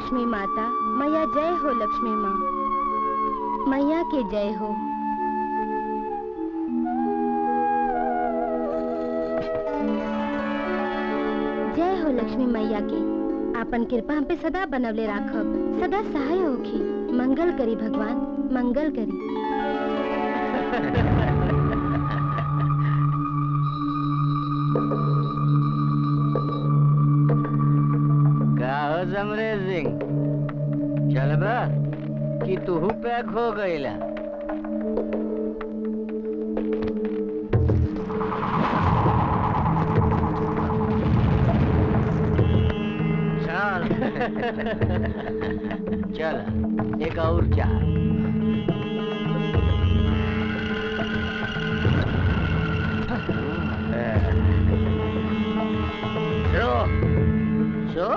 लक्ष्मी माता मैया जय हो लक्ष्मी माँ मैया के जय हो जय हो लक्ष्मी मैया के आपन कृपा हम पे सदा बनवले राखब सदा सहाय होखी मंगल करी भगवान मंगल करी का हो जमरे सिंह चल बा कि तू पैक हो गईला चल चल एक और चार शो शो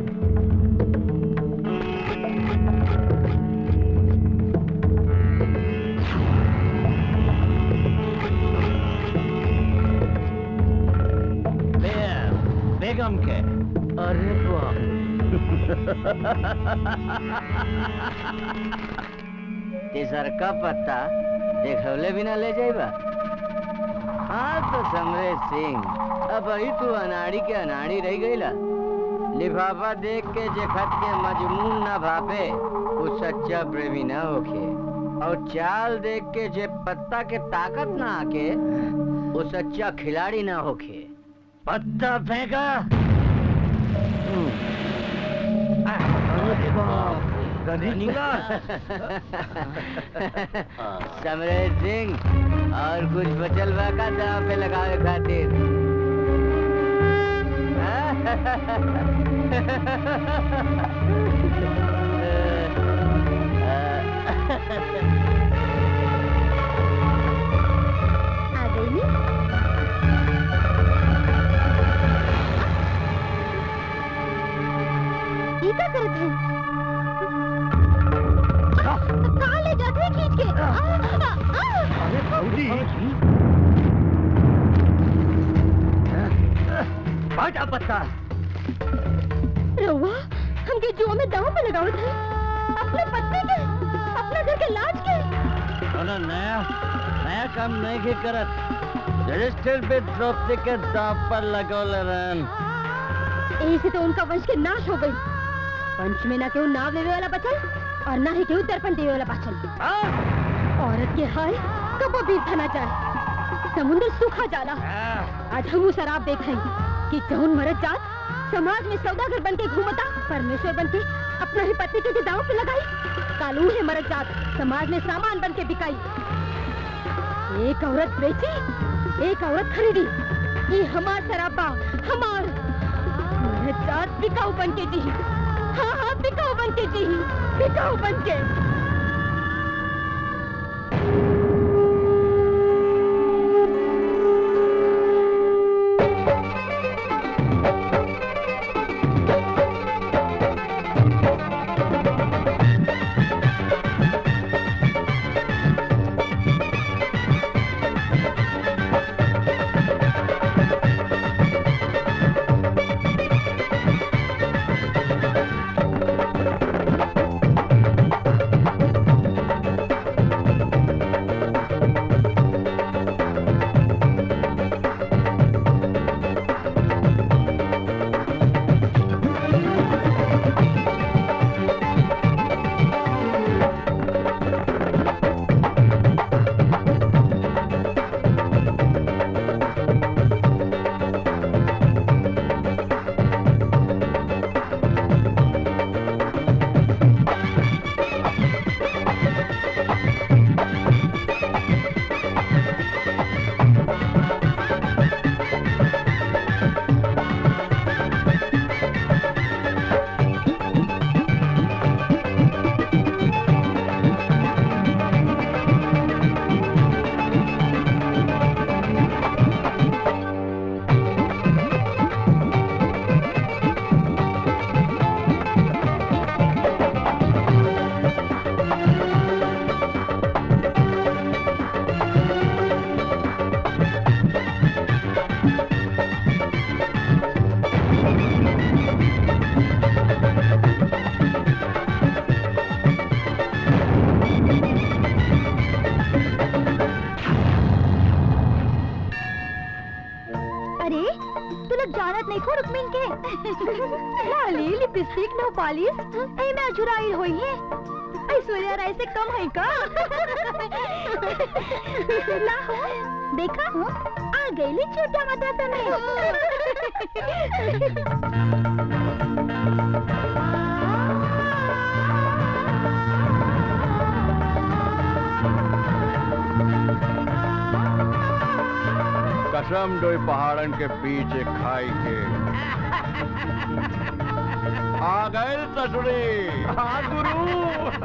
बेगम के अरे बाप तीसर का पत्ता देखौले बिना ले जाइबा हाँ तो समरेश सिंह अब ही तू अनाड़ी के अनाड़ी रह गईला लिफाफा देख के जे खत के मजमून ना भापे वो सच्चा प्रेमी ना होखे और चाल देख के जे पत्ता के ताकत ना आके वो सच्चा खिलाड़ी ना होखे पत्ता फेंका समरेश सिंह और कुछ बचल बा का दाव पे लगावे खातिर आ गई नी ये क्या करत है कहाँ ले जाते हैं खींच के आ, आ, आ, बाटा पत्ता रउआ हमके जुआ में दांव पे लगावत है अपने पत्नी के अपने घर के लाज के कोनो नया नया काम नहीं के करत रजिस्टर पे द्रौपदी के दाव पर लगौल रहन यही से तो उनका वंश के नाश हो गई वंश में ना केहू नाव लेवे वाला बचल और ना ही केहू दर्पण देवे वाला बचल औरत के हाय कबो भी थाना जाए समुद्र सूखा जाला आज हम शराब देखें कि जौन मरद जात समाज में सौदागर बन के घूमता परमेश्वर बन के अपना ही पति के दाव पे लगाई कालू है मरद जात समाज में सामान बन के बिकाई एक औरत बेची एक औरत खरीदी ये हमार शराबा हमार मरद जात बिकाऊ बन के जी हाँ हाँ बिकाऊ बन के जी बिकाऊ बन के बिंदी लिपस्टिक नो पॉलिश ए में अजुराई होई है ऐश्वर्या राय से कम है का ला हो देखा आ गई छोटा माता कसम डोई पहाड़न के पीछे खाई के आ गए ससुरी हाँ गुरु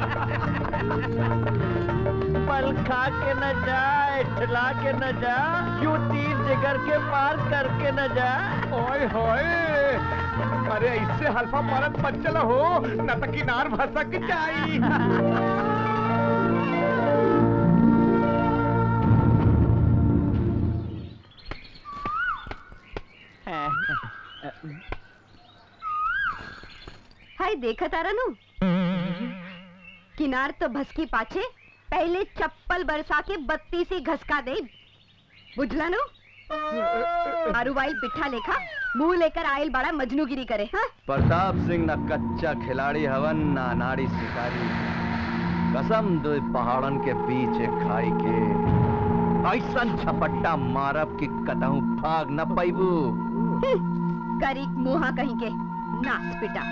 पल खा के न जा ठला के न जा क्यों तीर जिगर के पार करके न जा ओए होए अरे इससे हल्फा मारत मत चला हो न तो किनार भसक जाई हाय देखा तारा नु किनार तो भसकी पाछे पहले चप्पल बरसा के बत्ती से घसका दे बुझला नु आरुवाइल पिट्ठा लेखा मुंह लेकर आयल बड़ा मजनूगिरी करे हाँ प्रताप सिंह न कच्चा खिलाड़ी हवन न नाड़ी शिकारी कसम दो पहाड़न के पीछे खाई के ऐसन छपट्टा मारब कि कतहू भाग न पैबू करीक मुहा कहीं के नाच पिटा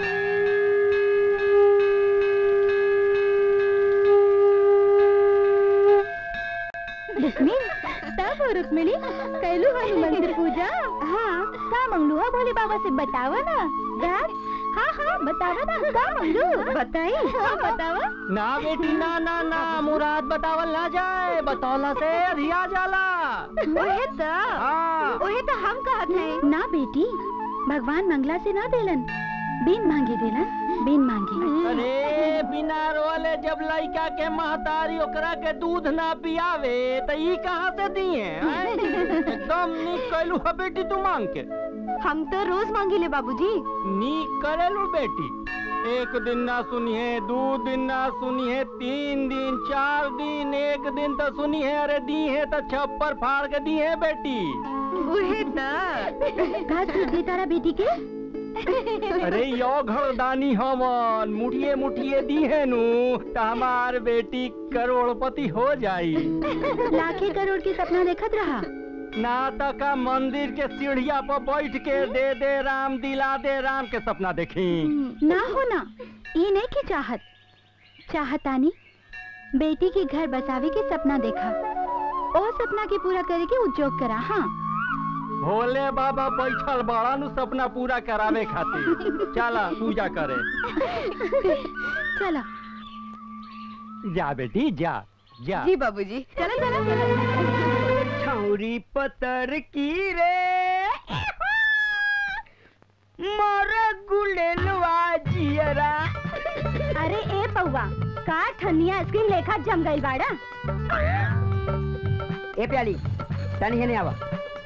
तब रुक्मिणी कैलू हनी मंदिर पूजा हाँ का मंगलू है भोले बाबा से बतावा ना यार हाँ हाँ बतावा ना का मंगलू बताई हाँ बतावा ना बेटी ना ना ना मुराद बतावल ना जाए बतौला से अधिया जाला ओहे तो हाँ ओहे तो हम कहत है ना बेटी भगवान मंगला से ना देलन बिन मांगे देलन बिन मांगे अरे बिना रोले जब लड़का के महतारी ओकरा के दूध ना पियावे तो ई कहाँ से दिए हैं? एकदम नीक कैलू है बेटी तू मांग के हम तो रोज मांगिले बाबूजी नीक करेलू बेटी एक दिन ना सुनिए दो दिन ना सुनिए तीन दिन चार दिन एक दिन तो सुनिए अरे दी है तो छप्पर फाड़ के दी है बेटी ओहे तो घास दूध दे तारा बेटी के अरे यो घरदानी हमन मुठिए मुठिए दी है नु तो हमार बेटी करोड़पति हो जाई लाखे करोड़ के सपना देखत रहा नाता का मंदिर के सीढ़िया पर बैठ के दे दे राम दिला दे राम के सपना देखी ना हो ना ये नहीं की चाहत चाहतानी बेटी के घर बसावे के सपना देखा ओ सपना के पूरा करे के उद्योग करा हाँ भोले बाबा बैठल बड़ा नु सपना पूरा करावे खातिर चला पूजा करे चला जा बेटी जा जा जी बाबूजी चला चला चला छौरी पतर की रे मोर गुलेलवा जियरा अरे ए पौवा का ठनिया आइसक्रीम लेखा जम गई बाड़ा ए प्याली तनी हेने आवा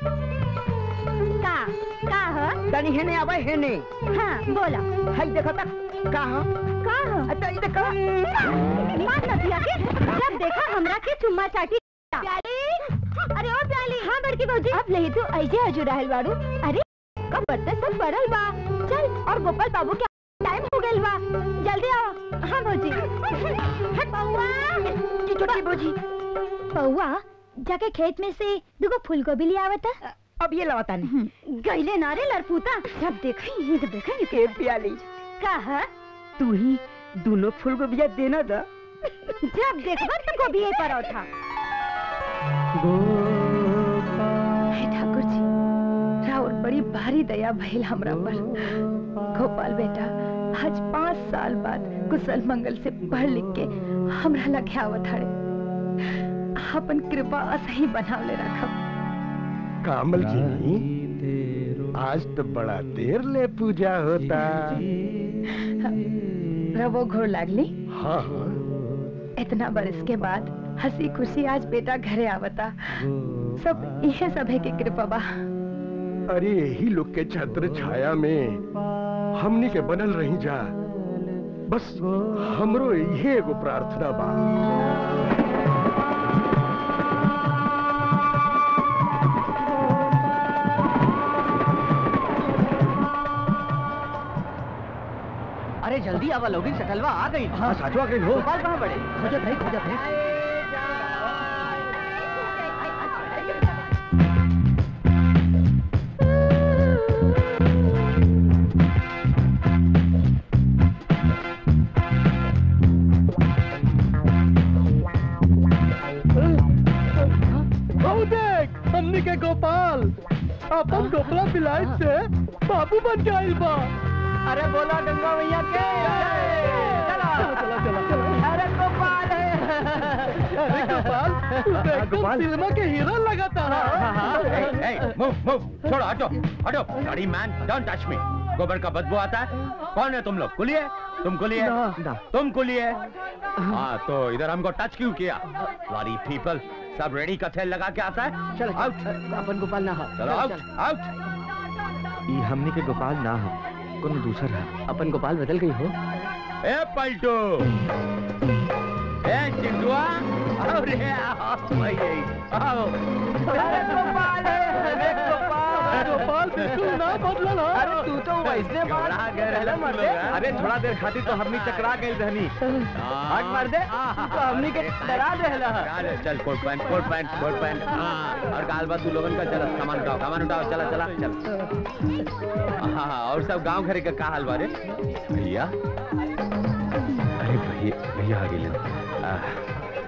का का ह तनी हेने आवा हेने हाँ बोला हाय देखो तक का ह का ह अच्छा ई देखो मार नदिया के जब देखा हमरा के चुम्मा चाटी प्याली अरे ओ प्याली हाँ बड़की भौजी अब नहीं तू ऐसे हजू रहल बाड़ू अरे कब बर्तन सब पड़ल बा चल और गोपाल बाबू के टाइम हो गइल बा जल्दी आओ हाँ भौजी हट पौवा की छोटी बोझी पौवा जाके खेत में से दुगो फूलगोभी ले आवता अब ये लवा तनी गईले नारे लड़पूता जब देखी ये तो देखी ए प्याली का है तू ही दोनों फूल को बिया देना दा जब देखबा तो गोभी पर उठा हे ठाकुर जी राउर बड़ी भारी दया भइल हमरा पर गोपाल बेटा आज पाँच साल बाद कुशल मंगल से पढ़ लिख के हमरा लगे आवत हड़े अपन कृपा असही बनावले रखब कामल जी आज तो बड़ा देर ले पूजा होता रवो घोर लागली हाँ हाँ इतना बरस के बाद हंसी खुशी आज बेटा घरे आवता सब यह सब है की कृपा बा अरे यही लोग के छत्र छाया में हमनी के बनल रही जा बस हमरो यही एगो प्रार्थना बा अरे जल्दी आवा लोगिन शटलवा आ गई हाँ साचवा गई हो गोपाल कहाँ बड़े खोजत है खोजत है आओ देख हमनी के गोपाल अपन गोपला बिलायत से बाबू बन के आइल बा अरे बोला गंगा मैया के चला चला चला चला अरे गोपाल है अरे गोपाल तू तो एकदम सिनेमा के हीरो लगाता Hey, है hey, move, move, छोड़ो हटो हटो बड़ी मैन डोंट टच मी गोबर का बदबू आता है कौन है तुम लोग कुली है तुम कुली है ना, ना। तुम कुली है हाँ तो इधर हमको टच क्यों किया वारी पीपल सब रेडी का थैल लगा के आता है चल आउट अपन गोपाल ना हो चलो आउट आउट ई हमनी के गोपाल ना हो कोनो दूसर है अपन गोपाल बदल गई हो ए पलटू ए चिंटुआ अरे आओ भाई आओ अरे गोपाल है अरे गोपाल गोपाल बिल्कुल ना बदला ना अरे तू तो वैसने बात घबरा गए रहते तुम लोग, हैं? अरे थोड़ा देर खातिर तो हमनी चकरा गई रहनी हट मार दे तू तो हमनी के डरा देला चल चल coat pant coat pant coat pant हाँ और काल बात तू लोगन का चल सामान उठाओ सामान उठाओ चला चला चल हाँ हाँ और सब गांव घरे का का हाल बारे भैया अरे भैया भैया आ गए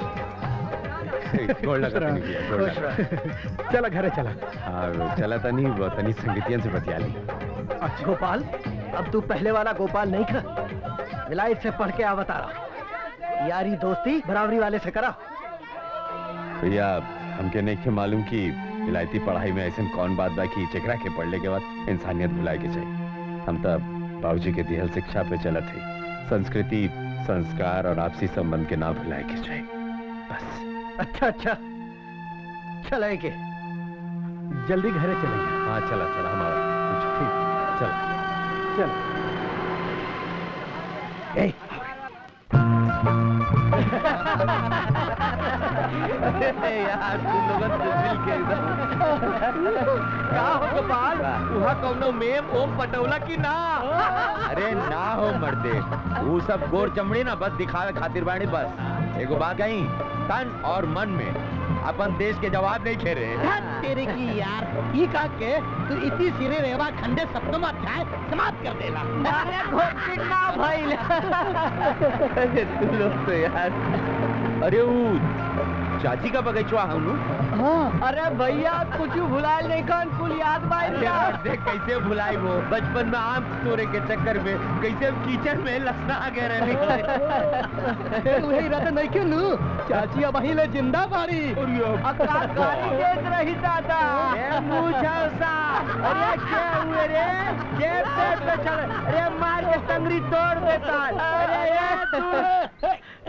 गोड़ लगा तनी भैया, गोड़ लगा। चला घरे चला हाँ चला तनी वो तनी संगीतियन से बतिया ली गोपाल अब तू पहले वाला गोपाल नहीं कर विलायत से पढ़ के आवत आ रहा यारी दोस्ती बराबरी वाले से करा भैया हमके नहीं के मालूम कि विलायती पढ़ाई में ऐसा कौन बात बा कि चकरा के पढ़ने के बाद इंसानियत भुलाए के चाहिए हम तो बाबूजी के दिहल शिक्षा पे चलत है संस्कृति संस्कार और आपसी संबंध के ना भुलाए के चाहिए बस अच्छा अच्छा चले के जल्दी घरे चलेंगे हाँ चला चला हमारा ठीक चला चल ए यार तुम लोगन तो मिल के का हो गोपाल वहाँ कौनो मेम ओम पटौला की ना अरे ना हो मर्दे वो सब गोर चमड़ी ना बस दिखावे खातिर बाड़ी बस एगो बात कहीं तन और मन में अपन देश के जवाब नहीं खेरे तेरे की यार ये का के तू इतनी सिरे रेवा खंडे सप्तम अध्याय समाप्त कर देला अरे घोटिक ना भइल अरे तू लोग तो यार अरे वो चाची का बगीचवा हम अरे भैया कुछ भुलाल नहीं कौन कुल याद बाइल देख कैसे भुलाई वो बचपन में आम तोड़े के चक्कर में कैसे कीचड़ में लसना गए रहने वही रहते नहीं के लू चाची अब वही ले जिंदा बारी गाड़ी देख रही दादा ए मुझौसा अरे क्या हुए रे जेब पेट पे चल अरे मार के टंगरी तोड़ देता अरे ये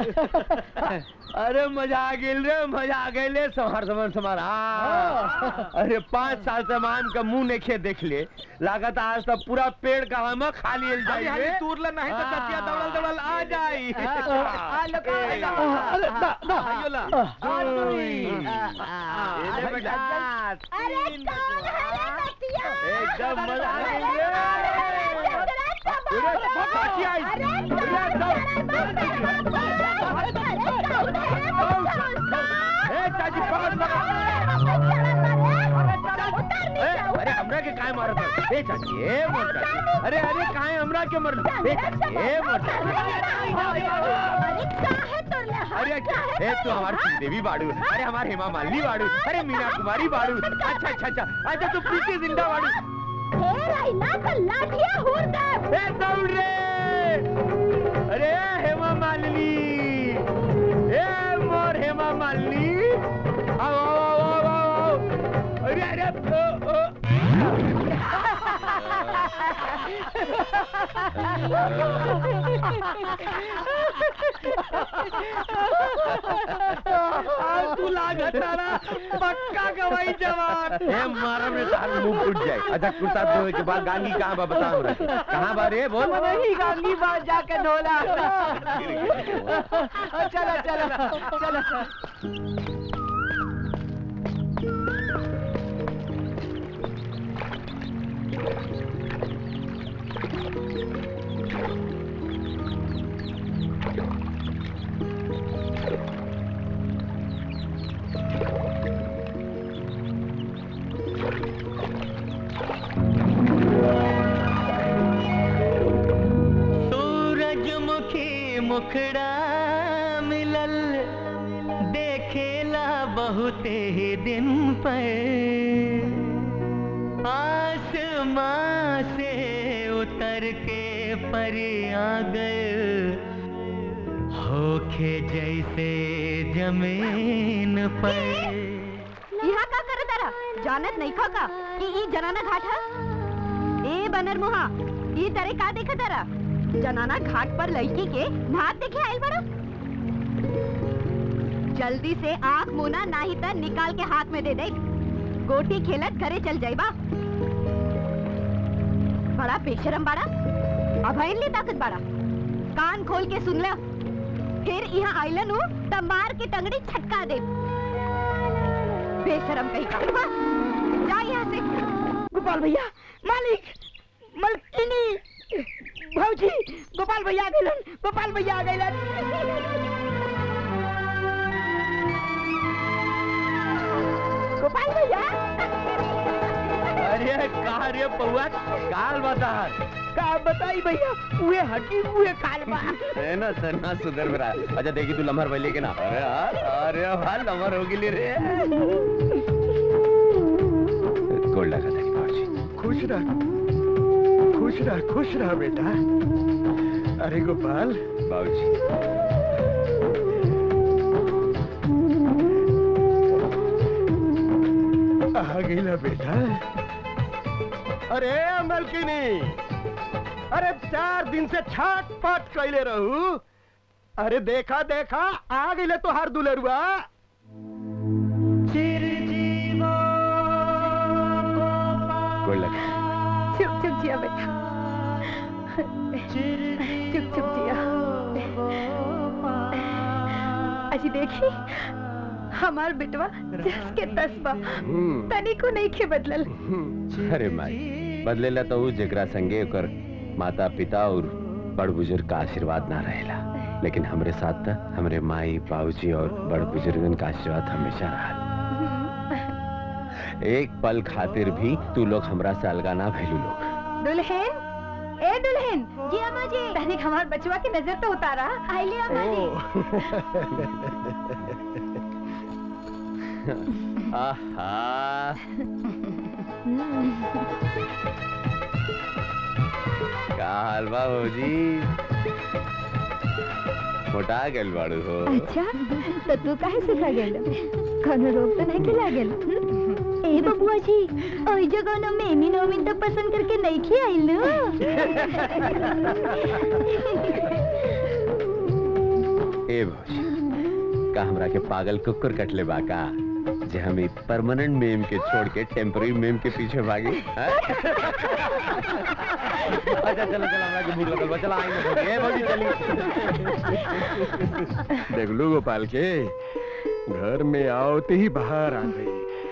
अरे मजा आ गेल रे मजा आ गेल रे संहार समर समार हाँ। अरे पाँच साल से हम आम का मुंह नहीं खे देख ले लागत आज तक पूरा पेड़ का हम खा लिए जाइए तूर ले नहीं तो हाँ। चचिया दौड़ल दौड़ल आ जाई आ लो का अरे दा दा आइयो ला ये बेटा अरे कौन है रे बतिया एकदम मजा आ गई रे अरे चाची आई ए चाची पकड़ पकड़ ए, अरे हमरा के काहे मारत है ए चाची ए मोर चाची अरे अरे काहे हमरा के मर ए चाची ए मोर चाची अरे ए तू हमारी श्री देवी बाड़ू अरे हमारे हेमा मालिनी बाड़ू अरे मीना कुमारी बाड़ू अच्छा अच्छा अच्छा अच्छा तू पीछे जिंदा बाड़ू ए दौड़ रे अरे हेमा मालिनी ए मोर हेमा मालिनी आओ आओ आओ आओ आओ अरे अरे ओ, ओ। तू लागत तारा पक्का गवाई जवान ए मारा में तार मुंह फूट जाए अच्छा कुर्ता धोए के बाद गांगी कहाँ बा बता हमरा के। कहाँ बा रे बोल वही गांगी बात जाके ढोला चलो चलो चलो मुखड़ा मिलल देखेला बहुते ही दिन पर आसमां से उतर के परी आ गए होखे जैसे जमीन पर यहाँ का करे तारा जानत नहीं खा का कि ई जनाना घाट है ए बनर मुहा ई तरे का देखे तारा जनाना घाट पर लड़की के नाच देखे आइल बड़ा जल्दी से आंख मुना नाही त निकाल के हाथ में दे दे गोटी खेलत घरे चल जाइबा बड़ा बेशरम बड़ा अभयन ली ताकत बड़ा कान खोल के सुन ले फिर यहाँ आइलन हूँ त मार के टंगड़ी छटका दे बेशरम कहीं का हाँ, जा यहाँ से गोपाल भैया मालिक मलकिनी भौजी गोपाल भैया आ गइलन गोपाल भैया आ गइलन गोपाल भैया अरे कहा रे पौआ काल बता का बताई भैया उहे हड्डी उहे काल बा है ना सन्ना सुधर रहा अच्छा देखी तू लम्हर भले के ना अरे यार अरे भाई लम्हर हो गई रे गोल लगा था बाबूजी खुश रह खुश रह खुश रह बेटा अरे गोपाल बाबूजी आ गईला बेटा अरे मलकिनी अरे चार दिन से छाट पाट कैले रहू अरे देखा देखा आ गईले तो हर दुलरुआ गोल लगा चुप चुप जिया बेटा चुप चुप जिया अजी देखी हमार बेटवा जस के तसबा हम्म, तनिको नहीं के बदलल हम्म। अरे माई बदलेला तो उ जेकरा संगे ओकर माता पिता और बड़ बुजुर्ग का आशीर्वाद ना रहेला लेकिन हमरे साथ त हमरे माई बाबूजी और बड़ बुजुर्गन का आशीर्वाद हमेशा रहा एक पल खातिर भी तू लोग हमरा से अलगा ना भैलू लोग दुल्हन ए दुल्हन जी अम्मा जी तनिक हमार बचवा की नजर तो उतारा आइले अम्मा जी आहा का हाल बा भौजी मोटा गेल बाड़ू हो अच्छा तो तू काहे सिखा गेल कोनो रोग तो नहीं खिला गेल ए बबुआ जी ओई जगह न मेमी नोमिन तो पसंद करके नहीं खियाइल ए भौजी का हमरा के पागल कुकुर कटले बा का जे हम ई परमानेंट मेम के छोड़ के टेम्पररी मेम के पीछे भागी हैं? अच्छा चलो चलो हमरा के भूख लगल बा चलो आई ए भौजी चली देख लो गोपाल के घर में आओते ही बाहर आ गई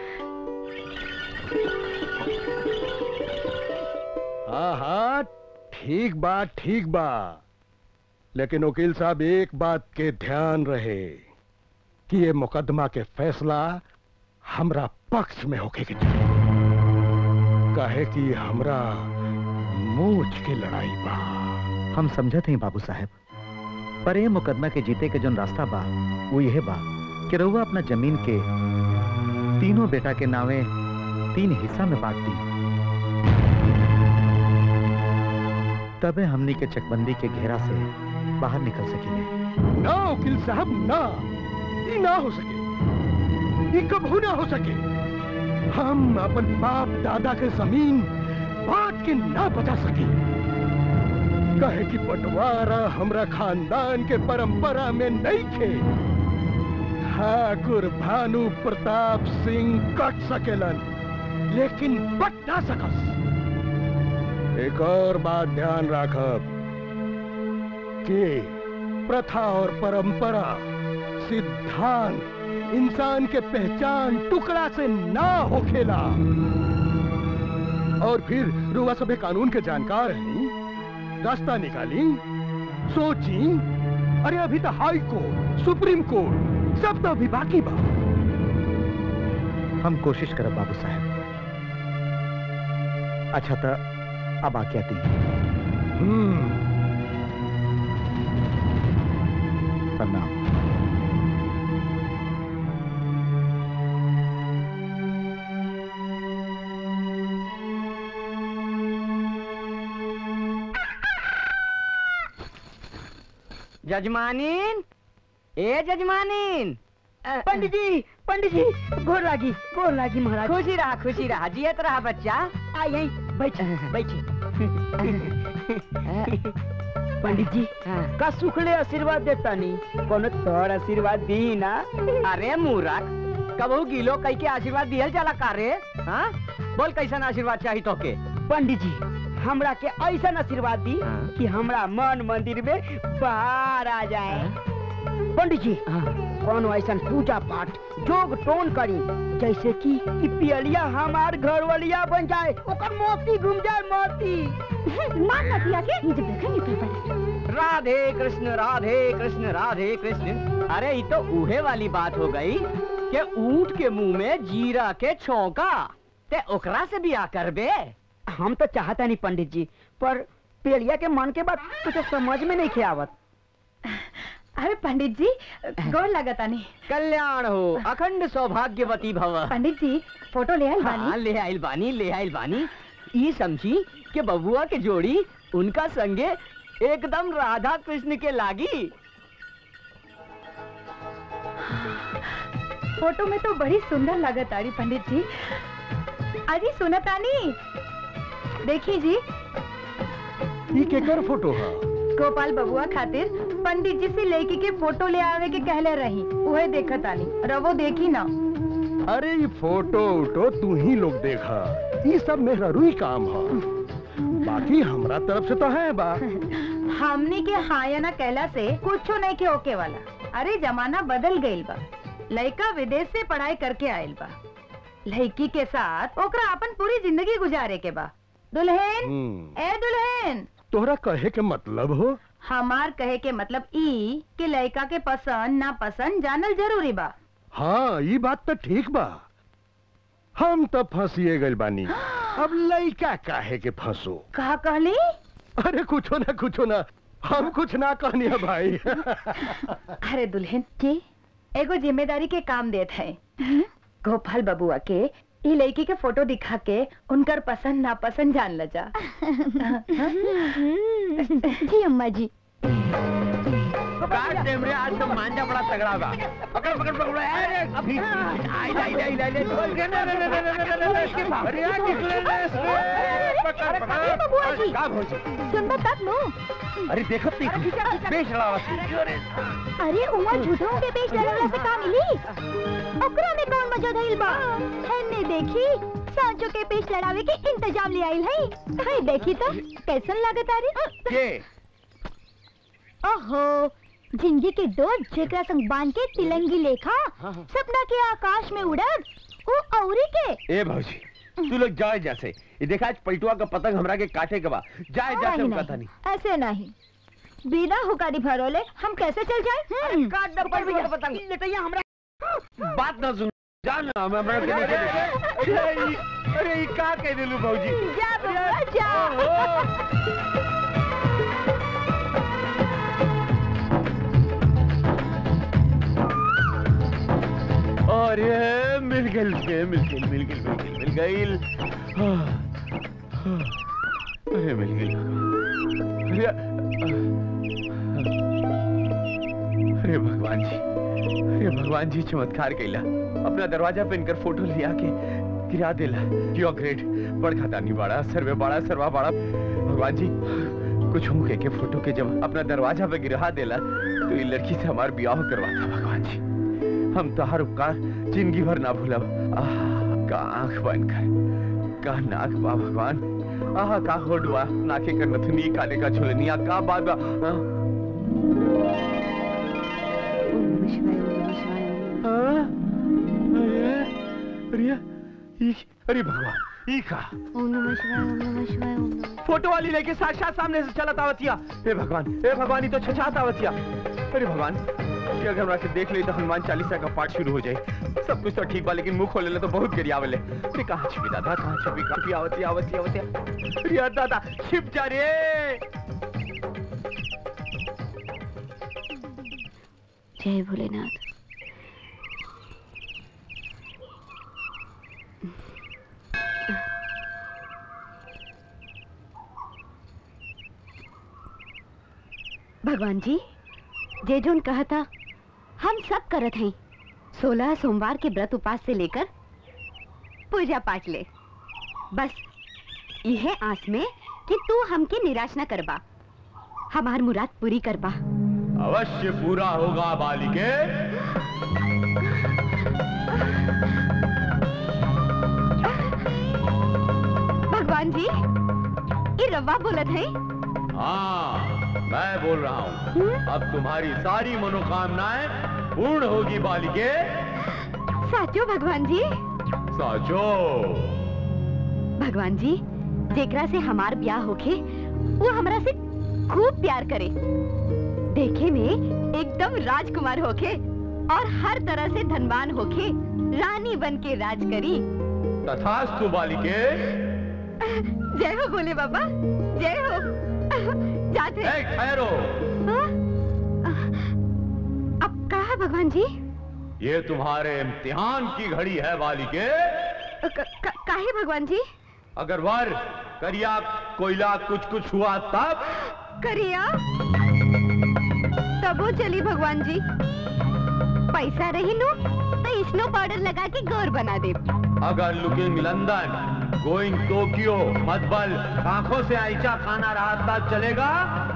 हाँ हाँ ठीक बा ठीक बा लेकिन वकील साहब एक बात के ध्यान रहे कि ये मुकदमा के फैसला हमरा पक्ष में होके के चाहिए काहे कि हमरा मूछ के लड़ाई बा हम समझत हैं बाबू साहब पर ये मुकदमा के जीते के जोन रास्ता बा वो यह बा कि रउआ अपना जमीन के तीनों बेटा के नावे तीन हिस्सा में बांट दी तबे हमनी के चकबंदी के घेरा से बाहर निकल सकेंगे ना वकील साहब ना ये ना हो सके ये कबू ना हो सके हम अपन बाप दादा के जमीन बांट के ना बचा सके कहे कि बंटवारा हमरा खानदान के परंपरा में नहीं थे ठाकुर भानु प्रताप सिंह कट सकेलन लेकिन बट ना सकस एक और बात ध्यान राखब कि प्रथा और परंपरा सिद्धांत इंसान के पहचान टुकड़ा से ना होखेला और फिर रुआ सभे कानून के जानकार हैं रास्ता निकाली सोची अरे अभी तो हाई कोर्ट सुप्रीम कोर्ट सब तो अभी बाकी बा हम कोशिश करब बाबू साहब अच्छा तो अब आज्ञा दी हम्म जजमानीन ए जजमानीन पंडित जी पंडित जी गोर लागी गोर लागी महाराज खुशी रहा खुशी रहा जियत रहा बच्चा आ यहीं बैठ बैठे पंडित जी का सुखले आशीर्वाद देता नहीं कोनो तोर आशीर्वाद दी ना अरे मूरख कबहू गिलो कई के आशीर्वाद दियल जाला का रे हाँ बोल कैसन आशीर्वाद चाहिए तो के पंडित जी हमरा के ऐसा आशीर्वाद दी हाँ। कि हमरा मन मंदिर में बाहर आ जाए पंडित जी कोनो ऐसा पूजा पाठ जोग टोन करी जैसे कि ई पियलिया हमार घर वालिया बन जाए ओकर मोती घूम जाए मोती मार मतिया के ये जब देखेंगे तो पता राधे कृष्ण राधे कृष्ण राधे कृष्ण अरे ये तो उहे वाली बात हो गई कि ऊंट के मुंह में जीरा के छौका ते ओकरा से बिया करबे हम तो चाहता नहीं पंडित जी पर पेड़िया के मन के बात कुछ समझ में नहीं आवत अरे पंडित जी गोर लगता नहीं कल्याण हो अखंड सौभाग्यवती भव पंडित जी फोटो ले आई हाँ बानी ले आइल बानी ले आइल बानी ई समझी के बबुआ के जोड़ी उनका संगे एकदम राधा कृष्ण के लागी फोटो में तो बड़ी सुंदर लागत आरी पंडित जी अजी सुनतानी देखी जी ई केकर फोटो है गोपाल बबुआ खातिर पंडित जी से लड़की के फोटो ले आवे के कहले रही उहे देखत आनी रवो देखी ना अरे ये फोटो उटो तू ही लोग देखा ये सब मेहरुई काम है बाकी हमरा तरफ से तो है बा हमनी के हाँ या ना कहला से कुछो नहीं के ओके वाला अरे जमाना बदल गईल बा लड़का विदेश से पढ़ाई करके आयल बा लड़की के साथ ओकरा अपन पूरी जिंदगी गुजारे के बा दुल्हन हम्म, ए दुल्हन तोहरा कहे के मतलब हो हमार कहे के मतलब ई कि लड़का के पसंद ना पसंद जानल जरूरी बा हाँ ये बात तो ठीक बा हम तो फंसिए गइल बानी अब लइका काहे के फंसो कहा कहली अरे कुछो ना कुछो ना हम कुछ ना कहनी है भाई अरे दुल्हन जी एगो जिम्मेदारी के काम देत है गोपाल बबुआ के ई लड़की के फोटो दिखा के उनकर पसंद नापसंद जान ल जा जी अम्मा जी काट दे मेरे आज तो मांझा बड़ा तगड़ा होगा पकड़ पकड़ पकड़ अरे अभी आई आई आई आई अरे यार निकले पकड़ पकड़ बबुआ जी। का भोज सुनबा तक नो अरे देखो ती बेच रहा अरे अरे उमा झूठों के पेश लड़वला से का मिली ओकरा में कौन मजा धइल बा हमने देखी सांचो के पेश लड़ावे के इंतजाम ले आइल है हाय देखी तो कैसन लागत आ रे के ओहो जिंदगी के दो जेकरा संग बांध के तिलंगी लेखा सपना के आकाश में उड़द ओ औरी के ए भौजी तू लोग जाए जैसे ये देखा आज पलटुआ का पतंग हमरा के काटे के बा जाए जैसे नहीं, हम कहता नहीं, नहीं ऐसे नहीं बिना हुकारी भरोले हम कैसे चल जाए काट दे पर पतंग लेटैया हमरा बात ना सुन जान ना हम हमरा के देखे अरे ई- अरे ई का कह देलू भौजी जा बबुआ जा अरे मिल गइल के मिल गइल मिल गइल मिल गइल मिल गइल हाँ, हाँ, अरे मिल गइल अरे अरे भगवान जी अरे भगवान जी चमत्कार कैला अपना दरवाजा पे इनकर फोटो लिया के गिरा देला यू ग्रेट बड़का दानी बाड़ा सर्वे बाड़ा सर्वा बाड़ा भगवान जी कुछ हम के फोटो के जब अपना दरवाजा पे गिरा देला तो ये लड़की से हमार ब्याह करवाता भगवान जी हम तोहर उपकार जिंदगी भर ना भूलब आह का आंख बंद कर का नाक बा भगवान आह का होड बा नाके का नथनी काले का झुलनिया का बात बा हाँ? हाँ? अरे अरे ई- अरे भगवान ई का फोटो वाली लेके साक्षात सामने से चलत आवतिया हे भगवान हे भगवान ये तो छछात आवतिया अरे भगवान कि अगर हमरा के देख ले तो हनुमान चालीसा का पाठ शुरू हो जाए सब कुछ तो ठीक बा लेकिन मुंह खोले तो बहुत गिरियावले अरे कहाँ छिपी दादा कहाँ छिपी कहाँ छिपी आवती आवती आवती अरे यार दादा छिप जा रे जय भोलेनाथ भगवान जी जे जोन कहा था हम सब करत हैं सोलह सोमवार के व्रत उपास से लेकर पूजा पाठ ले बस यह आस में कि तू हमके निराश न करबा हमार मुराद पूरी करबा अवश्य पूरा होगा बालिके भगवान जी ये रवा बोलत है हाँ मैं बोल रहा हूँ अब तुम्हारी सारी मनोकामनाएं पूर्ण होगी बालिके साचो भगवान जी साचो भगवान जी जेकरा से हमार ब्याह होखे वो हमरा से खूब प्यार करे देखे में एकदम राजकुमार होखे और हर तरह से धनवान होखे रानी बन के राज करी तथास्तु बालिके जय हो बोले बाबा जय हो जाते ए, ठहरो हाँ? अब कहा भगवान जी ये तुम्हारे इम्तिहान की घड़ी है बालिके क- क- काहे भगवान जी अगर वर करिया कोयला कुछ कुछ हुआ तब करिया तबो चली भगवान जी पैसा रही नु तो स्नो पाउडर लगा के गोर बना दे अगर लुकिंग लंदन गोइंग टोक्यो मधबल आंखों से ऐसा खाना रहा तब चलेगा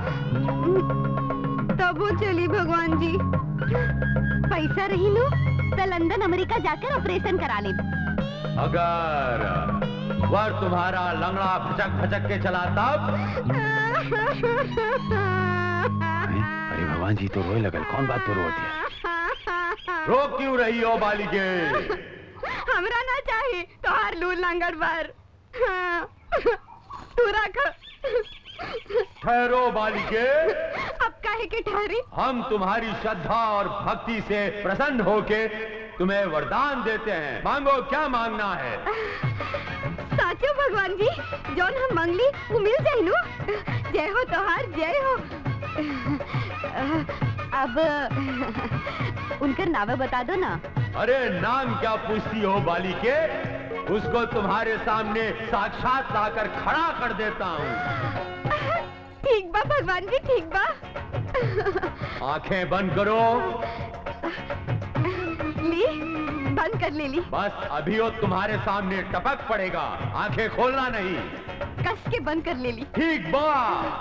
तबो चली भगवान जी पैसा रही नु तो लंदन अमेरिका जाकर ऑपरेशन करा ले अगर वर तुम्हारा लंगड़ा भचक भचक के चला तब अरे भगवान जी तो रोए लगल कौन बात तो रो दिया रो क्यों रही हो बालिके हमरा ना चाहिए तो हर लू लंगड़ पर तू रख ठहरो बालिके अब काहे के ठहरी हम तुम्हारी श्रद्धा और भक्ति से प्रसन्न होके तुम्हें वरदान देते हैं मांगो क्या मांगना है साचो भगवान जी जौन हम मंगली वो मिल जाए नु जय हो तोहार जय हो अब उनकर नावे बता दो ना अरे नाम क्या पूछती हो बालिके उसको तुम्हारे सामने साक्षात लाकर खड़ा कर देता हूँ ठीक बा भगवान जी ठीक बा आंखें बंद करो ली बंद कर ले ली बस अभी वो तुम्हारे सामने टपक पड़ेगा आंखें खोलना नहीं कस के बंद कर ले ली ठीक बा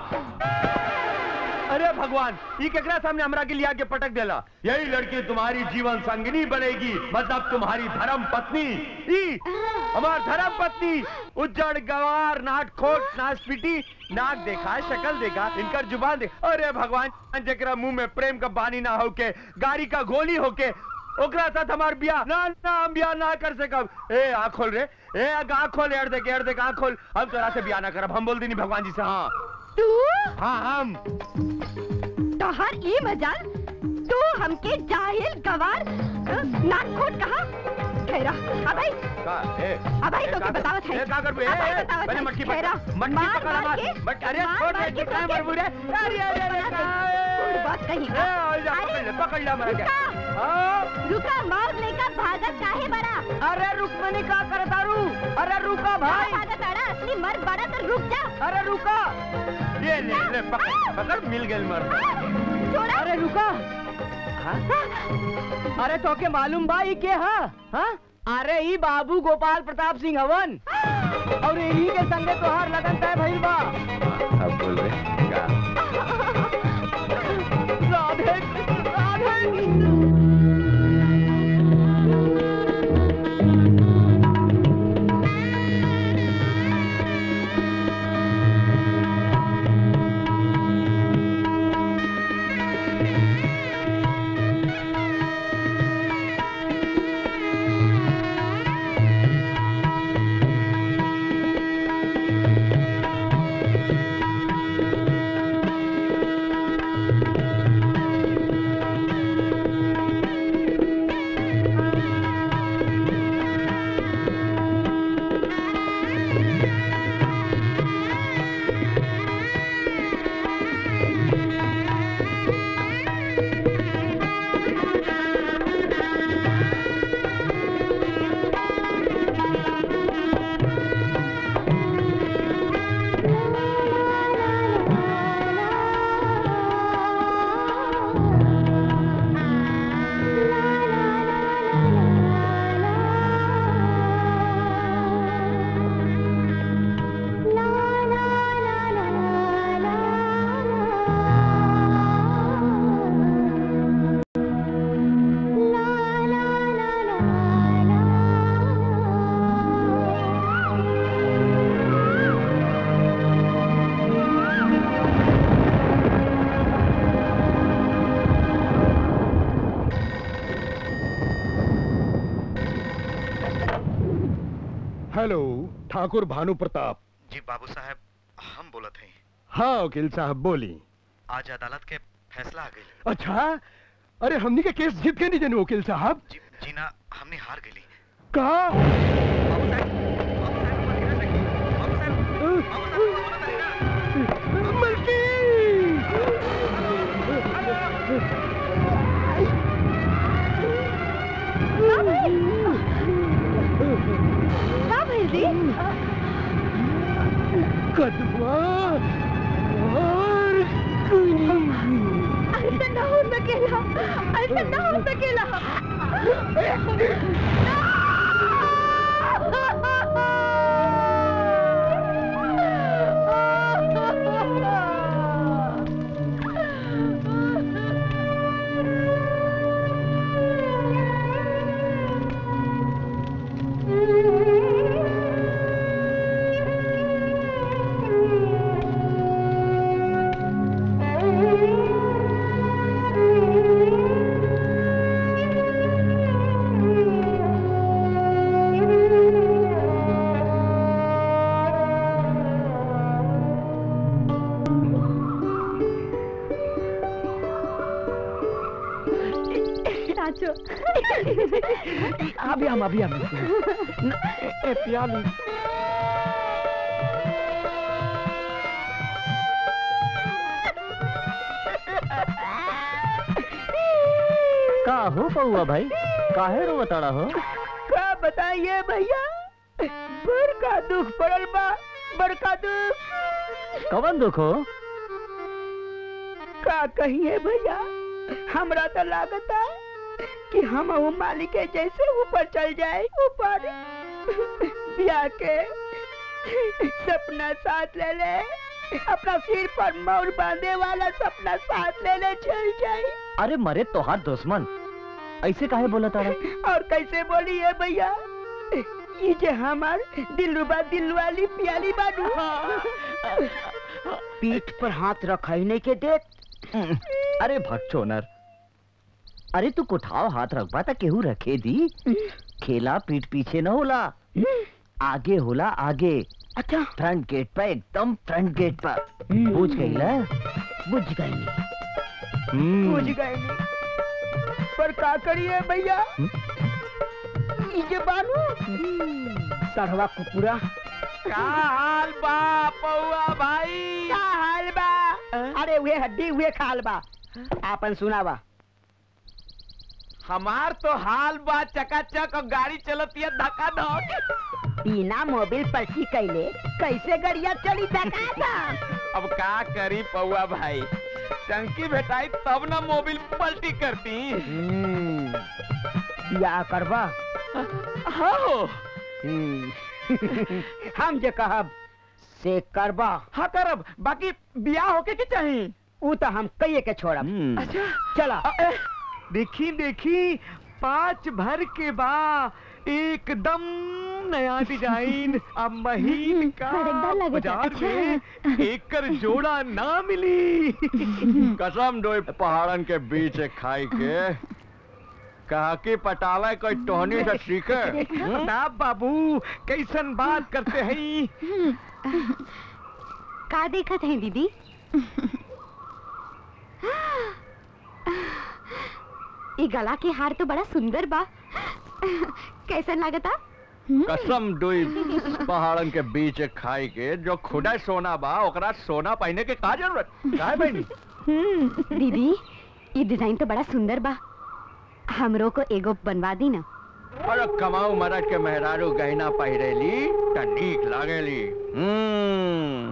अरे भगवान ये केकरा सामने हमरा के लिया के पटक देला यही लड़की तुम्हारी जीवन संगिनी बनेगी मतलब तुम्हारी धर्म पत्नी ई हमार धर्म पत्नी उज्जड़ गवार नाट खोट नाच पीटी नाक देखा शक्ल देखा इनकर जुबान देख अरे भगवान जकरा मुंह में प्रेम का बानी ना होके गाड़ी का गोली होके ओकरा साथ हमार बियाह ना ना हम बियाह ना कर सकब ए आँख खोल रे ए आँख खोल एड़ देख एड़ देख आँख खोल हम तोरा से बियाह ना करब हम बोल दीनी भगवान जी से हाँ तू हाँ हम तोहार ई मजाल तू हमके जाहिल गवार नाकखोट कहा ठहरा अबे का ए अबे ए, तो का के कर- बतावत है ए का कर बे ए, अबे ए, बतावत पहले है मटकी ठहरा पकड़ मटकी मार पकड़ मार मार के मट अरे मार छोड़ मार दे के कितना तो मर के- बुरे अरे अरे अरे बना दे। का- छोड़ बात कहीं ए आ जा पकड़ ले पकड़ ले मर गया रुका। हाँ रुका मार लेकर भागत काहे बड़ा अरे रुक्मणी का करतारू अरे रुका भाई भागत आड़ा असली मर्द बड़ा तो रुक जा अरे रुका ये ले ले पकड़ पकड़ मिल गए मर छोड़ा अरे रुका अरे तो के मालूम बा ई के हा हाँ? अरे ई बाबू गोपाल प्रताप सिंह हवन और यही के संगे तोहार लगन तय भइल बा अब बोल रहे का राधे राधे हाँ हेलो ठाकुर भानु प्रताप जी बाबू साहब हम बोलत हैं हाँ वकील साहब बोली आज अदालत के फैसला आ गई अच्छा अरे हमनी के केस जीत के नहीं जन वकील साहब जी जी ना हमने हार गई कहा बाबू साहब बाबू साहब ऊपर गिरत रही। बाबू साहब बाबू साहब ऊपर बोलत रही ना। मलकी का भइल दी कदवा और कुनी ऐसा ना हो सकेला ऐसा ना हो सकेला नाचो अभी हम अभी हम ए प्याली का हो पौआ भाई काहे रो बताड़ा हो का बताइए भैया बड़का दुख पड़ल बा बड़का दुख कवन दुख हो का कहिए भैया हमरा तो लागता कि हम वो मालिक के जैसे ऊपर चल जाए ऊपर ब्याह के सपना साथ ले ले अपना सिर पर मोर बांधे वाला सपना साथ ले ले चल जाए अरे मरे तोहार दुश्मन ऐसे काहे बोला तारा और कैसे बोली है भैया ये जे हमार दिलरुबा दिल वाली प्याली बानू पीठ पर हाथ रखने के देख अरे भगचोनर अरे तू कुठाव हाथ रखबा त केहू रखे दी खेला पीठ पीछे न होला आगे होला आगे अच्छा फ्रंट गेट पर एकदम फ्रंट गेट पर पूछ गई ना बुझ गई बुझ गई पर का करिए भैया ये जे बानू सरवा कुकुरा का हाल बा पौआ भाई का हाल बा अरे वे हड्डी हुए खाल बा आपन सुनावा हमार तो हाल बा चकाचक और गाड़ी चलती है धक्का धक बिना मोबिल पर्ची कैले कैसे गड़िया चली धका था अब का करी पौआ भाई टंकी भेटाई तब ना मोबिल पलटी करती या करबा हाँ हम जे कहब से करबा हाँ करब बाकी बियाह होके के चाहिए ऊ तो हम कहिए के छोड़ब अच्छा चला देखी देखी पाँच भर के बा एकदम नया डिजाइन अब महीन का बड़ा लगता, बाजार अच्छा। में एकर जोड़ा ना मिली कसम डोई पहाड़न के बीच एक खाई के कहा कि पटावा कोई टोहनी से सीखे ना बाबू कैसन बात करते हैं का देखत है दीदी ये गला के हार तो बड़ा सुंदर बा कैसन लागता कसम डोई पहाड़न के बीच एक खाई के जो खुदा सोना बा ओकरा सोना पहने के का जरूरत का बहनी दीदी ये डिजाइन तो बड़ा सुंदर बा हमरो को एगो बनवा दी ना अरे कमाऊ मरद के मेहरारू गहना पहिरेली त नीक लागेली हम्म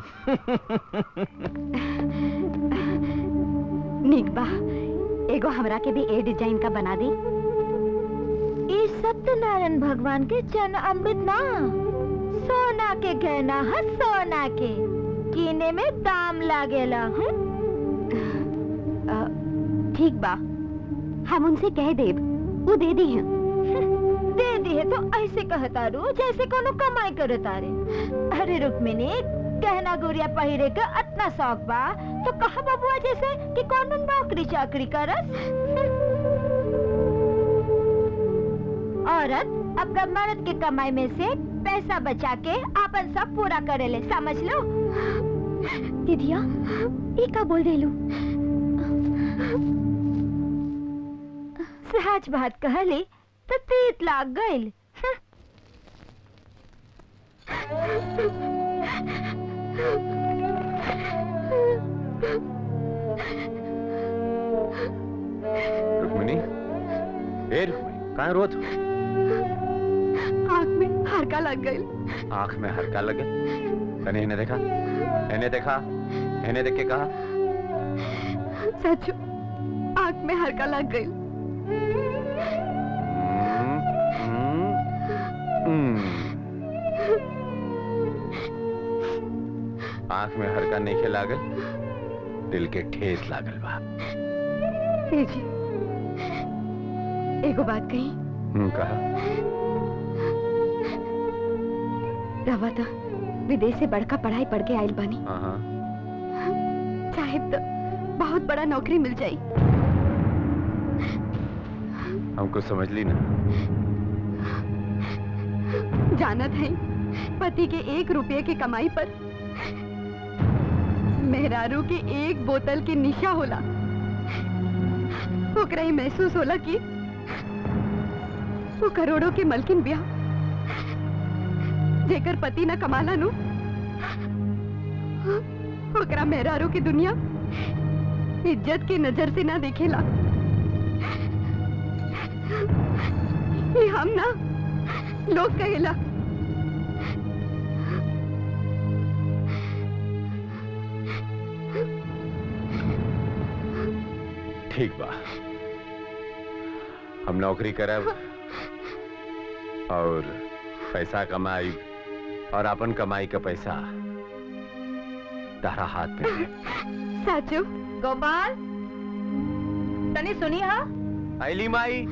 निक बा एगो हमरा के भी ए डिजाइन का बना दी ये सत्यनारायण भगवान के चन अमृत ना सोना के गहना है सोना के कीने में दाम लागेला हम्म? अ, ठीक बा हम उनसे कह देब वो दे दी हैं दे दी है तो ऐसे कहता रू जैसे कोनो कमाई करे तारे अरे रुक्मिनी गहना गुड़िया पहिरे के अतना शौक बा तो कहा बबुआ जैसे कि कोनो नौकरी चाकरी करस औरत अपना मर्द के कमाई में से पैसा बचा के आपन सब पूरा करेले समझ लो दीदिया ये का बोल देलू सहज बात कहले तो तीत लाग गइल रुक्मिणी ए रुक्मिणी कहाँ रोत आँख में हरका लग गई आंख में हल्का लगे तने इन्हें देखा इन्हें देखा इन्हें देख के कहा सच आँख में हरका लग गई हम्म, हम्म, हम्म। आंख में हरका नहीं के लागल दिल के ठेस लागल बा ए जी एगो बात कही हम्म, कहा रवा था विदेश से बड़का पढ़ाई पढ़ के आयल बानी हाँ हाँ साहिब तो बहुत बड़ा नौकरी मिल जाई हमको समझ ली ना जानत है पति के एक रुपये के कमाई पर मेहरारू के एक बोतल के निशा होला ओकरा ही महसूस होला कि वो करोड़ों के मलकिन बिया जेकर पति न कमाला नु ओकरा मेहरारू की दुनिया इज्जत की नजर से ना देखेला ये हम ना लोग कहेला ठीक बा हम नौकरी करब और पैसा कमाई और अपन कमाई का पैसा तारा हाथ में है। साचू गोपाल तनी सुनी हा आइली माई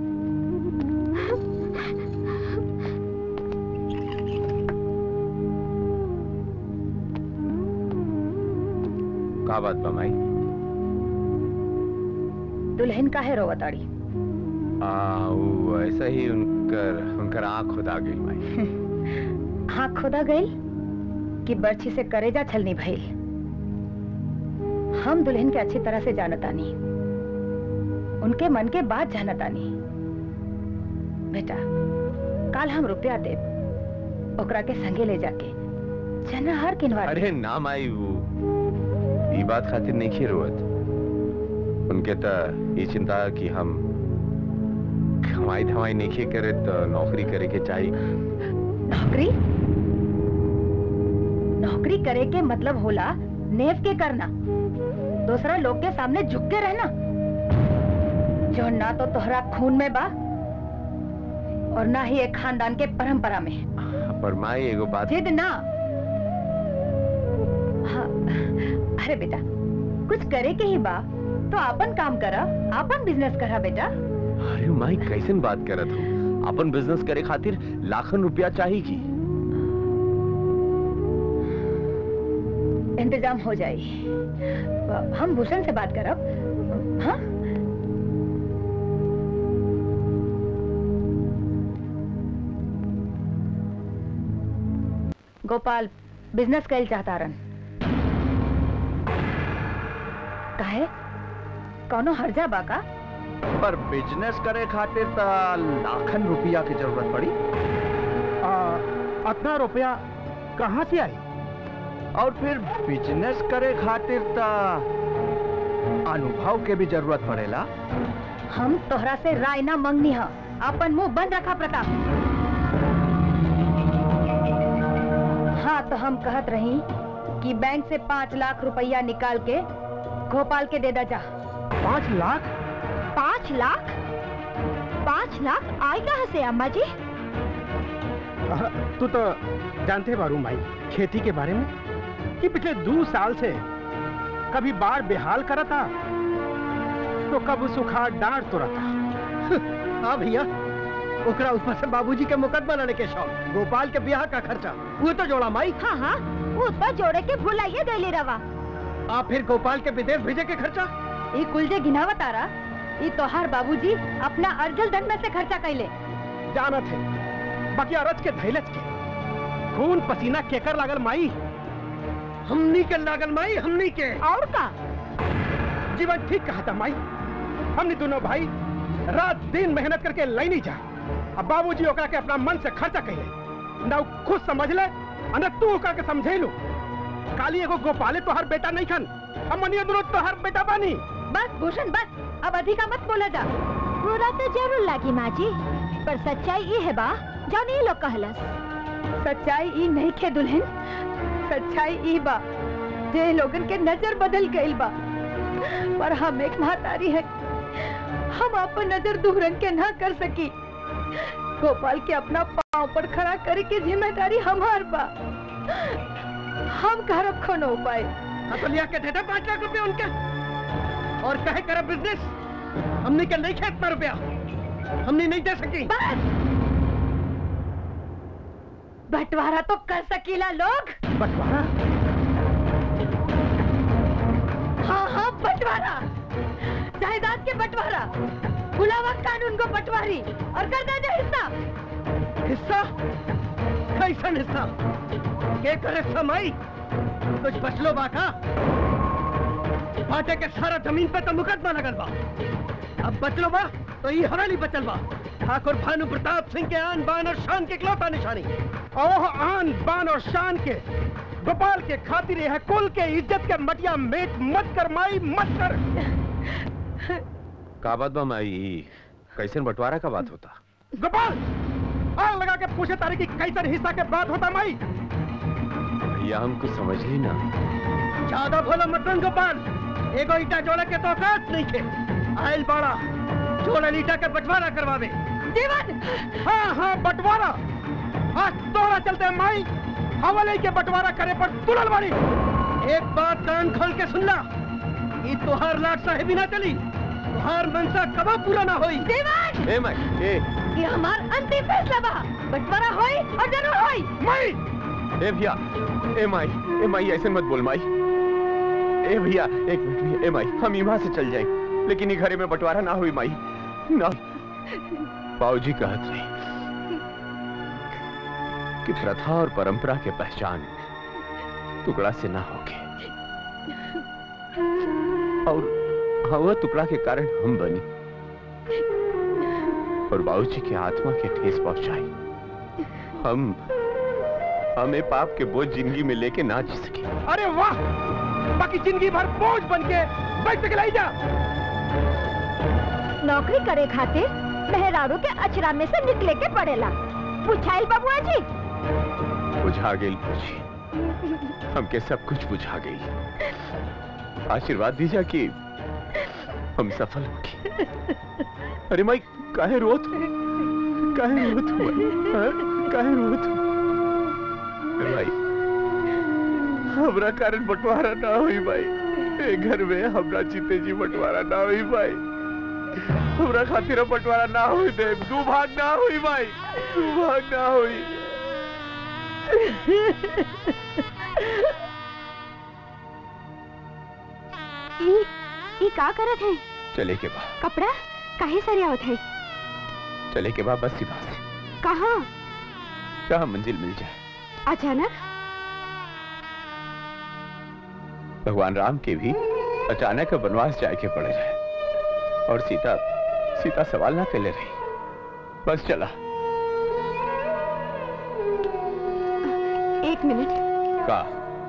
का बात बा माई दुल्हन का है रोवताड़ी आ वो ऐसा ही उनकर उनकर आंख खुदा गई माई हाँ खुदा गई कि बर्छी से करेजा छलनी भइल हम दुल्हन के अच्छी तरह से जानतानी उनके मन के बात जानतानी बेटा काल हम रुपया देब ओकरा के संगे ले जाके चनाहार किनवा देब। अरे ना माई वो ई बात खातिर नहीं खी रोवत उनके त ये चिंता कि हम कमाई धमाई नहीं खी करे तो नौकरी करे के चाहिए नौकरी नौकरी करे के मतलब होला नेव के करना दूसरा लोग के सामने झुक के रहना जो ना तो तोहरा खून में बा और ना ही एक खानदान के परंपरा में पर माई एगो बात जिद ना हाँ, अरे बेटा कुछ करे के ही बा तो अपन काम करा अपन बिजनेस करा बेटा अरे माई कैसन बात करत हो अपन बिजनेस करे खातिर लाखन रुपया चाहिए की इंतजाम हो जाए हम भूषण से बात करब हाँ गोपाल बिजनेस कैल चाहता रन काहे कौनो हर्जा बा का पर बिजनेस करे खातिर त लाखन रुपया की जरूरत पड़ी अतना रुपया कहाँ से आई और फिर बिजनेस करे खातिर त अनुभव के भी जरूरत पड़ेला हम तोहरा से राय ना मंगनी है अपन मुंह बंद रखा प्रताप हाँ तो हम कहत रही कि बैंक से पाँच लाख रुपया निकाल के गोपाल के दे दा जा पाँच लाख पाँच लाख पाँच लाख आए कहाँ से अम्मा जी अह, तू तो जानते बारू माई खेती के बारे में कि पिछले दो साल से कभी बाढ़ बेहाल करा था तो कब सुखा डांट तो रहा हाँ भैया ओकरा ऊपर से बाबूजी के मुकदमा लड़ने के शौक गोपाल के ब्याह का खर्चा वो तो जोड़ा माई हाँ हाँ वो तो जोड़े के भुलाइए गईली रवा आ फिर गोपाल के विदेश भेजे के खर्चा ये कुल जे गिनावत आ रहा ये तोहार बाबूजी अपना अर्जल धन में से खर्चा कैले जानत है बाकी अरज के धैलज के खून पसीना केकर लागल माई हमनी के लागल माई हमनी के और का जीवन ठीक कहा था माई हमने दोनों भाई रात दिन मेहनत करके लई जा अब बाबूजी ओकरा के अपना मन से खर्चा कइले ना उ खुद समझ ले और ना तू ओकरा के समझेलू काली एगो गोपाले तोहर बेटा नहीं खन हम मनिया दोनों तोहर बेटा बानी बस भूषण बस अब अधिका मत बोला जा बुरा तो जरूर लागी माँ जी पर सच्चाई ये है बा जौन ये लोग कहलस सच्चाई ई नहीं खे दुल्हन सच्चाई ई बा जे लोगन के नजर बदल गई बा पर हम एक महतारी है हम अपन नजर दूरन के ना कर सकी गोपाल के अपना पाँव पर खड़ा करे के जिम्मेदारी हमार बा हम घर खो न हो पाए हसलिया के देता पाँच लाख रुपए उनके और कहे कर बिजनेस हमने के नहीं खेत पर रुपया हमने नहीं दे सकी बस बंटवारा तो कर सकीला लोग बंटवारा हाँ हाँ बंटवारा जायदाद के बंटवारा बुलावा कानून को पटवारी और कर दे दे हिस्सा हिस्सा कैसन हिस्सा के करे समाई कुछ बचलो बाका बाटे के सारा जमीन पे तो मुकदमा लगल बा अब बचलो बा तो ये हवेली बचल बा ठाकुर भानु प्रताप सिंह के आन बान और शान के इकलौता निशानी ओह आन बान और शान के गोपाल के खातिर यह कुल के इज्जत के मटिया मेट मत कर माई मत कर का बात बा माई कैसन बंटवारा का बात होता गोपाल आग लगा के पूछे तारे की कैसन हिस्सा के बात होता माई भैया हम कुछ समझ ही ना ज्यादा भोला मतन गोपाल एगो ईटा जोड़े के तो औकात नहीं थे आयल बाड़ा जोड़े ईटा के बंटवारा करवावे जीवन हाँ हाँ बंटवारा आज तोड़ा चलते माई हवाले के बंटवारा करे पर तुरल वाली एक बात कान खोल के सुन ला ई तोहार लाट साहेबी ना चली तोहार मनसा कबो पूरा ना होई जीवन ए माई ए ये हमार अंतिम फैसला बा बंटवारा होई और जरूर होई माई ए भैया ए माई ए माई ऐसे मत बोल माई ए भैया एक मिनट भैया ए माई हम यहाँ से चल जाए लेकिन ये घरे में बंटवारा ना हुई माई ना बाबूजी कहत रही कि प्रथा और परंपरा के पहचान टुकड़ा से ना होके और हवा टुकड़ा के कारण हम बनी और बाबूजी की आत्मा के ठेस पहुंचाई हम हमें पाप के बोझ जिंदगी में लेके ना जी सके अरे वाह बाकी जिंदगी भर बोझ बन के बैठ के लाई जा नौकरी करे खातिर मेहरारू के अचरा में से निकले के पड़ेला पूछाइल बबुआ जी बुझा गई बुझी हमके सब कुछ बुझा गई आशीर्वाद दीजा कि हम सफल होगी अरे माई काहे रोत काहे रोत हुआ हाँ? काहे रोत हुआ अरे भाई हमरा कारण बंटवारा ना हुई भाई ए घर में हमरा जीते जी बंटवारा ना हुई भाई हमरा खातिर बंटवारा ना हुई दे दू भाग ना हुई भाई दू भाग ना हुई ई ई का करत है चले के बाद कपड़ा काहे सरियावत है चले के बाद बस सिवा से कहाँ जहाँ मंजिल मिल जाए अचानक भगवान राम के भी अचानक वनवास जाए के पड़े रहे और सीता सीता सवाल ना कर ले रही बस चला एक मिनट का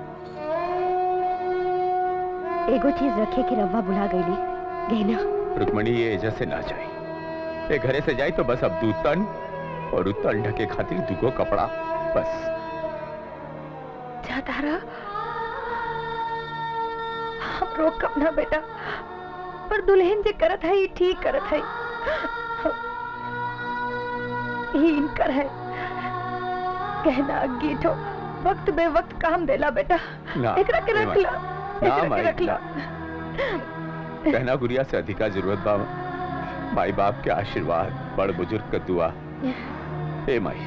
एगो चीज रखे कि रवा बुला गईली गहना रुक्मणी ये एजा से ना जाए ये घरे से जाए तो बस अब दू तन और उ तन ढके खातिर दुगो कपड़ा बस जा तारा हम रोकब ना बेटा पर दुल्हन जे करत है ई ठीक करत है ही इनकर है कहना गीठो वक्त बे वक्त काम देला बेटा ना एकरा के ए रख माई, ला ना एकरा माई, के रख ला कहना गुड़िया से अधिका जरूरत बा माई बाप के आशीर्वाद बड़ बुजुर्ग का दुआ ए माई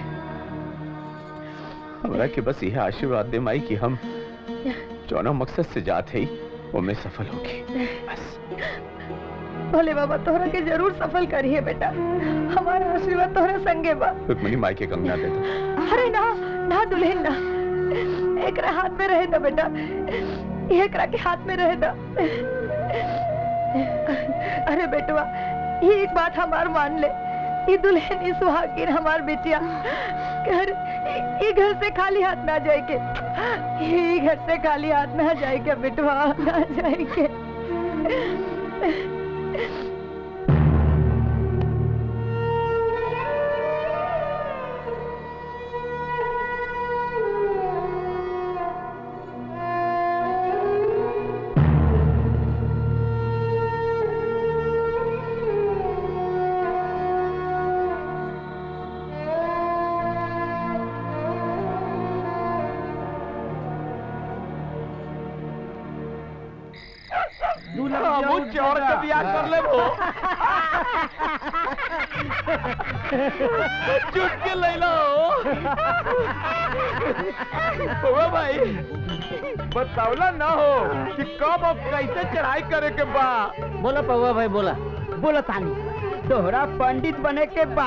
हमरा के बस यह आशीर्वाद दे माई कि हम जौना मकसद से जाते ही वो में सफल होगी बस भोले बाबा तोहरा के जरूर सफल करिए बेटा हमारा आशीर्वाद तोहरा संगे बा रुक्मणी माई के कंगना दे दो अरे ना ना दुल्हन ना एकरा हाथ में रहे दा बेटा एकरा के हाथ में रहे दा अरे बेटवा ये एक बात हमार मान ले ये दुल्हन इस सुहागिन हमार बेटिया घर ये घर से खाली हाथ ना जाए के ये घर से खाली हाथ ना जाए के बेटवा ना जाए के हमू चोर के बियाह कर ले वो चुटके ले लो ओ भाई बतावला ना हो कि कब और कैसे चढ़ाई करे के बा बोला पौवा भाई बोला बोला तानी तोहरा पंडित बने के बा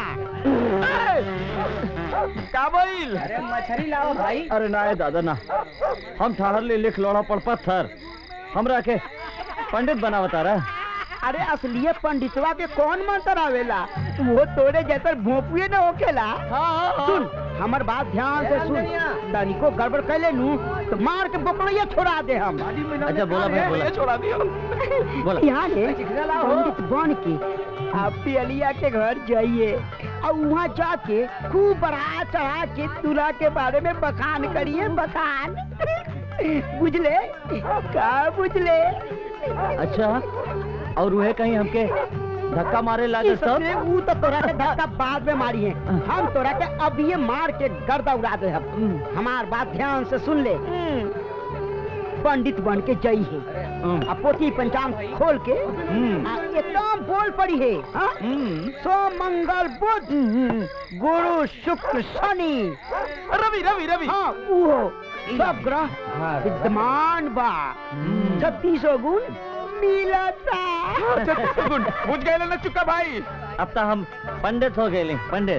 का बोल अरे मछली लाओ भाई अरे ना है दादा ना हम ठहर ले लिख लोड़ा पर पत्थर हमरा के पंडित बनावता रहा अरे असलिए पंडितवा के कौन मंत्र आवेला वो तोरे जैसे भोंपुए न होखेला सुन हमर बात ध्यान से सुन तनिको गड़बड़ कैले नु तो मार के बकड़िया छोड़ा दे हम अच्छा बोला भाई बोला छोड़ा दियो बोला यहाँ ले पंडित बन के आप पियलिया के घर जाइए और वहाँ जाके खूब बढ़ा चढ़ा के दूल्हा के बारे में बखान करिए बखान बुझले का बुझले अच्छा और वह कहीं हमके धक्का मारे लागे ई सब सबसे ऊ तो तोरा के धक्का बाद में मारी है हम तोरा के अब ये मार के गर्दा उड़ा दे हम हमार बात ध्यान से सुन ले पंडित बन के जई है आ पोथी पंचांग खोल के आ एकदम बोल पड़ी है हाँ? सोम मंगल बुध गुरु शुक्र शनि रवि रवि रवि हाँ वो सब ग्रह विद्यमान बा छत्तीसो गुण मिलता गुड बुझ गए ना चुका भाई अब तो हम पंडित हो गए पंडित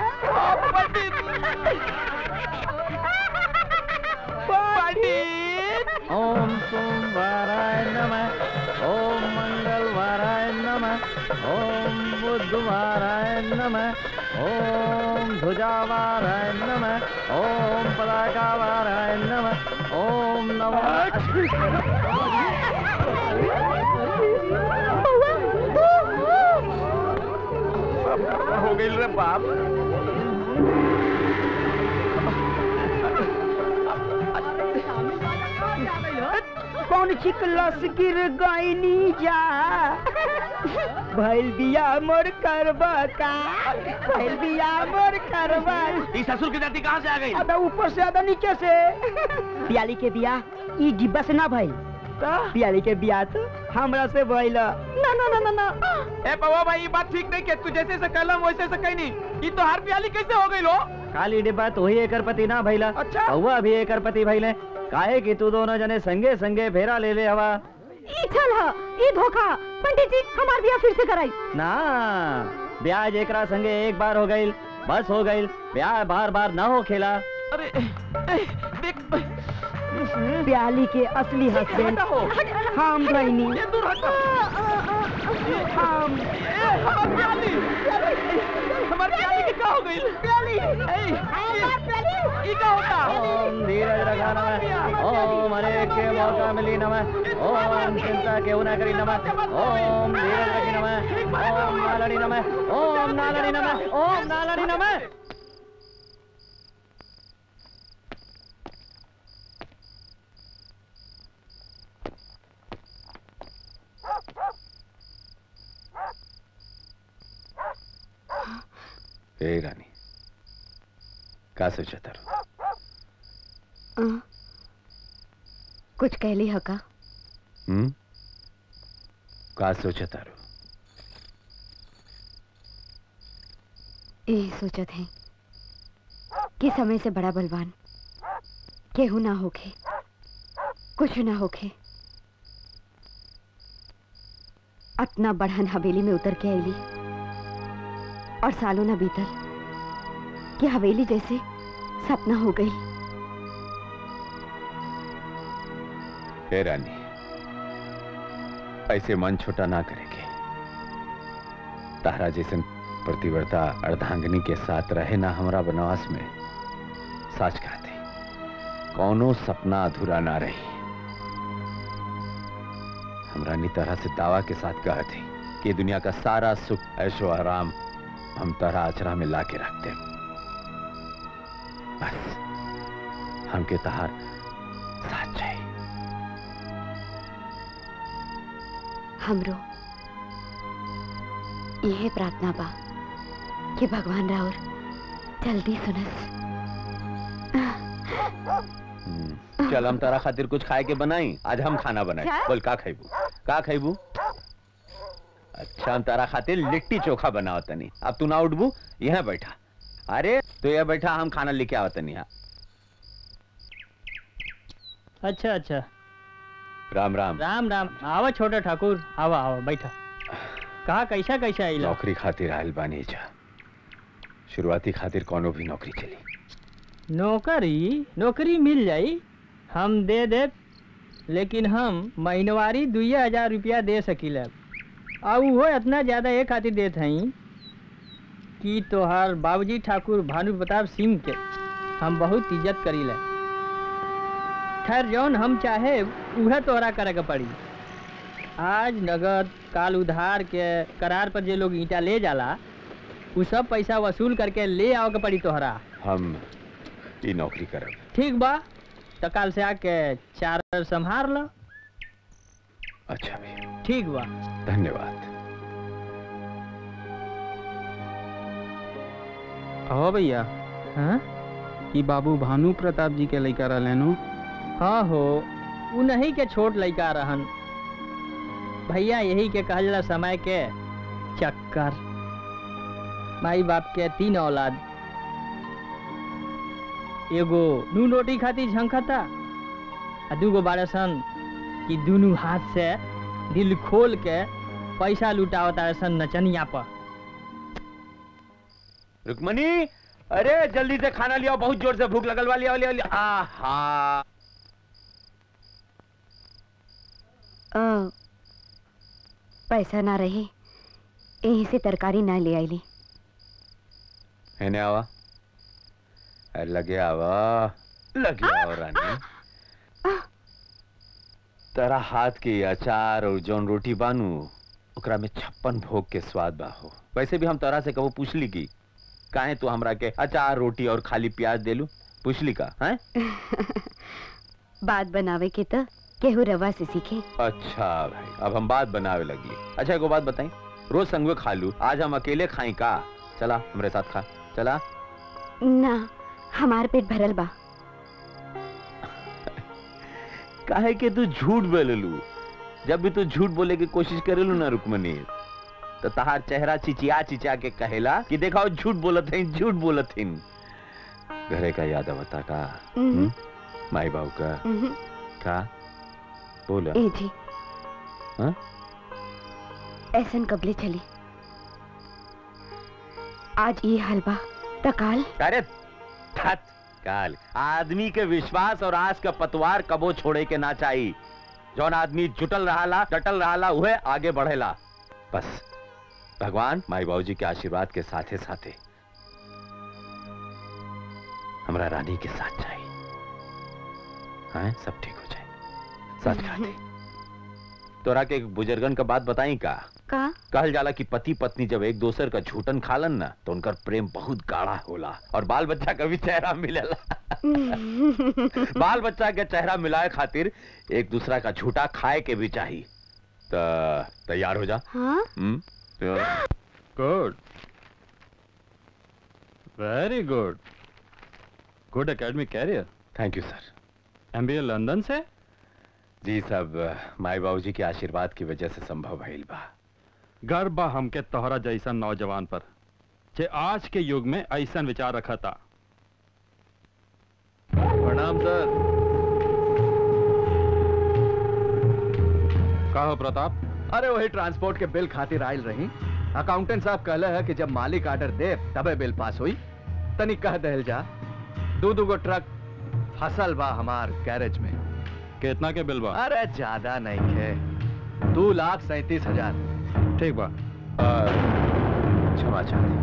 पंडित ओम सोमवाराय नमः ओम मंगलवाराय नमः ओम बुधवाराय नमः ओम ध्वजावाराय नमः ओम पताकावाराय नमः ओम नमः हो गई रे बाप कौन चिकलस गिर गईनी जा भैल बिया मोर करबा का भैल बिया मोर करबा ई ससुर की जाति कहाँ से आ गई अबे ऊपर से आधा नीचे से पियाली के बिया ई डिब्बा से ना भइल पियाली के बिया तो हमरा से भइल ना ना ना ना ना ए पवा भाई ये बात ठीक नहीं के तू जैसे से कहलम वैसे से कहीं नहीं ये तो हर प्याली कैसे हो गई लो खाली डिब्बा तो ही एकर पति ना भैला अच्छा। हुआ भी एकर पति भैले काहे कि तू दोनों जने संगे संगे फेरा ले ले हवा ई चल ह ई धोखा पंडित जी हमार बियाह फिर से कराई ना ब्याज एकरा संगे एक बार हो गईल बस हो गईल ब्याह बार बार ना हो खेला अरे ए, देख प्याली के असली हस्बैंड हम गईनी ये दूर हटो हम ए, हमार प्याली हमार प्याली की क्या हो गई प्याली ए हमार प्याली ये क्या होता ओम धीरज रखा नमः ओम हरे के मौका मिली नमः ओम चिंता क्यों ना करी नमः ओम धीरज रखी नमः ओम नालड़ी नमः ओम नालड़ी नमः ओम नालड़ी नमः ए रानी का सोचा तारू कुछ कहली हका हम्म का सोचा तारू यही सोचत है कि समय से बड़ा बलवान केहू ना होखे कुछ ना होखे अपना बढ़न हवेली में उतर के आईली और सालों न बीतल कि हवेली जैसे सपना हो गई हे रानी ऐसे मन छोटा ना करेंगे तारा जैसे प्रतिवर्ता अर्धांगिनी के साथ रहे ना हमारा बनवास में सच कहते कौनो सपना अधूरा ना रही हमरा नी तरह से दावा के साथ कहे थे कि दुनिया का सारा सुख ऐशो आराम हम तरह आचरा में ला के रखते बस हमके तहार साथ चाहिए हमरो यह प्रार्थना बा कि भगवान राउर जल्दी सुनस हम्म, चल हम तारा खातिर कुछ खाए के बनाई आज हम खाना बनाए क्या? बोल का खाइबू का खाइबू अच्छा हम तारा खातिर लिट्टी चोखा बनाओ तनी अब तू ना उठबू यहाँ बैठा अरे तो यह बैठा हम खाना लेके आओ तनी यहाँ अच्छा अच्छा राम राम राम राम आवा छोटा ठाकुर आवा आवा बैठा कहा कैसा कैसा आइला नौकरी खातिर आयल बानी जा शुरुआती खातिर कोनो भी नौकरी चली नौकरी नौकरी मिल जाई हम दे दे लेकिन हम महीनवारी दुई हजार रुपया दे सकीला और वो इतना ज़्यादा एक खातिर देत हई कि तोहार बाबूजी ठाकुर भानु प्रताप सिंह के हम बहुत इज्जत करीला खैर जौन हम चाहे उहे तोहरा करे के पड़ी आज नगद काल उधार के करार पर जे लोग ईंटा ले जाला उ सब पैसा वसूल करके ले आओ के पड़ी तोहरा हम ई नौकरी करब ठीक बा तो कल से आके चार संभार लो अच्छा भैया ठीक बा धन्यवाद हो भैया हाँ ई बाबू भानु प्रताप जी के लड़का रहलेनु हाँ हो उ नहीं के छोट लड़का रहन भैया यही के कहल जाला समय के चक्कर माई बाप के तीन औलाद एगो नून रोटी खातिर झंखता आ दूगो बारह सन कि दोनों हाथ से दिल खोल के पैसा लुटावता सन नचनिया पर रुक्मणी अरे जल्दी से खाना लिया बहुत जोर से भूख लगल वाली वाली आहा अ, पैसा ना रहे यहीं से तरकारी ना ले आईली हेने आवा अरे लगे आवा लगे आवा रानी तेरा हाथ के अचार और जौन रोटी बानू ओकरा में छप्पन भोग के स्वाद बा हो वैसे भी हम तोरा से कबो पूछली की काहे तू हमरा के अचार रोटी और खाली प्याज देलू पूछली का हैं बात बनावे के तो केहू रवा से सीखे अच्छा भाई अब हम बात बनावे लगी अच्छा एगो बात बताई रोज संगवे खा लू आज हम अकेले खाई का चला हमरे साथ खा चला ना हमार पेट भरल बा काहे के तू झूठ बोललू जब भी तू झूठ बोले की कोशिश करेलू ना रुकमनी तो तहार चेहरा चिचिया चिचिया के कहेला कि देखा झूठ बोलत है झूठ बोलत है घरे का याद आवता का हम्म, हम्म? माई बाबू का हम्म, का बोला ए जी हाँ? ऐसन कबले चली आज ये हलवा तकाल अरे थत काल आदमी के विश्वास और आस का पतवार कबो छोड़े के ना चाहिए जौन आदमी जुटल रहाला डटल रहाला उहे आगे बढ़ेला बस भगवान माई बाबूजी के आशीर्वाद के साथे साथे हमरा रानी के साथ चाहिए हाँ सब ठीक हो जाए सच खाते तोरा के एक बुजुर्गन का बात बताई का का कहल जाला कि पति पत्नी जब एक दोसर का झूठन खालन ना तो उनकर प्रेम बहुत गाढ़ा होला और बाल बच्चा का भी चेहरा मिलेला बाल बच्चा के चेहरा मिलाए खातिर एक दूसरा का झूठा खाए के भी चाहिए तो तैयार हो जा हाँ good very good good academic career thank you sir MBA London से जी सब माई बाबूजी के आशीर्वाद की वजह से संभव भइल बा गर्व बा हमके तोहरा जैसा नौजवान पर जे आज के युग में ऐसा विचार रखा था प्रणाम सर कहो प्रताप अरे वही ट्रांसपोर्ट के बिल खातिर आयल रही अकाउंटेंट साहब कहले है कि जब मालिक ऑर्डर दे तबे बिल पास हुई तनी कह दहल जा दू दू गो ट्रक फसल बा हमार गैरेज में कितना के बिल बा अरे ज्यादा नहीं है दो लाख सैतीस हजार ठीक बा क्षमा चाहती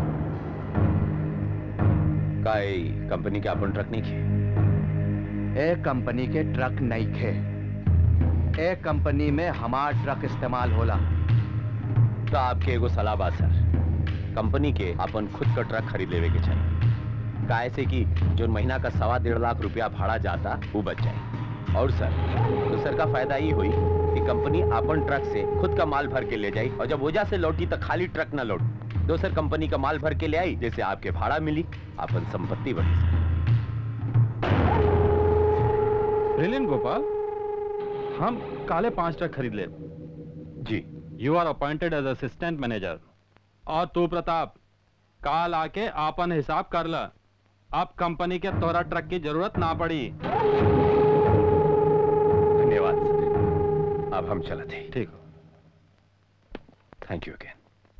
काई कंपनी के अपन ट्रक नहीं खे एक कंपनी के ट्रक नहीं खे एक कंपनी में हमार ट्रक इस्तेमाल होला तो आपके एगो सलाह बा सर कंपनी के अपन खुद का ट्रक खरीद लेवे के चाहिए काहे से कि जो महीना का सवा डेढ़ लाख रुपया भाड़ा जाता वो बच जाए और सर दूसर का फायदा ये हुई कि कंपनी अपन ट्रक से खुद का माल भर के ले जाई और जब वजह से लौटी तो खाली ट्रक ना लौट दोसर कंपनी का माल भर के ले आई जैसे आपके भाड़ा मिली अपन संपत्ति बढ़ी ब्रिलियंट गोपाल हम काले पांच ट्रक खरीद ले जी you are appointed as assistant manager और तू प्रताप काल आके आपन हिसाब कर ला अब कंपनी के तोरा ट्रक की जरूरत ना पड़ी धन्यवाद सर अब हम चलते हैं ठीक थैंक यू अगेन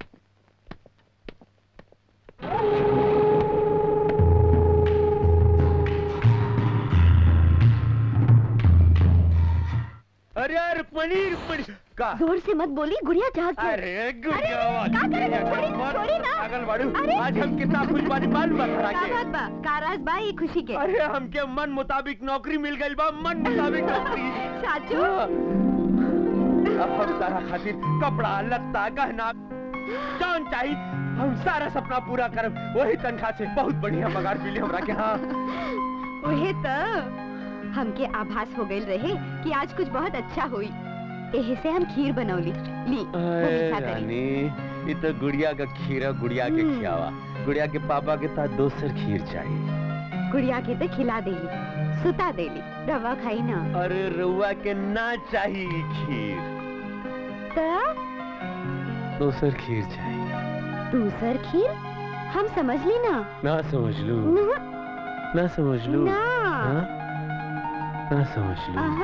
अरे यार रुक्मणी रुक्मणी का जोर से मत बोली गुड़िया जाग गई। अरे गुड़िया अरे, का करे तू? छोड़ी ना, छोड़ी ना। पागल बाड़ू अरे। आज हम कितना खुश बानी मालूम बा तोरा का के बात बा का राज बा ये खुशी के अरे हमके मन मुताबिक नौकरी मिल गई बा मन मुताबिक नौकरी साचू अब हम तारा खातिर कपड़ा लत्ता गहना जौन चाहिए हम सारा सपना पूरा करब वही तनख्वाह से बहुत बढ़िया पगार मिली हमरा के हाँ वही तो हमके आभास हो गई रहे कि आज कुछ बहुत अच्छा हुई एहे से हम खीर बनौली ली वो अरे भी खा करी। रानी ये तो गुड़िया का खीरा गुड़िया के हम्म। खियावा गुड़िया के पापा के साथ दोसर खीर चाहिए गुड़िया के तो खिला देली सुता देली रवा खाई ना अरे रुआ के ना चाहिए खीर तो दोसर खीर चाहिए दूसर खीर हम समझ ली ना ना समझ लू ना ना समझ लू ना हाँ? ना समझ लू आहा,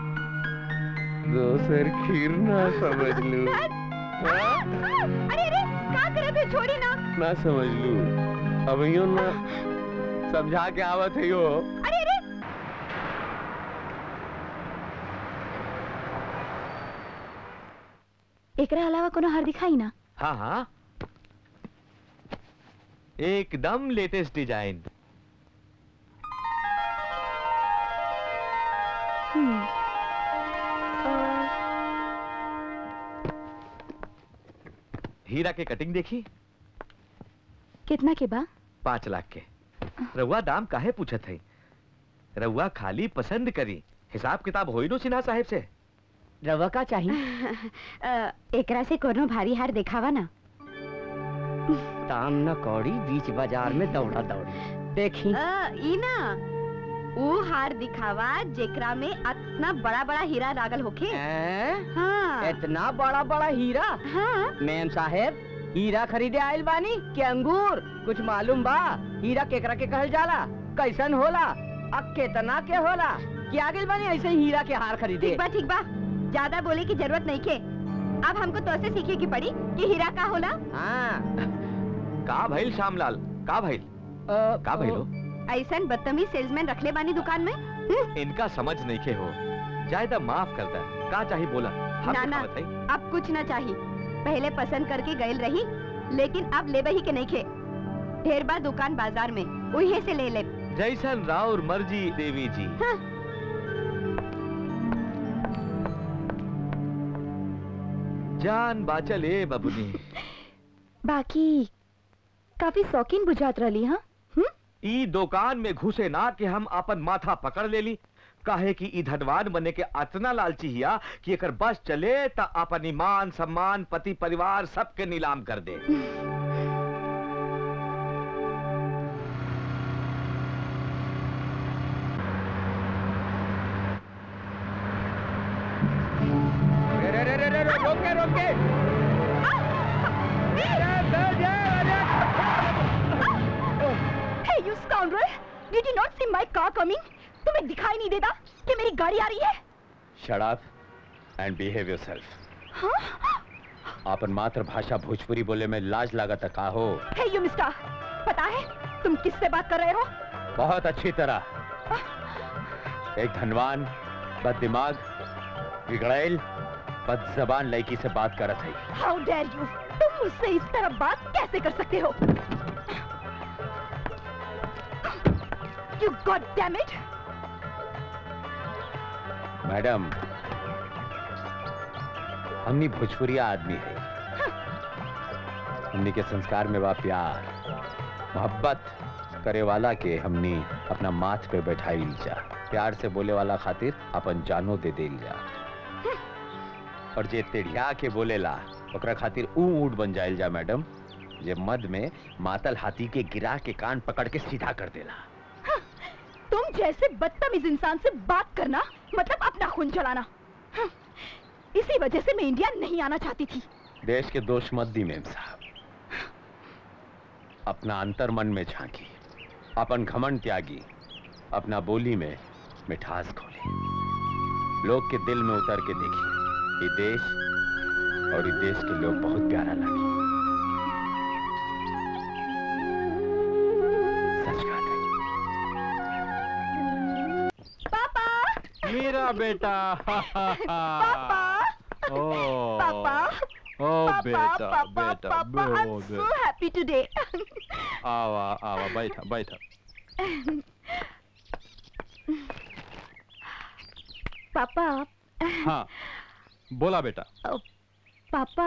दोसर खीर ना समझ लू आ, अरे अरे का करे थे छोड़ी ना ना समझ लू अब यूं ना समझा के आवत है यो अरे अरे एकरा अलावा कोनो हार दिखाई ना हाँ हाँ एकदम लेटेस्ट डिजाइन हम्म, हीरा के कटिंग देखी कितना के बा पाँच लाख के रउआ दाम काहे पूछत है रउआ खाली पसंद करी हिसाब किताब होई नो सिन्हा साहेब से रवा का चाहिए अ, एकरा से कोनो भारी हार दिखावा ना ताम न कौड़ी बीच बाजार में दौड़ा दौड़ी देखी अ, ई ना वो हार दिखावा जेकरा में इतना बड़ा बड़ा हीरा लागल होखे हैं? हाँ इतना बड़ा बड़ा हीरा हाँ मैम साहेब हीरा खरीदे आयल बानी के अंगूर कुछ मालूम बा हीरा केकरा के कहल जाला कैसन होला अब केतना के होला कि आगे बानी ऐसे ही हीरा के हार खरीदे ठीक बा ठीक बा ज्यादा बोले की जरूरत नहीं के अब हमको तो से सीखे की पड़ी कि हीरा का होला हाँ का भइल श्यामलाल का भइल का भइलो ऐसन बदतमीज सेल्समैन रखले बानी दुकान में हम्म, इनका समझ नहीं के हो जायदा माफ करता है का चाहिए बोला हम ना ना दिखावत हई। अब कुछ ना चाहिए पहले पसंद करके गयल रही लेकिन अब ले ही के नहीं खे ढेर बार दुकान बाजार में उहे से ले ले जैसन राउर मर्जी देवी जी हाँ। जान बाचल ए बबुनी बाकी काफी शौकीन बुझात रही हाँ ई दुकान में घुसे ना कि हम अपन माथा पकड़ लेली काहे कि ई धनवान बने के अतना लालची हिया कि एकर बस चले त अपन ईमान सम्मान पति परिवार सबके नीलाम कर दे रे रे रे रे रे रे, रोके रोके Hey, you scoundrel! Did you not see my car coming? तुम्हें दिखाई नहीं देता कि मेरी गाड़ी आ रही है shut up and behave yourself अपन मातृभाषा भोजपुरी बोले में लाज लागत का हो हे यू मिस्टर पता है तुम किससे बात कर रहे हो बहुत अच्छी तरह एक धनवान बद दिमाग बिगड़ैल बद जबान लड़की से बात करत है हाउ डेयर यू तुम मुझसे इस तरह बात कैसे कर सकते हो you god damn it madam हमनी भोजपुरिया आदमी है हमनी के संस्कार में बा प्यार मोहब्बत करे वाला के हमनी अपना माथ पे बैठाई जा प्यार से बोले वाला खातिर अपन जानो दे देल जा और जे तेढ़िया के बोलेला ओकरा खातिर ऊ ऊंट बन जाइल जा मैडम जे मद में मातल हाथी के गिरा के कान पकड़ के सीधा कर देला तुम जैसे बदतमीज इंसान से बात करना मतलब अपना खून चलाना हम्म, इसी वजह से मैं इंडिया नहीं आना चाहती थी देश के दोष मत दी मेम साहब अपना अंतर मन में झांकी अपन घमंड त्यागी अपना बोली में मिठास खोली लोग के दिल में उतर के देखी ये देश और ये देश के लोग बहुत प्यारा लगे सच बात है पापा मेरा बेटा पापा ओ पापा ओ बेटा पापा बेटा पापा आई एम बो- सो हैप्पी टुडे आवा आवा बैठा बैठा पापा हाँ बोला बेटा पापा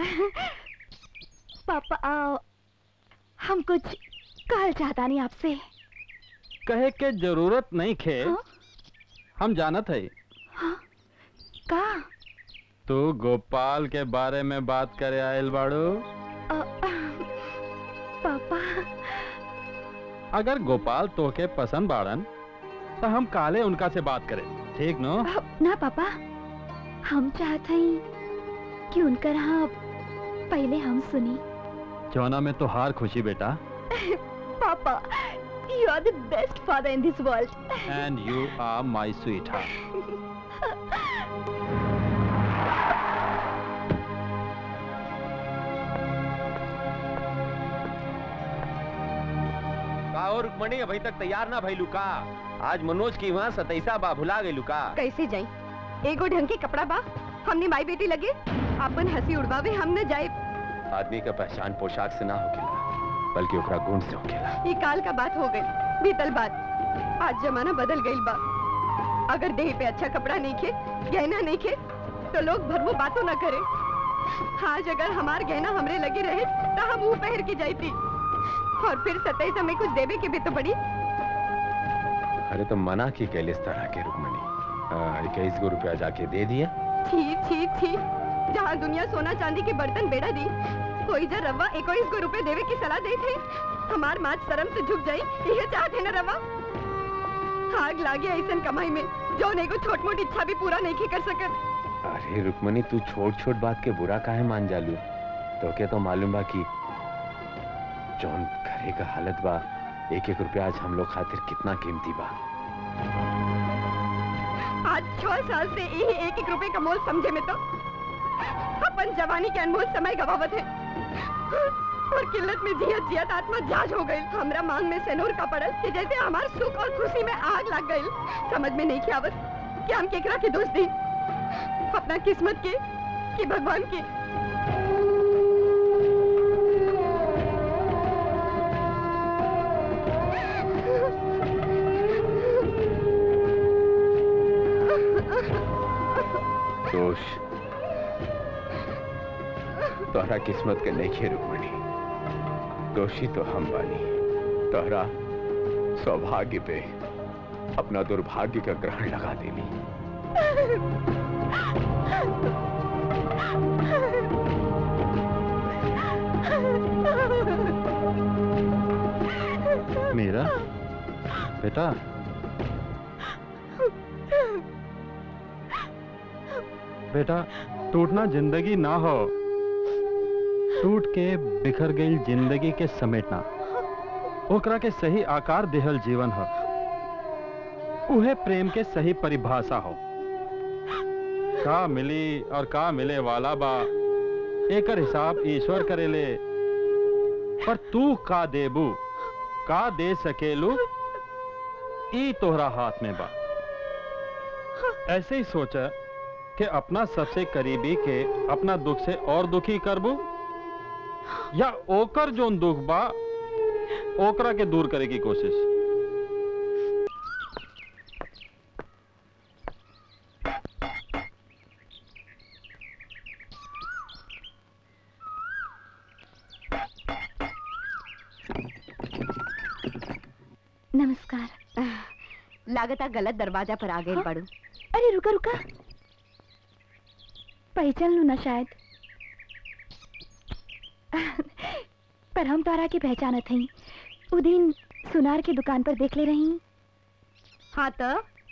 पापा आ, हम कुछ कहल चाहता नहीं आपसे कहे के जरूरत नहीं खे हाँ? हम जानत है का तू गोपाल के बारे में बात करे आयल बाड़ू अ, पापा अगर गोपाल तोके पसंद बाड़न तो हम काले उनका से बात करें ठीक नो ना पापा हम चाहते हैं कि उनकर हाँ पहले हम सुनी जौना में तो हार खुशी बेटा papa you are the best father in this world and you are my sweetheart का और रुक्मणी अभी तक तैयार ना भइलू का आज मनोज की वहाँ सतैसा बा भुला गइलू का कैसे जाई एगो ढंग के कपड़ा बा हमने माई बेटी लगे अपन हंसी उड़वावे हम न जाए आदमी का पहचान पोशाक से ना होकेला बल्कि ओकरा गुण से होकेला ये काल का बात हो गई बीतल बात आज जमाना बदल गई बा अगर देह पे अच्छा कपड़ा नहीं खे गहना नहीं खे तो लोग भरवो बातों न करे आज अगर हमार गहना हमरे लगे रहे तो हम वो पहन के जाती और फिर सताई समय कुछ देवे के भी तो पड़ी अरे तो मना की कैले इस तरह के रुक्मणी इक्कीस गो रुपया जाके दे दिया छी छी छी जहाँ दुनिया सोना चांदी के बर्तन बेड़ा दी कोई जर रवा इक्कीस गो रुपए देवे की सलाह दे थे हमार माच शर्म से झुक जाई ये चाहते न रवा आग लागे ऐसन कमाई में जो ने को छोट मोट इच्छा भी पूरा नहीं कर सकत अरे रुक्मणी तू छोट छोट बात के बुरा काहे मान जालू तो के तो मालूम बा कि जौन घरे का हालत बा एक एक रुपया आज हम लोग खातिर कितना कीमती बा आज छह साल से यही एक एक रुपए का मोल समझे में तो अपन जवानी के अनमोल समय गवावत है और किल्लत में जियत जियत आत्मा जाज हो गई हमरा मांग में सेनूर का पड़ल कि जैसे हमार सुख और खुशी में आग लग गई समझ में नहीं आवत कि हम केकरा के दोस्त दी अपना किस्मत के कि भगवान के दोष तोहरा किस्मत के नहीं खे रुक्मणी दोषी तो हम बानी तोहरा सौभाग्य पे अपना दुर्भाग्य का ग्रहण लगा देनी मेरा बेटा बेटा टूटना जिंदगी ना हो टूट के बिखर गई जिंदगी के समेटना ओकरा के सही आकार देहल जीवन हो उहे प्रेम के सही परिभाषा हो का मिली और का मिले वाला बा एकर हिसाब ईश्वर करेले पर तू का देबू का दे सकेलू ई तोहरा हाथ में बा ऐसे ही सोचा कि अपना सबसे करीबी के अपना दुख से और दुखी करबू या ओकर जोन दुख बा ओकरा के दूर करे की कोशिश नमस्कार लागता गलत दरवाजा पर आ गए हाँ? पड़ू अरे रुका रुका पहचान लू ना शायद पर हम तोरा के पहचानत हई उ दिन सुनार की दुकान पर देख ले रही हाँ तो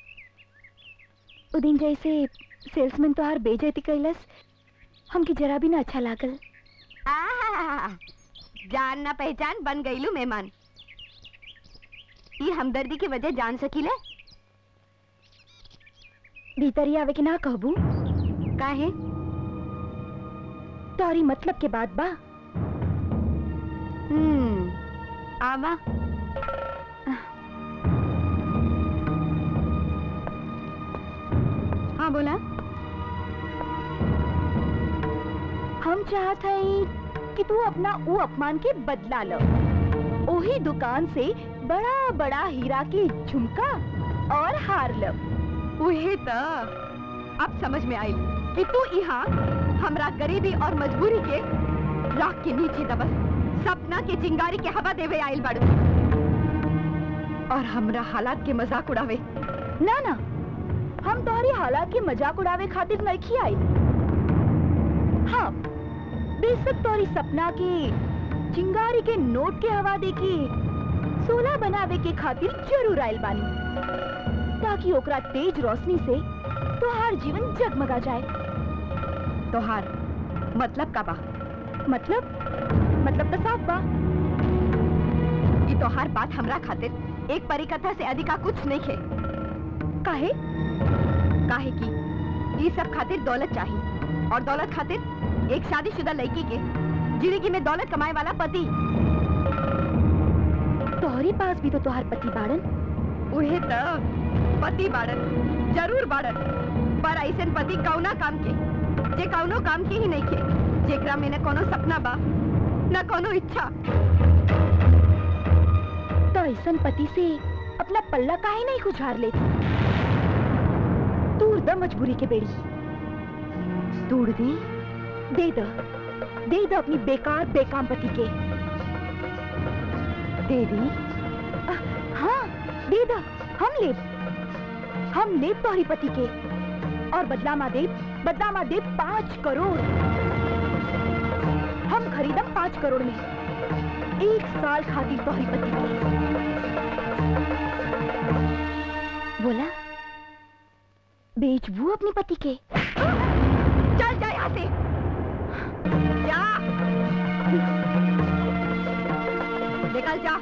उ दिन जैसे सेल्समैन तोहार बेइज्जती कैलस हमके जरा भी ना अच्छा लागल आहा, जान ना पहचान बन गईलू मेहमान ये हमदर्दी की वजह जान सकीले भीतरी आवे के ना कहबू काहे तोरी मतलब के बात बा हम्म आवा हाँ बोला हम चाहत हई कि तू अपना वो अपमान के बदला लो ओही दुकान से बड़ा बड़ा हीरा के झुमका और हार लो उहे तो अब समझ में आई कि तू यहाँ हमरा गरीबी और मजबूरी के राख के नीचे दबल सपना के चिंगारी के हवा देवे आइल बाड़ू और हमरा हालात के मजाक उड़ावे ना ना हम तोहरी हालात के मजाक उड़ावे खातिर नहीं आई हाँ बेशक तोहरी सपना के चिंगारी के नोट के हवा देखी सोना बनावे के खातिर जरूर आइल बानी ताकि ओकरा तेज रोशनी से तोहार जीवन जगमगा जाए तोहार मतलब का बा मतलब मतलब तो साफ बा ये तोहार बात हमरा खातिर एक परिकथा से अधिका कुछ नहीं है काहे काहे की ये सब खातिर दौलत चाहिए और दौलत खातिर एक शादीशुदा लड़की के जिंदगी में दौलत कमाए वाला पति तोहरी पास भी तो तोहार पति बाड़न उहे तो पति बाड़न जरूर बाड़न पर ऐसन पति कौना काम के जे कौनो काम के ही नहीं के जेकरा में न कोनो सपना बा न कोनो इच्छा तो ऐसन पति से अपना पल्ला काहे नहीं खुझार लेती दूर द मजबूरी के बेड़ी तोड़ दी दे दो दे दो अपनी बेकार बेकाम पति के दे दी अ, हाँ दे दो हम ले हम ले तोहरी पति के और बदला मा दे बदला मा दे पाँच करोड़ हम खरीदम पाँच करोड़ में एक साल खातिर तोहरी पति के बोला बेचबू अपने पति के चल जा यहाँ से जा निकल जा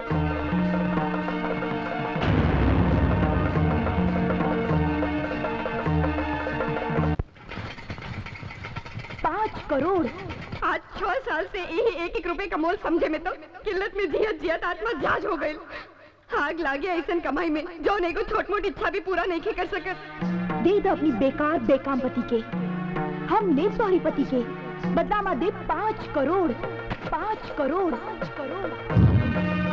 पाँच करोड़ आज छह साल से यही एक एक रुपए का मोल समझे में तो किल्लत में जियत जियत आत्मा जाज हो गई आग लागे ऐसन कमाई में जो नहीं को छोट मोट इच्छा भी पूरा नहीं कर सकत दे दो अपनी बेकार बेकाम पति के हम ले तोहरी पति के बदला मा दे पाँच करोड़ पाँच करोड़ पाँच करोड़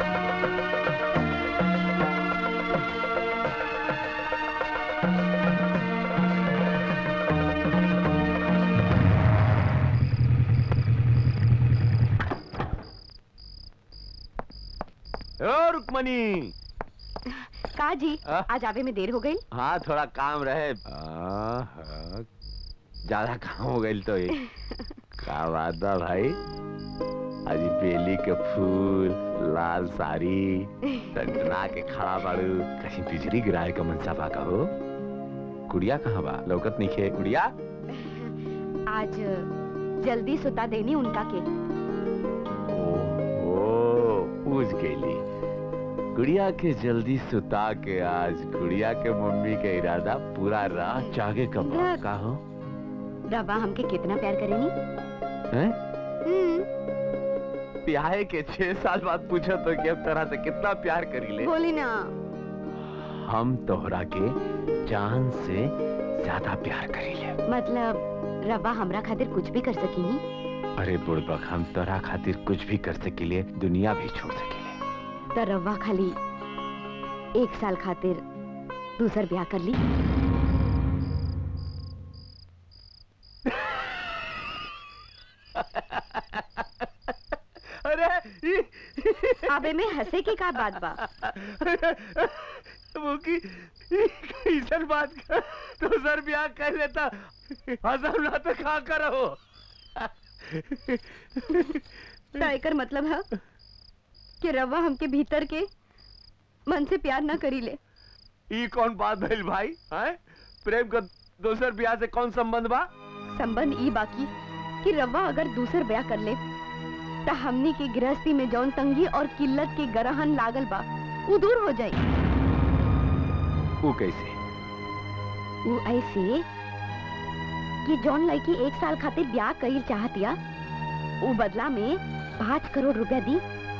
ओ रुक्मणी का जी आ? आज आवे में देर हो गई हाँ थोड़ा काम रहे हाँ, हाँ, ज्यादा काम हो गई तो ये का बात बा भाई आज ई बेली के फूल लाल साड़ी टंटना के खड़ा बाड़ू कहीं बिजली गिराए का मनसा बा का हो गुड़िया कहाँ बा लौकत नहीं खे गुड़िया आज जल्दी सुता देनी उनका के ओ, ओ पूछ गईली गुड़िया के जल्दी सुता के आज गुड़िया के मम्मी के इरादा पूरा रात जागे कब देख। का हो रवा हमके कितना प्यार करेनी हैं? हम्म ब्याह के छह साल बाद पूछो तो कि अब तरह से कितना प्यार करी ले बोली ना हम तोहरा के जान से ज्यादा प्यार करी ले मतलब रवा हमरा खातिर कुछ भी कर सकीनी अरे बुड़बक हम तोरा खातिर कुछ भी कर सकिले दुनिया भी छोड़ सकिले त रवा खाली एक साल खातिर दूसर ब्याह कर ली अरे आबे में हंसे के का बात बा वो की कैसन बात कर तो सर ब्याह कर लेता हजम ना तो खा कर हो त एकर मतलब है कि रवा हमके भीतर के मन से प्यार ना करी ले ई कौन बात भइल भाई हैं प्रेम का दोसर ब्याह से कौन संबंध बा संबंध ई बाकी कि रवा अगर दूसर ब्याह कर ले त हमनी के गृहस्थी में जौन तंगी और किल्लत के गरहन लागल बा वो दूर हो जाई वो कैसे वो ऐसे कि जौन लड़की एक साल खातिर ब्याह कईल चाहतिया वो बदला में पाँच करोड़ रुपया दी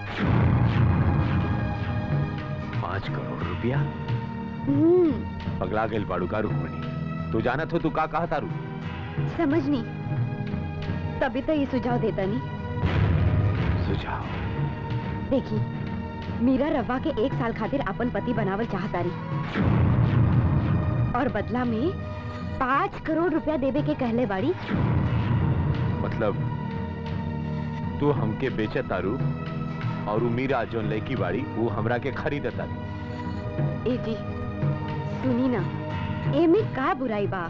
पाँच करोड़ रुपया हम्म पगला गइल बाड़ू का रुक्मणी तू जानत हो तू का कहा तारू समझनी तभी तो ये सुझाव देता नहीं सुझाव देखी मीरा रवा के एक साल खातिर अपन पति बनावल चाहता रही और बदला में पाँच करोड़ रुपया देवे के कहले बाड़ी मतलब तू हमके बेचे तारू और उ मीरा जोन लड़की बाड़ी वो हमरा के खरीद तारी ए जी सुनी ना एमे का बुराई बा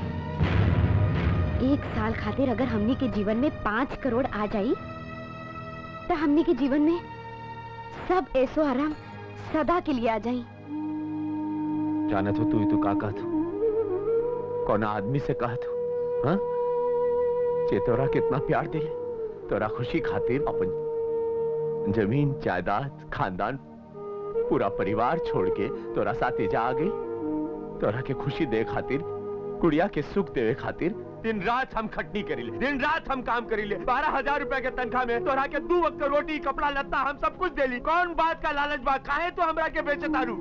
एक साल खातिर अगर हमनी के जीवन में पाँच करोड़ आ जाई तो हमनी के जीवन में सब ऐसो आराम सदा के लिए आ जाई जानत हो तू तू का कहत हो कौन आदमी से कहत हो हाँ जे तोरा कितना प्यार दे तोरा खुशी खातिर अपन जमीन जायदाद खानदान पूरा परिवार छोड़ के तोरा साथे जा आ गई तोरा के खुशी दे खातिर गुड़िया के सुख देवे खातिर दिन रात हम खटनी करीले दिन रात हम काम करीले बारह हजार रुपए के तनख्वाह में तोरा के दू वक्त के रोटी कपड़ा लत्ता हम सब कुछ देली कौन बात का लालच बा काहे तो हमरा के बेचे तारू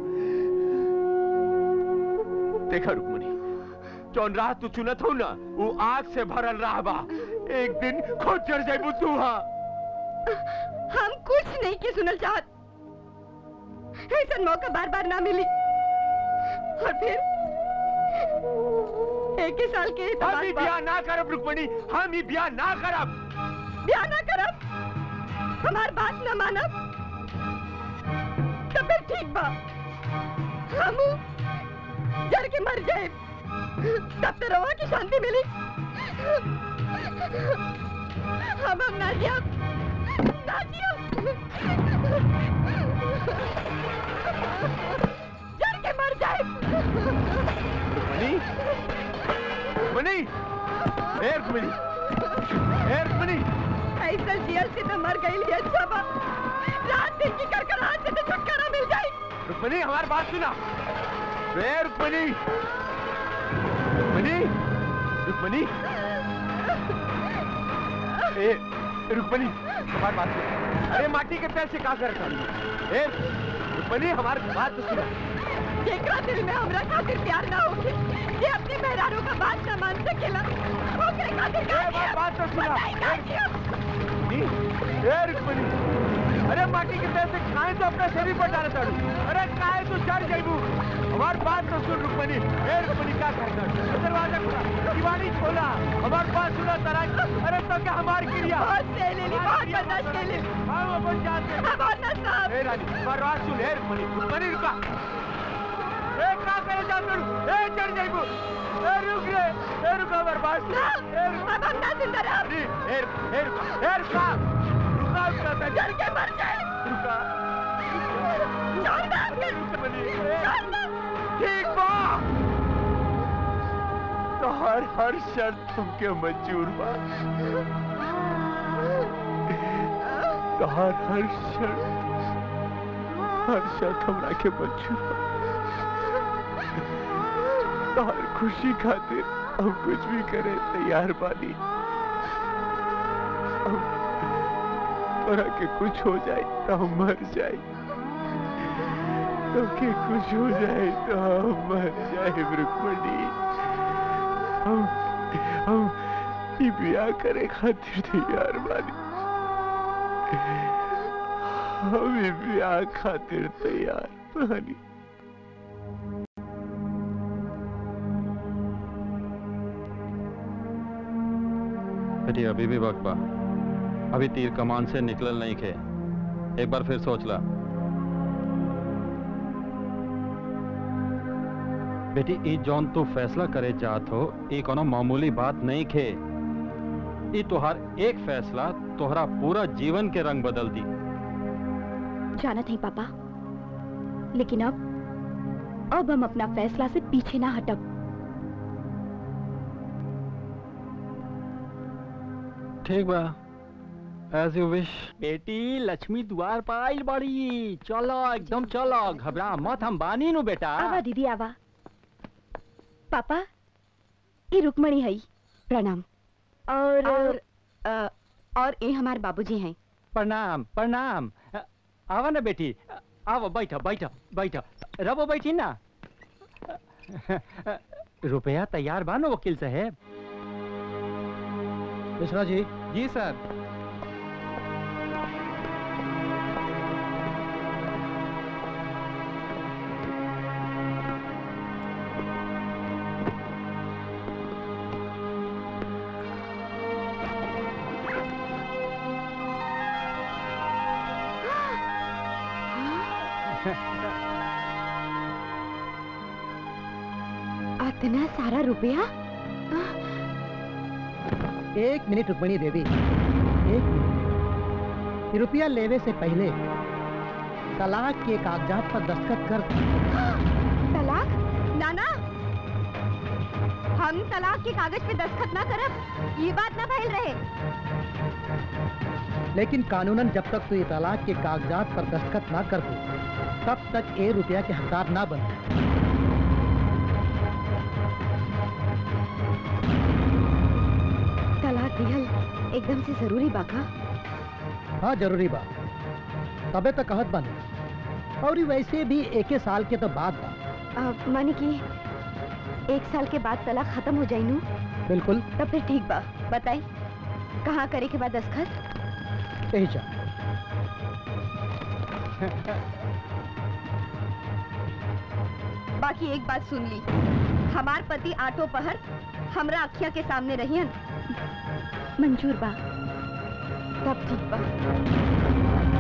देखा रुकमणी जौन राह तू चुनत हो ना वो आग से भरल राह बा एक दिन खुद जड़ जाबू तू हाँ हम कुछ नहीं के सुनल चाहत ऐसा मौका बार बार ना मिली और फिर एक ही साल के हम ही ब्याह ना करब रुकमणी हम ही ब्याह ना करब ब्याह ना करब हमार बात ना मानब तो फिर ठीक बा हम जड़ के मर जाए तब तो रवा की शांति मिली हम हम ना जिया ना जिया जड़ के मर जाए रुकमणी रुकमणी ए रुकमणी ए रुकमणी ऐसा जियल से तो मर गई अच्छा बा रात दिन की कर कर हाथ से तो छुटकारा मिल जाए रुक्मणी हमारी बात सुना रे रुक्मणी रुक्मणी रुक्मणी ए रुक्मणी हमारी बात सुन अरे माटी के पैर से का करता ए रुक्मणी हमारी बात तो सुना जेकरा दिल में हमरा खातिर प्यार ना होके ये अपने मेहरारों का बात ना मान सकेला ओकरे खातिर का किया बात तो सुना बताई का किया रुक्मणी ए रुक्मणी अरे माटी के पैर से खाए तो अपना शरीर पर डाले ताड़ू अरे खाए तो चढ़ जाइबू हमार बात तो सुन रुक्मणी ए रुक्मणी क्या कहता दरवाजा खुला दिवाली खोला हमार बात सुना तरा अरे तो क्या हमार क्रिया बहुत से ले ली बहुत बर्दाश्त कर ली हम अपन जान से अब और ना साहब ए रानी हमार बात सुन ए रुक्मणी रुक्मणी रुका ए का करे जा तू ए चढ़ जाइबू ए रुक रे ए रुका हमार बात सुन ना अब हम ना जिंदा रह अरे ए ए रुका ए रुका रुका रुका मैं जड़ के मर जाए रुका छोड़ दे हमके रुक्मणी छोड़ दे ठीक बा तो हर हर शर्त तुमके मंजूर बा तो हर हर शर्त हर शर्त हमरा के मंजूर बा। हर खुशी खातिर हम कुछ भी करे तैयार बानी हम तोरा के कुछ हो जाए तो हम मर जाए तो के कुछ हो जाए तो हम मर जाए रुक्मणी हम हम ई ब्याह करे खातिर तैयार बानी हम ई ब्याह खातिर तैयार बानी बेटी अभी भी वक्त बा अभी तीर कमान से निकलल नहीं खे एक बार फिर सोच ला बेटी ई जौन तू फैसला करे चाहत हो ई कोनो मामूली बात नहीं खे ई तोहार एक फैसला तोहरा पूरा जीवन के रंग बदल दी जाना नहीं पापा लेकिन अब अब हम अपना फैसला से पीछे ना हटब ठीक बा एज यू विश बेटी लक्ष्मी द्वार पर आइल बड़ी चलो एकदम चलो घबरा मत हम बानी नु बेटा आवा दीदी आवा पापा ये रुक्मणी है प्रणाम और और अ, और ये हमारे बाबूजी हैं प्रणाम प्रणाम अ, आवा ना बेटी आओ बैठो बैठो बैठो रबो बैठी ना रुपया तैयार बा ना वकील साहब मिश्रा जी जी सर इतना सारा रुपया एक मिनट रुक्मणी देवी एक मिनट। ये रुपया लेवे से पहले तलाक के कागजात पर दस्तखत कर तलाक नाना हम तलाक के कागज पे दस्तखत ना करब ये बात ना फैल रहे लेकिन कानूनन जब तक तू ये तलाक के कागजात पर दस्तखत ना कर दो तब तक ये रुपया के हकदार ना बन तलाक दिहल एकदम से जरूरी बाका हाँ जरूरी बा तबे तो कहत बने और ये वैसे भी एक साल के तो बाद बा माने कि एक साल के बाद तलाक खत्म हो जाई नू बिल्कुल तब फिर ठीक बा बताई कहाँ करे के बाद दस्तखत यही जा बाकी एक बात सुन ली हमार पति आठों पहर हमरा अखिया के सामने रहियन मंजूर बा तब ठीक बा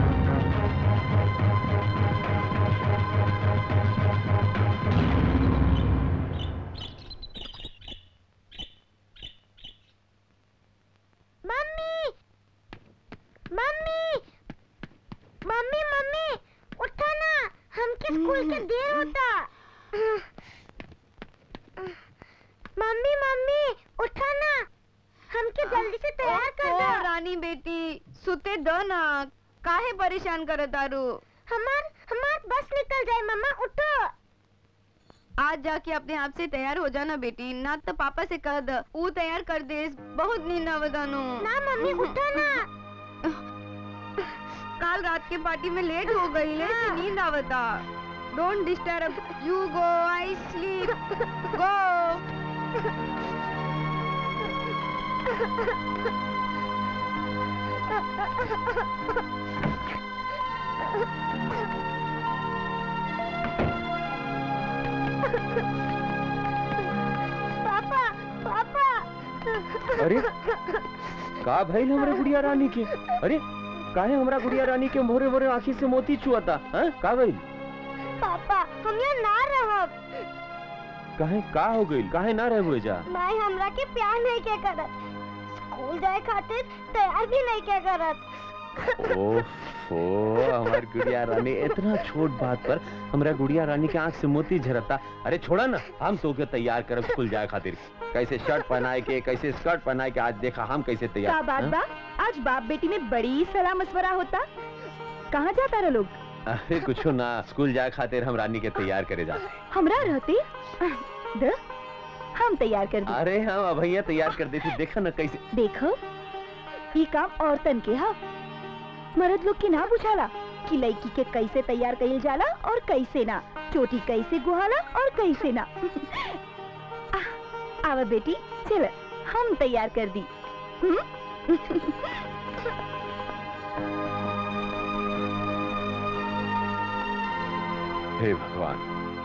मम्मी मम्मी मम्मी मम्मी उठो ना हमके स्कूल के देर होता मम्मी मम्मी उठो ना हमके जल्दी से तैयार कर ओ, दो रानी बेटी सुते दो ना काहे परेशान करे तारू हमार हमार बस निकल जाए मम्मा उठो आज जाके अपने आप से तैयार हो जाना बेटी ना तो पापा से कह द ऊ तैयार कर दे बहुत नींद आवतानु ना मम्मी उठो ना काल रात के पार्टी में लेट हो गई ले तो नींद आवता don't disturb you go I sleep go papa papa अरे का भइल हमरे गुड़िया रानी के अरे काहे हमरा गुड़िया रानी के मोरे मोरे आंखी से मोती चुआता हैं का भइल पापा हम यहाँ ना रहब काहे का हो गइल काहे ना रहे हुए जा माई हमरा के प्यार नहीं के करत स्कूल जाए खातिर तैयार भी नहीं के करत ओफो हमार गुड़िया रानी इतना छोट बात पर हमरा गुड़िया रानी के आंख से मोती झरता अरे छोड़ा ना हम तो के तैयार करब स्कूल जाए खातिर कैसे शर्ट पहनाए के कैसे स्कर्ट पहनाए के आज देखा हम कैसे तैयार का बात हाँ? बा आज बाप बेटी में बड़ी सलाह मशवरा होता कहाँ जाता रहे लोग अरे कुछ ना स्कूल जाए खातिर हम रानी के तैयार करे जाते हमरा रहते द हम तैयार कर दी अरे हम अभैया तैयार कर देती देखा ना कैसे देखो ये काम औरतन के हा मर्द लोग के ना बुझाला कि लड़की के कैसे तैयार कइल जाला और कैसे ना चोटी कैसे गुहाला और कैसे ना आ- आवा बेटी चल हम तैयार कर दी हम्म? हे भगवान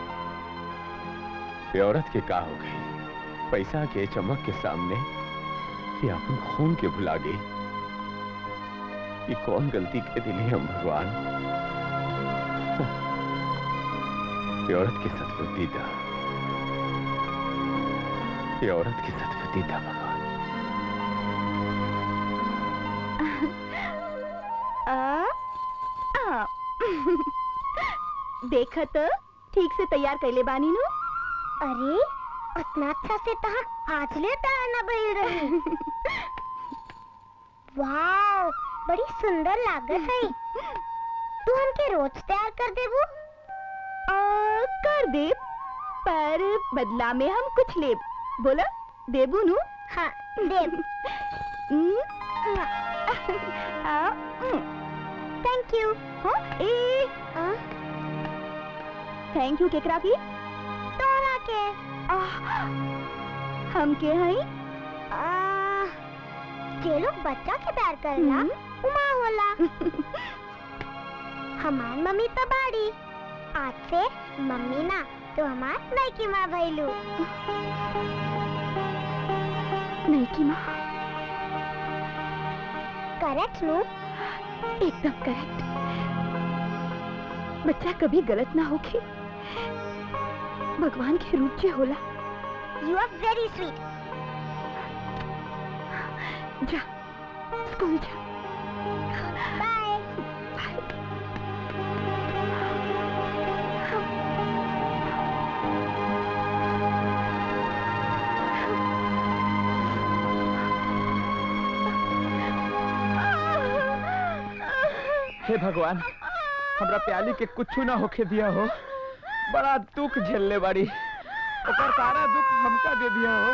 ये औरत के का हो गई पैसा के चमक के सामने ये अपन खून के भुला गई ये कौन गलती के दिली हम भगवान ये औरत की सदबुद्धि था ये औरत की सदबुद्धि था भगवान आ, आ, देखा तो ठीक से तैयार कैले बानी नु अरे उतना अच्छा से तहा आज ले ना बैल रही वाओ बड़ी सुंदर लागत है तू हमके रोज तैयार कर देबू आ, कर दे पर बदला में हम कुछ ले बोला देबू नु हाँ देब थैंक यू हाँ ए थैंक यू केकरा की तोरा के हम के हई आ, जे लोग बच्चा के प्यार करला उमा होला हमार मम्मी तो बाड़ी आज से मम्मी ना तो हमार नैकी माँ भैलू नहीं की माँ करेक्ट नु एकदम करेक्ट बच्चा कभी गलत ना होके भगवान के रूप जे होला यू आर वेरी स्वीट जा स्कूल जा बाय हे भगवान हमरा प्याली के कुछ ना होके दिया हो बड़ा दुख झेलने बाड़ी ओकर सारा दुख हमका दे दिया हो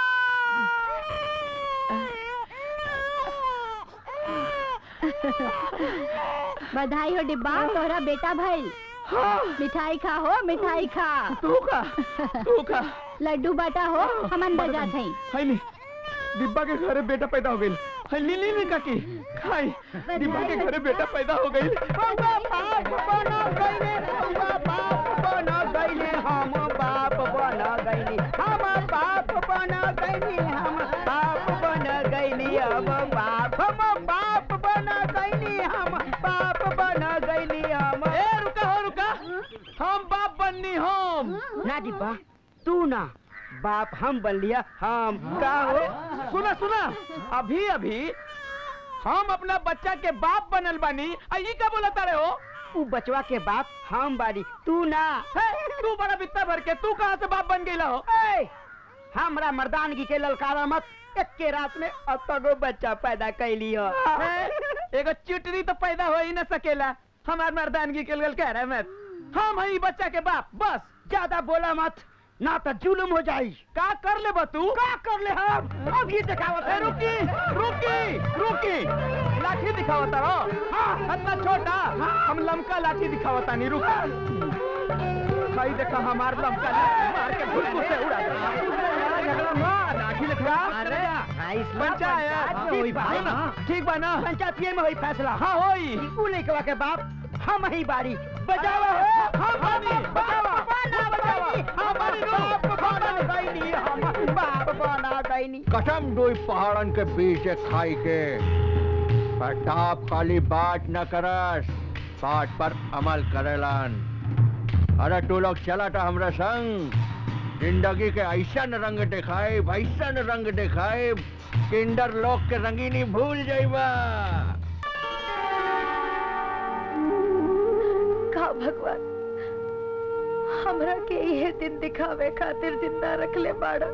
बधाई हो डिब्बा तोरा बेटा भाई मिठाई खा हो मिठाई खा तू खा तू खा लड्डू बाटा हो हम अंदर जात हई हाय ली डिब्बा के घरे बेटा पैदा हो गई हाय ली ली ली काकी खाई डिब्बा के घरे बेटा पैदा हो गई बाप बना गईले बाप बना गईले हम बाप बना गईले हम बाप बना गईले हम बाप बना गईले अब बाप हम बाप बना गईले हम बाप बना गईले हम ए रुका हो रुका हम बाप बननी हम ना डिब्बा तू ना बाप हम बन लिया हम का हो सुना सुना अभी अभी हम अपना बच्चा के बाप बनल बानी आ ई का बोला तारे हो उ बचवा के बाप हम बारी तू ना हे, तू बड़ा बित्ता भर के तू कहाँ से बाप बन गईला हो ए, हमरा मर्दानगी के ललकारा मत एक के रात में अतगो बच्चा पैदा कैली हो हे, एगो चिटरी तो पैदा हो ही न सकेला हमार मर्दानगी के लल कह रहे मत हम हई बच्चा के बाप बस ज्यादा बोला मत ना तो जुलुम हो जाई का कर ले बतू का कर ले हम अभी दिखावत है रुकी रुकी रुकी लाठी दिखावता रहो हाँ इतना छोटा हम लमका लाठी दिखावता नहीं रुका भाई देखा हमार लमका लाठी मार के भुलकु से उड़ा दे लाठी दिखा अरे पंचायत ठीक बा ना? ठीक बा ना पंचायत में हुई फैसला हाँ होई उ लइकवा के बाप हम ही बारी बजावा हो हम बानी बजावा बना बजावा हम बाप बना गईनी हम बाप बना गईनी कसम दो पहाड़न के बीच से खाई के प्रताप खाली बात न करस बात पर अमल करेलन अरे तू लोग चला था हमरा संग जिंदगी के ऐसन रंग दिखाए ऐसन रंग दिखाए किंडर लोग के रंगीनी भूल जाइबा का भगवान हमरा के यह दिन दिखावे खातिर जिंदा रख ले बाड़ा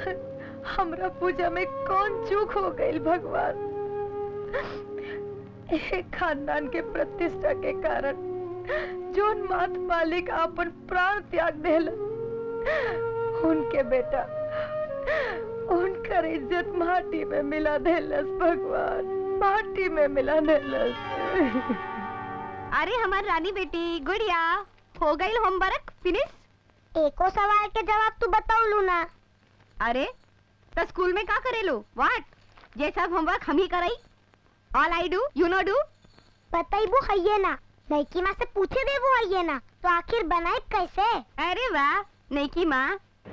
हमरा पूजा में कौन चूक हो गई भगवान एक खानदान के प्रतिष्ठा के कारण जोन मात मालिक अपन प्राण त्याग देल उनके बेटा उनकर इज्जत माटी में मिला देलस भगवान माटी में मिला देलस अरे हमार रानी बेटी गुड़िया हो गई होमवर्क फिनिश एको सवाल के जवाब तू बताऊ ना अरे तो स्कूल में का करेलू व्हाट ये सब होमवर्क हम ही कराई all I do you know do बताइबू हइये ना लड़की माँ से पूछे देबू हइये ना तो आखिर बनाए कैसे अरे वाह नहीं की माँ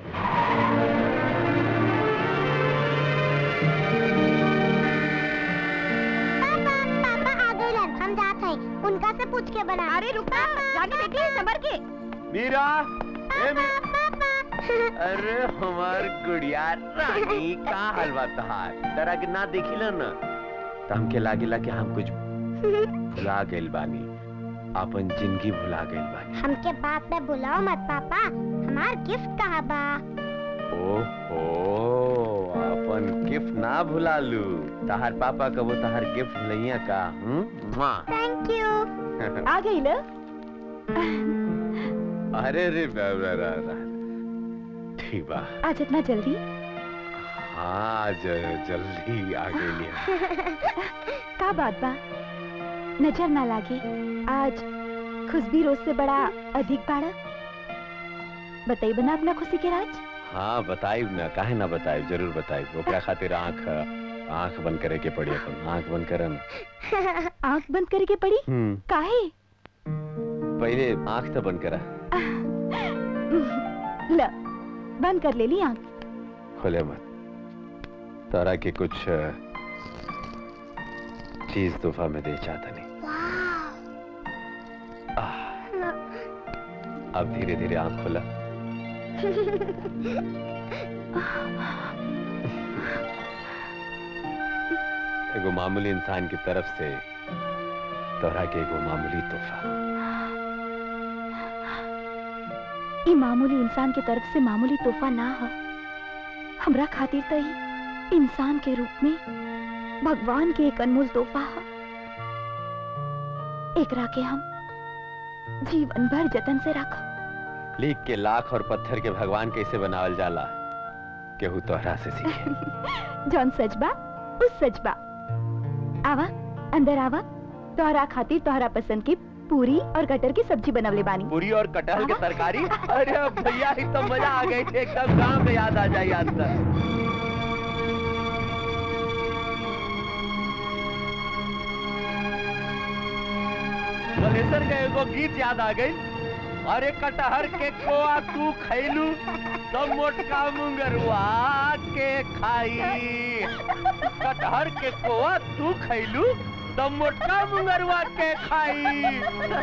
पापा आ गए हम जात हैं उनका से पूछ के बना अरे रुका रानी बेटी संभर के मीरा ए मी... अरे हमार गुड़िया रानी का हलवा तहार तरा के ना देखिला ना त हमके लागेला कि हम कुछ भुला गइल बानी अपन जिंदगी भुला गइल बानी हमके बात में बुलाओ मत पापा हमार गिफ्ट कहाँ बा ओहो अपन गिफ्ट ना भुला लू तहार पापा कबो तहार गिफ्ट भुलैया का हम्म थैंक यू आ गई ना अरे रे बा- बा- बा- बा- ठीक बा आज इतना जल्दी हाँ ज- जल्दी आ गई का बात बा नजर ना लागे आज खुशबी रोज से बड़ा अधिक बाड़ा बताई बना अपना खुशी के राज हाँ बताई ना काहे ना बताई जरूर बताई ओकरा खातिर आंख आंख बंद करे के पड़ी अपन आंख बंद करन आंख बंद करके पड़ी हम्म काहे पहले आंख तो बंद करा ल बंद कर ले ली आंख खोले मत तारा के कुछ अ, चीज तोहफा में दे चाहता नहीं आह, अब धीरे धीरे आंख खोला एगो मामूली इंसान की तरफ से तोहरा के एगो मामूली तोहफा ई मामूली इंसान के तरफ से मामूली तोहफा ना हो हमरा खातिर तो ही इंसान के रूप में भगवान के एक अनमोल तोहफा हो एकरा के हम जीवन भर जतन से रखब लीक के लाख और पत्थर के भगवान कैसे बनावल जाला केहू तोहरा से सीखे जौन सजबा उस सजबा आवा अंदर आवा तोहरा खातिर तोहरा पसंद की पूरी और कटर की सब्जी बनवले बानी पूरी और कटहल की तरकारी अरे भैया ही तो मजा आ गई थी एकदम गांव में याद आ जाए याद तक गलेसर का एगो गीत याद आ गई अरे कटहर के कोआ तू खैलू तब मोटका मुंगरुआ के खाई कटहर के कोआ तू खैलू तब मोटका मुंगरुआ के खाई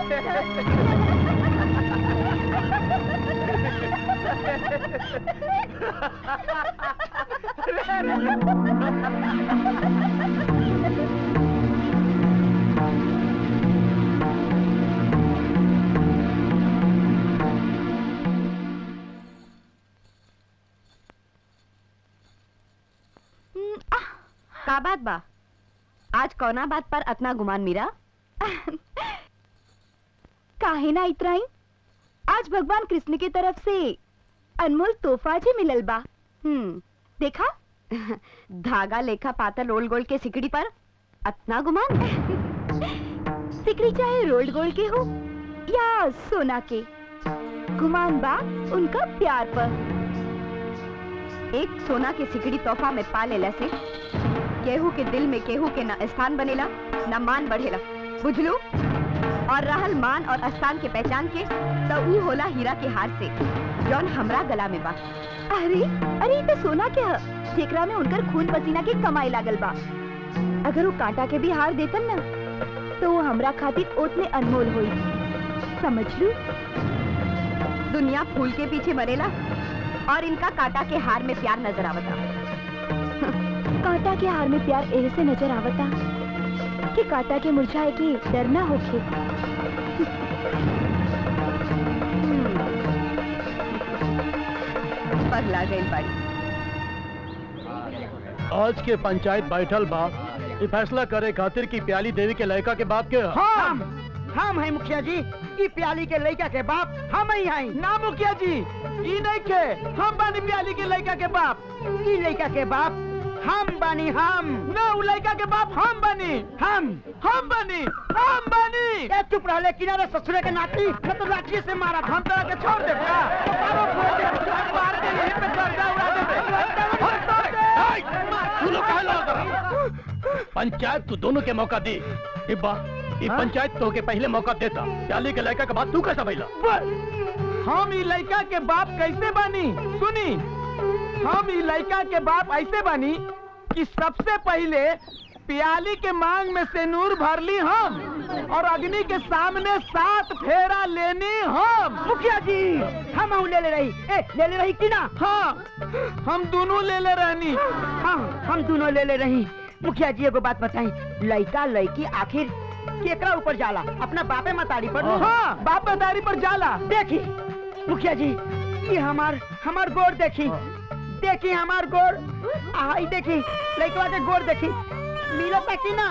का बात बा आज कौना बात पर अतना गुमान मीरा काहे ना इतराई आज भगवान कृष्ण की तरफ से अनमोल तोहफा जी मिलल बा हम्म देखा धागा लेखा पातर रोल गोल के सिकड़ी पर अतना गुमान सिकड़ी चाहे रोल्ड गोल्ड के हो या सोना के गुमान बा उनका प्यार पर एक सोना के सिकड़ी तोहफा में पा लेला से केहू के दिल में केहू के न स्थान बनेला न मान बढ़ेला बुझलू और रहल मान और स्थान के पहचान के तो ऊ होला हीरा के हार से जौन हमरा गला में बा अरे अरे ये तो सोना के ह जेकरा में उनकर खून पसीना के कमाई लागल बा अगर वो कांटा के भी हार देतन ना तो वो हमरा खातिर उतने अनमोल होई समझ लू दुनिया फूल के पीछे मरेला और इनका कांटा के हार में प्यार नजर आवता कांटा के हार में प्यार ऐसे नजर आवता कि कांटा के मुरझाए के डर ना होखे पगला गई बाड़ी आज के पंचायत बैठल बा ये फैसला करे खातिर की प्याली देवी के लड़का के बाप के ह? हम हम है मुखिया जी ई प्याली के लड़का के बाप हम ही हैं ना मुखिया जी ई नहीं के हम बानी प्याली के लड़का के बाप ई लड़का के बाप हम बनी हम ना उ लड़का के बाप हम बनी हम हम बनी हम बनी ए चुप रह ले किनारे ससुरे के नाती न तो लाठी से मारा हम तो के छोड़ दे का मारो फोड़ दे मार के यहीं पे गर्दा उड़ा दे हम तोड़ दे तू लोग कहाँ लगा पंचायत तू दोनों के मौका दी इब्बा ये पंचायत तो के पहले मौका देता प्याली के लड़का के बाद तू कैसा भैला हम ई लड़का के बाप कैसे बनी सुनी हम ई लड़का के बाप ऐसे बनी कि सबसे पहले प्याली के मांग में से नूर भरली हम और अग्नि के सामने सात फेरा लेनी हम मुखिया जी हम हूँ ले ले रही ए ले ले रही कि ना हाँ हम दोनों ले ले रहनी हाँ हम दोनों ले ले रही मुखिया जी एगो बात बताई लड़का लड़की आखिर केकरा ऊपर जाला अपना बापे मतारी पर हाँ बाप मतारी पर जाला देखी मुखिया जी ये हमार हमार गोर देखी देखी हमार गोर आई देखी लड़कवा के गोर देखी मिलो कि ना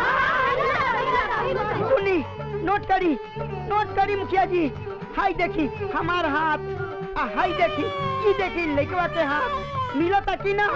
सुनी नोट करी नोट करी मुखिया जी हाई देखी हमार हाथ आ हाई देखी ये देखी लड़कवा के हाथ मिलता कि ना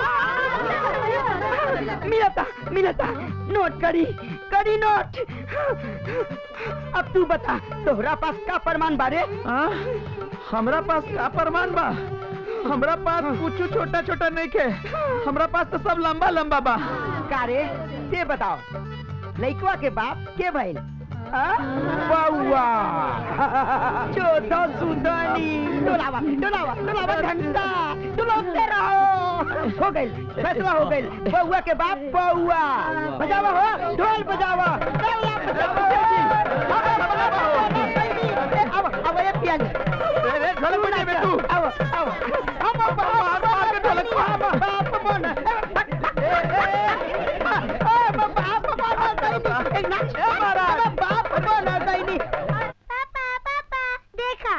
मिलता मिलता नोट करी करी नोट अब तू बता तोहरा पास का प्रमाण बारे हाँ? हमरा पास का प्रमाण बा हमरा पास कुछ छोटा छोटा नहीं के हमरा पास तो सब लंबा लंबा बा कारे ते बताओ लड़कवा के बाप के भइल बउआ चौथा सुदानी डोलावा डोलावा डोलावा घंटा डोलाते रहो हो गइल फैसला हो गइल बउआ के बाप बउआ बजावा हो ढोल बजावा डोला बजावा अब अब ये पिया रे ढोल बजा बे तू अब अब हम बाप मार के ढोलक बाप मन ए बाप मार एक नाच मारा बाप बना दैनी पापा पापा देखा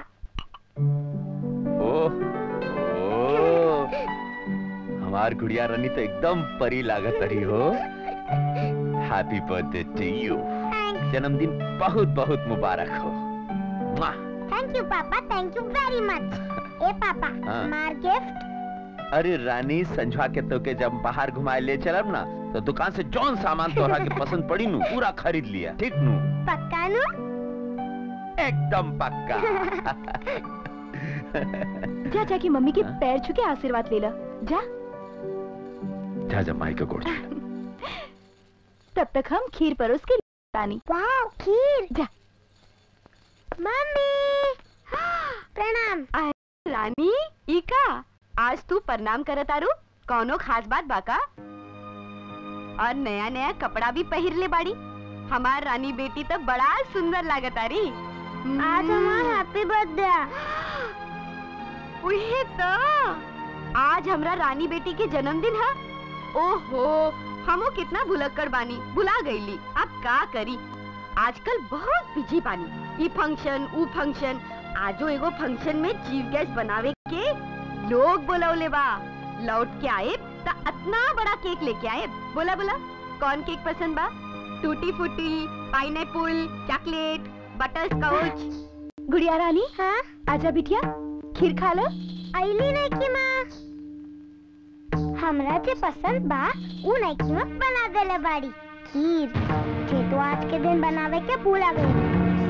ओह ओह हमार गुड़िया रानी तो एकदम परी लागत रही हो हैप्पी बर्थडे टू यू जन्मदिन बहुत बहुत मुबारक हो मुआ। Thank you papa thank you very much ए पापा हाँ। मार गिफ्ट अरे रानी संझवा के तो के जब बाहर घुमाए ले चलब ना तो दुकान से जौन सामान तोहरा के पसंद पड़ी नू पूरा खरीद लिया ठीक नू पक्का नु एकदम पक्का जा जाके मम्मी के पैर छू के आशीर्वाद ले ला जा जा जा माई का गोड़ छू। तब तक हम खीर परोस के तानी वाओ खीर जा मम्मी प्रणाम रानी इका आज तू प्रणाम करत आरू कौनो खास बात बाका और नया नया कपड़ा भी पहिर ले बाड़ी हमार रानी बेटी तो बड़ा सुंदर लागत आरी आज हमार हैप्पी बर्थडे उहे तो आज हमरा रानी बेटी के जन्मदिन है ओहो हमो कितना भुलक्कड़ बानी भुला गईली अब का करी आजकल बहुत बिजी बानी ई फंक्शन ऊ फंक्शन आजो एगो फंक्शन में चीफ गेस्ट बनावे के लोग बोलौले बा लौट के आए त इतना बड़ा केक लेके आए बोला बोला कौन केक पसंद बा tutti frutti pineapple chocolate butterscotch गुड़िया रानी हाँ आजा बिटिया खीर खा लो आईली नहीं की माँ हमरा जे पसंद बा उ नहीं की माँ बना देले बाड़ी खीर जे तो आज के दिन बनावे के भूला गई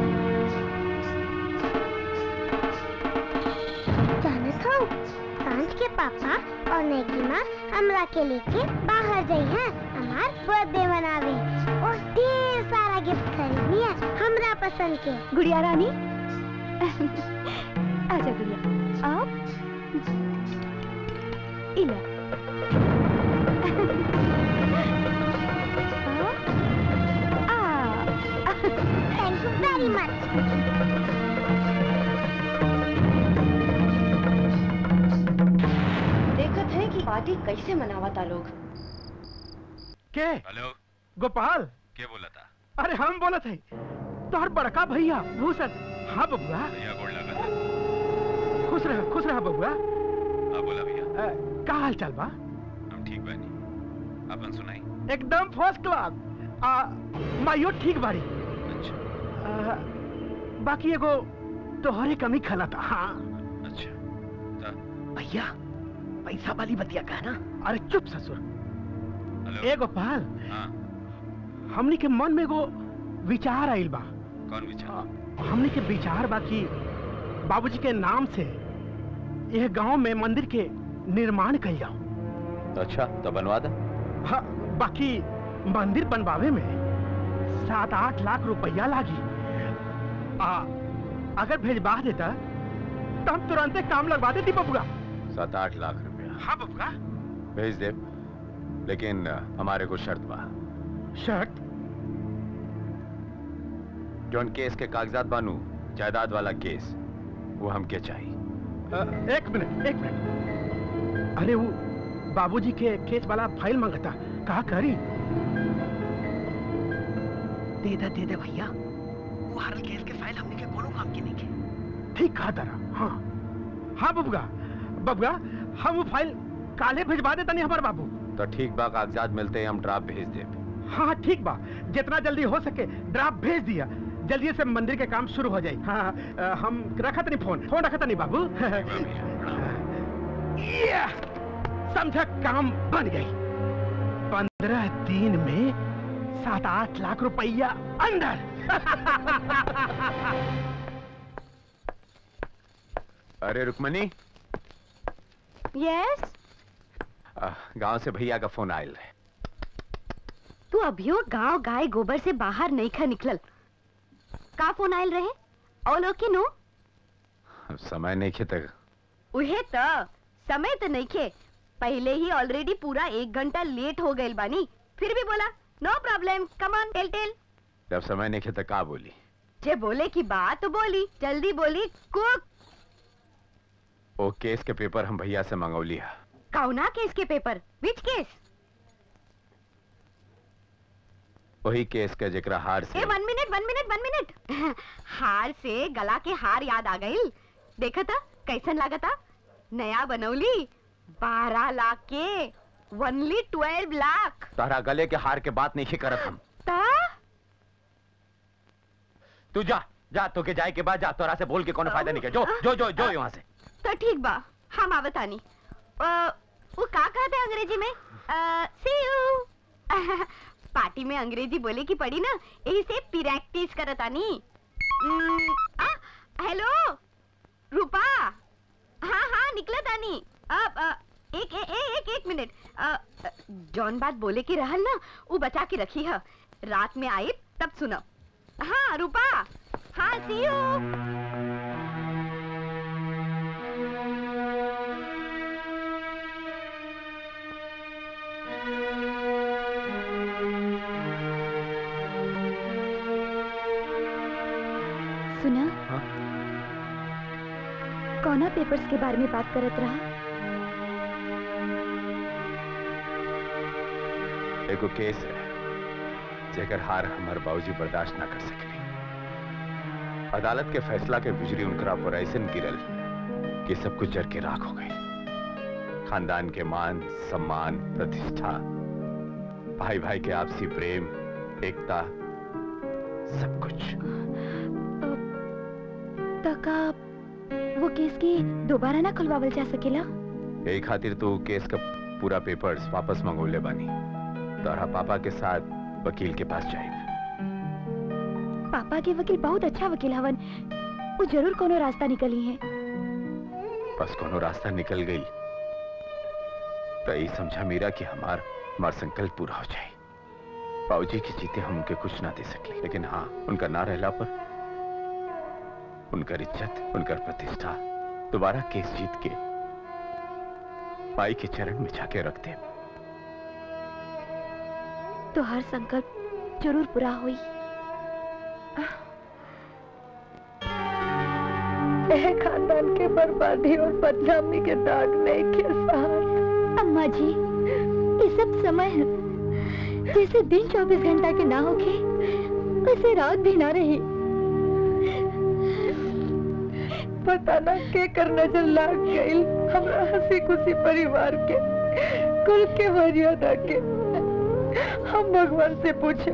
जानत हो सांझ के पापा और नेकी माँ हमरा के लेके बाहर गई हैं हमार बर्थडे मनावे और ढेर सारा गिफ्ट खरीदनी है हमरा पसंद के गुड़िया रानी आजा गुड़िया आप इला थैंक यू वेरी मच देखत है कि पार्टी कैसे मनावता लोग के हेलो गोपाल क्या बोला था अरे हम बोला थे तोहर बड़का भैया भूषण हाँ बबुआ भैया गोड़ लगा था खुश रह खुश रह बबुआ हाँ बोला भैया अ, का हाल चाल बा हम ठीक बानी अपन सुनाई एकदम फर्स्ट क्लास आ माइयो ठीक बाड़ी आ, बाकी एगो तोहरे कमी खला था हाँ अच्छा भैया पैसा वाली बतिया का ना अरे चुप ससुर ए गोपाल हाँ हमनी के मन में एगो विचार आइल बा कौन विचार हमनी के विचार बा कि बाबूजी के नाम से यह गांव में मंदिर के निर्माण कल जाओ अच्छा तो बनवा दे हाँ बाकी मंदिर बनवावे में सात आठ लाख रुपया लागी आ, अगर भेजवा देता तो हम तुरंत काम लगवा देती बबुआ सात आठ लाख रुपया हाँ बबुआ भेज दे लेकिन अ, हमारे को शर्त बा शर्त जौन केस के कागजात बानू जायदाद वाला केस वो हमके चाहिए अ, एक मिनट एक मिनट अरे वो बाबूजी के केस वाला फाइल मांगता कहा करी दे दे दे दे भैया वो हर केस के फाइल हमने के कोनो काम की नहीं के ठीक कहा तारा हाँ हाँ बबुआ बबुआ हम वो फाइल काले भिजवा देता नहीं हमारे बाबू तो ठीक बा कागजात मिलते ही हम ड्राफ्ट भेज दे हाँ हाँ, ठीक बा जितना जल्दी हो सके ड्राफ्ट भेज दिया जल्दी से मंदिर के काम शुरू हो जाए हाँ हाँ, अ, हम रखत नहीं फोन फोन रखत नहीं बाबू या, समझा काम बन गई पंद्रह दिन में सात आठ लाख रुपया अंदर अरे रुक्मणी यस अ, गांव से भैया का फोन आयल है तू अभियो गांव गाय गोबर से बाहर नहीं खा निकलल का फोन आयल रहे और लोग के नो अब समय नहीं खे तक उहे त समय तो नहीं खे पहले ही ऑलरेडी पूरा एक घंटा लेट हो गए बानी फिर भी बोला नो प्रॉब्लम कम ऑन टेल टेल जब समय नहीं खे तक का बोली जे बोले की बात तो बोली जल्दी बोली कुक वो केस के पेपर हम भैया से मंगौली है कौना केस के पेपर विच केस वही केस का जिक्र हार से ए one minute one minute one minute हार से गला के हार याद आ गई देखा था कैसन लगा था नया बनौली बारह लाख के वनली ट्वेल्व लाख तारा गले के हार के बात नहीं करत हम ता तू जा जा तो के जाए के बाद जा तोरा से बोल के कोनो फायदा नहीं के जो जो जो जो यहाँ से तो ठीक बा हम आवतानी अ, वो का कहते हैं अंग्रेजी में सी यू पार्टी में अंग्रेजी बोले की पड़ी ना यही से प्रैक्टिस करतानी हम्म, आ, हेलो रूपा हाँ हाँ निकला तानी अब अ, एक ए, ए, एक एक मिनट अ, अ, जौन बात बोले की रहल ना वो बचा के रखी है रात में आई तब सुनो हाँ रूपा हाँ सी यू सुना कौना पेपर्स के बारे में बात करत रहा एगो केस है जेकर हार हमार बाबूजी बर्दाश्त ना कर सके अदालत के फैसला के बिजली उनकरा पर ऐसे गिरल कि सब कुछ जर के राख हो गई खानदान के मान सम्मान प्रतिष्ठा भाई भाई के आपसी प्रेम एकता सब कुछ तका वो केस के दोबारा ना खुलवावल जा सकेला यही खातिर तो केस का पूरा पेपर्स वापस मंगोले बानी तोरा पापा के साथ वकील के पास जाए पापा के वकील बहुत अच्छा वकील हवन वो जरूर कोनो रास्ता निकली है बस कोनो रास्ता निकल गई तो यही समझा मीरा कि हमार हमार संकल्प पूरा हो जाए बाबूजी की जीते हम उनके कुछ ना दे सके लेकिन हाँ उनका ना रहला पर उनकर इज्जत उनकर प्रतिष्ठा दोबारा केस जीत के माई के चरण में जाके रखते हैं तो हर संकल्प जरूर पूरा हुई यह खानदान के बर्बादी और बदनामी के दाग नहीं के साथ अम्मा जी ये सब समय है जैसे दिन चौबीस घंटा के ना होके वैसे रात भी ना रही पता ना के कर नजर लाग गई हमरा हंसी खुशी परिवार के कुल के मर्यादा के हम भगवान से पूछे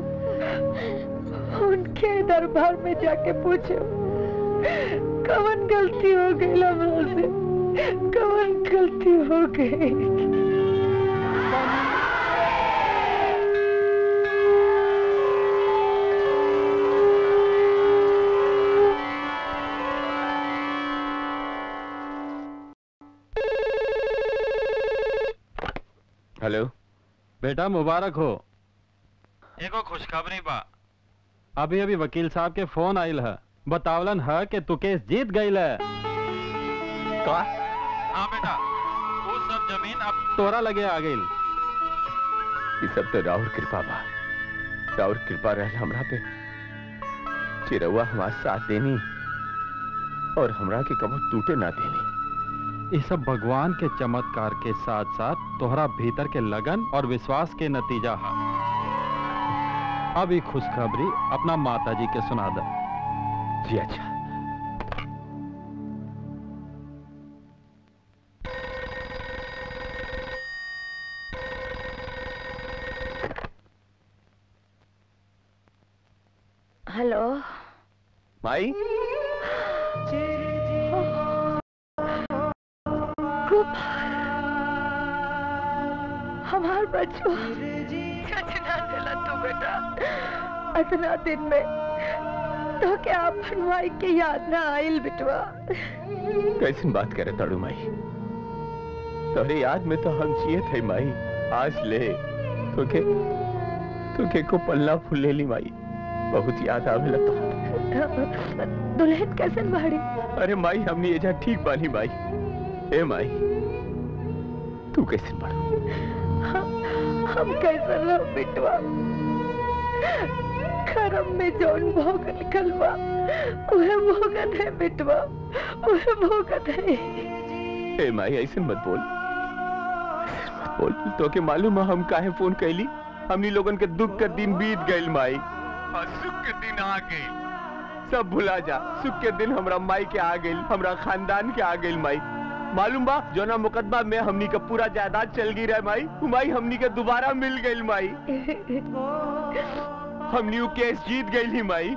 उनके दरबार में जाके पूछे कवन गलती हो गई हमरा से कवन गलती हो गई हेलो बेटा मुबारक हो एगो खुशखबरी बा अभी अभी वकील साहब के फोन आइल है बतावलन है कि तू केस जीत गई है का हाँ बेटा वो सब जमीन अब तोरा लगे आ गई ये सब तो राउर कृपा बा राउर कृपा रहल हमरा पे चिरौआ हमार साथ देनी और हमरा के कबो टूटे ना देनी ये सब भगवान के चमत्कार के साथ साथ तोहरा भीतर के लगन और विश्वास के नतीजा है अब ये खुशखबरी अपना माता जी के सुना दे जी अच्छा हेलो माई गोपाल हमार बच्चों सजना दिला तू बेटा इतना दिन में तो क्या अपन माई के याद ना आइल बिटवा कैसन बात करे तड़ू माई तोरे याद में तो हम जिए थे माई आज ले तोके तोके को पल्ला फूल ले ली माई बहुत याद आवेला तो दुल्हन कैसन बाड़ी अरे माई हमने एजा ठीक बानी माई ए माई तू कैसे पढ़ हम, हम कैसन रहो बिटवा करम में जौन भोग निकल बा उहे भोगत है बिटवा उहे भोगत है ए माई ऐसे मत बोल ऐसे मत बोल तो के मालूम है हम काहे फोन कैली हमनी लोगन के दुख के दिन बीत गइल माई और सुख के दिन आ गइल सब भुला जा सुख के दिन हमरा माई के आ गइल हमरा खानदान के आ गइल माई मालूम बा जोना मुकदमा में हमनी का पूरा जायदाद चल गई रहे माई उ माई हमनी के दोबारा मिल गइल माई हमनी उ केस जीत गइल ही माई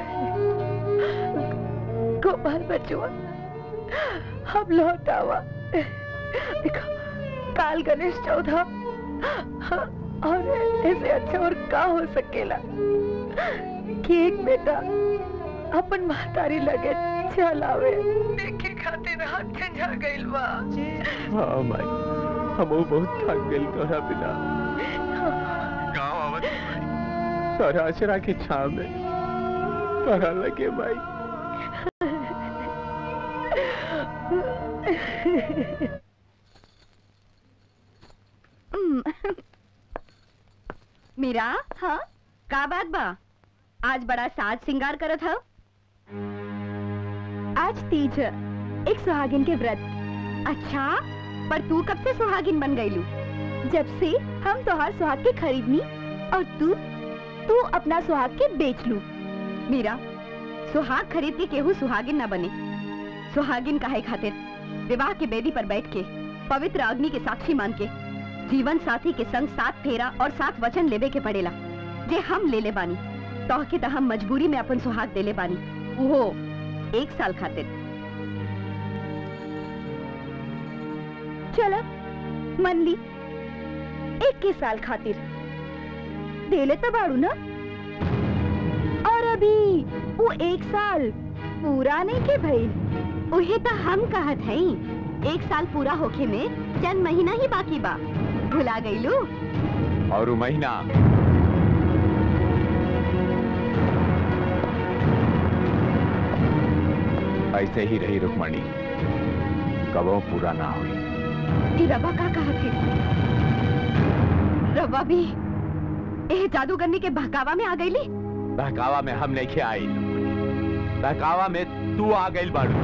गोपाल बचुआ हम लौट आवा देखो काल गणेश चौदह और ऐसे अच्छा और का हो सकेला कि एक बेटा अपन महतारी लगे चल आवे देखे खातिर हाथ झंझा गइल बा हाँ माई हम बहुत थक गइल तोरा बिना गाँव आवत तोरा अचरा के छाव में तोरा लगे माई मीरा हाँ का बात बा आज बड़ा साज सिंगार करत हो आज तीज है, एक सुहागिन के व्रत अच्छा पर तू कब से सुहागिन बन गईलू जब से हम तोहार सुहाग के खरीदनी और तू तू अपना सुहाग के बेच लू मीरा सुहाग खरीद के केहू सुहागिन न बने सुहागिन काहे खातिर विवाह के बेदी पर बैठ के पवित्र अग्नि के साक्षी मान के जीवन साथी के संग साथ फेरा और साथ वचन लेवे के पड़ेला जे हम ले ले बानी तो के तो हम मजबूरी में अपन सुहाग देले बानी वो एक साल खातिर चलो मन ली एक के साल खातिर देले तो बाड़ू ना और अभी वो एक साल पूरा नहीं के भइल उहे तो हम कहत हई एक साल पूरा होखे में चंद महीना ही बाकी बा भुला गईलू और उ महीना ऐसे ही रही रुक्मणी कबो पूरा ना हुई ये रवा का कहा थे रवा भी ए जादूगरनी के बहकावा में आ गईली बहकावा में हम नहीं आई बहकावा में तू आ गई बाड़ू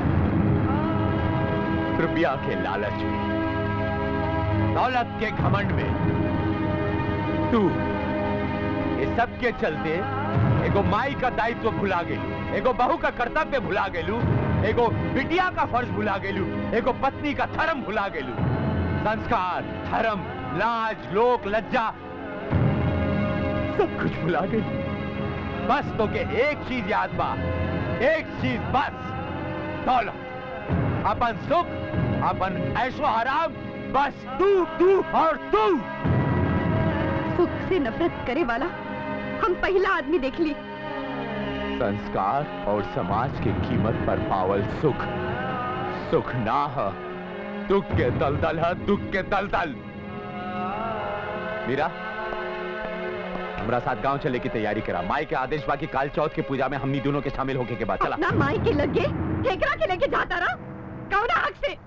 रुपया के लालच में दौलत के घमंड में तू ये सब के चलते एगो माई का दायित्व भुला गई एगो बहू का कर्तव्य भुला गेलू एगो बिटिया का फर्ज भुला गेलू एगो पत्नी का धर्म भुला गेलू संस्कार धर्म लाज लोक लज्जा सब कुछ भुला गई बस तो के एक चीज याद बा एक चीज बस दौलत अपन सुख अपन ऐशो आराम बस तू तू और तू सुख से नफरत करे वाला हम पहला आदमी देख ली संस्कार और समाज की कीमत पर पावल सुख सुख ना है दुख के दलदल है दुख के दलदल मीरा हमरा साथ गांव चले की तैयारी करा माई के आदेश बाकी काल चौथ के पूजा में हमनी दोनों के शामिल होके के बाद चला अपना माई के लगे ठेकरा के लेके जाता रहा कौन हक से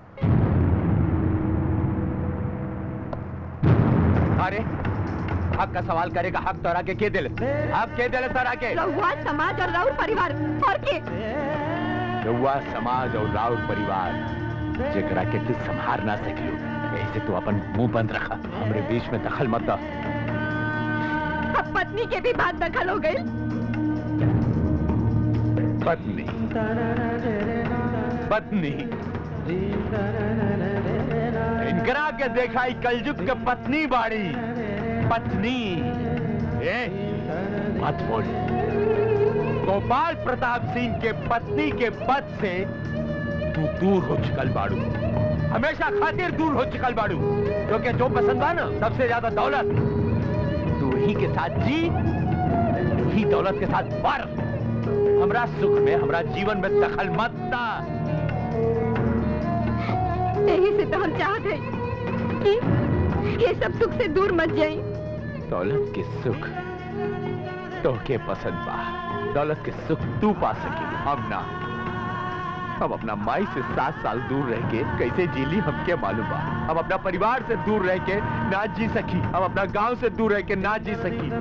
अरे हक का सवाल करेगा हक तोरा के के दिल हक के दिल तोरा के रहुआ समाज और राउर परिवार और के रउआ समाज और राउर परिवार जेकरा के तू संभार ना सकियो ऐसे तू अपन मुंह बंद रखा हमरे बीच में दखल मत दा अब पत्नी के भी बात दखल हो गई पत्नी पत्नी इनकरा के देखा ई कलयुग के पत्नी बाड़ी पत्नी ए मत बोल गोपाल प्रताप सिंह के पत्नी के पद से तू दूर हो चुकल बाड़ू हमेशा खातिर दूर हो चुकल बाड़ू क्योंकि जो पसंद बा ना सबसे ज्यादा दौलत तू ही के साथ जी तू ही दौलत के साथ मर हमरा सुख में हमरा जीवन में दखल मत दा यही से तो हम चाहते हैं कि ये सब सुख से दूर मत जाए दौलत के सुख तो के पसंद बा दौलत के सुख तू पा सके हम ना हम अपना माई से सात साल दूर रह के कैसे जी ली हमके मालूम बा हम अपना परिवार से दूर रह के ना जी सकी हम अपना गांव से दूर रह के ना जी सकी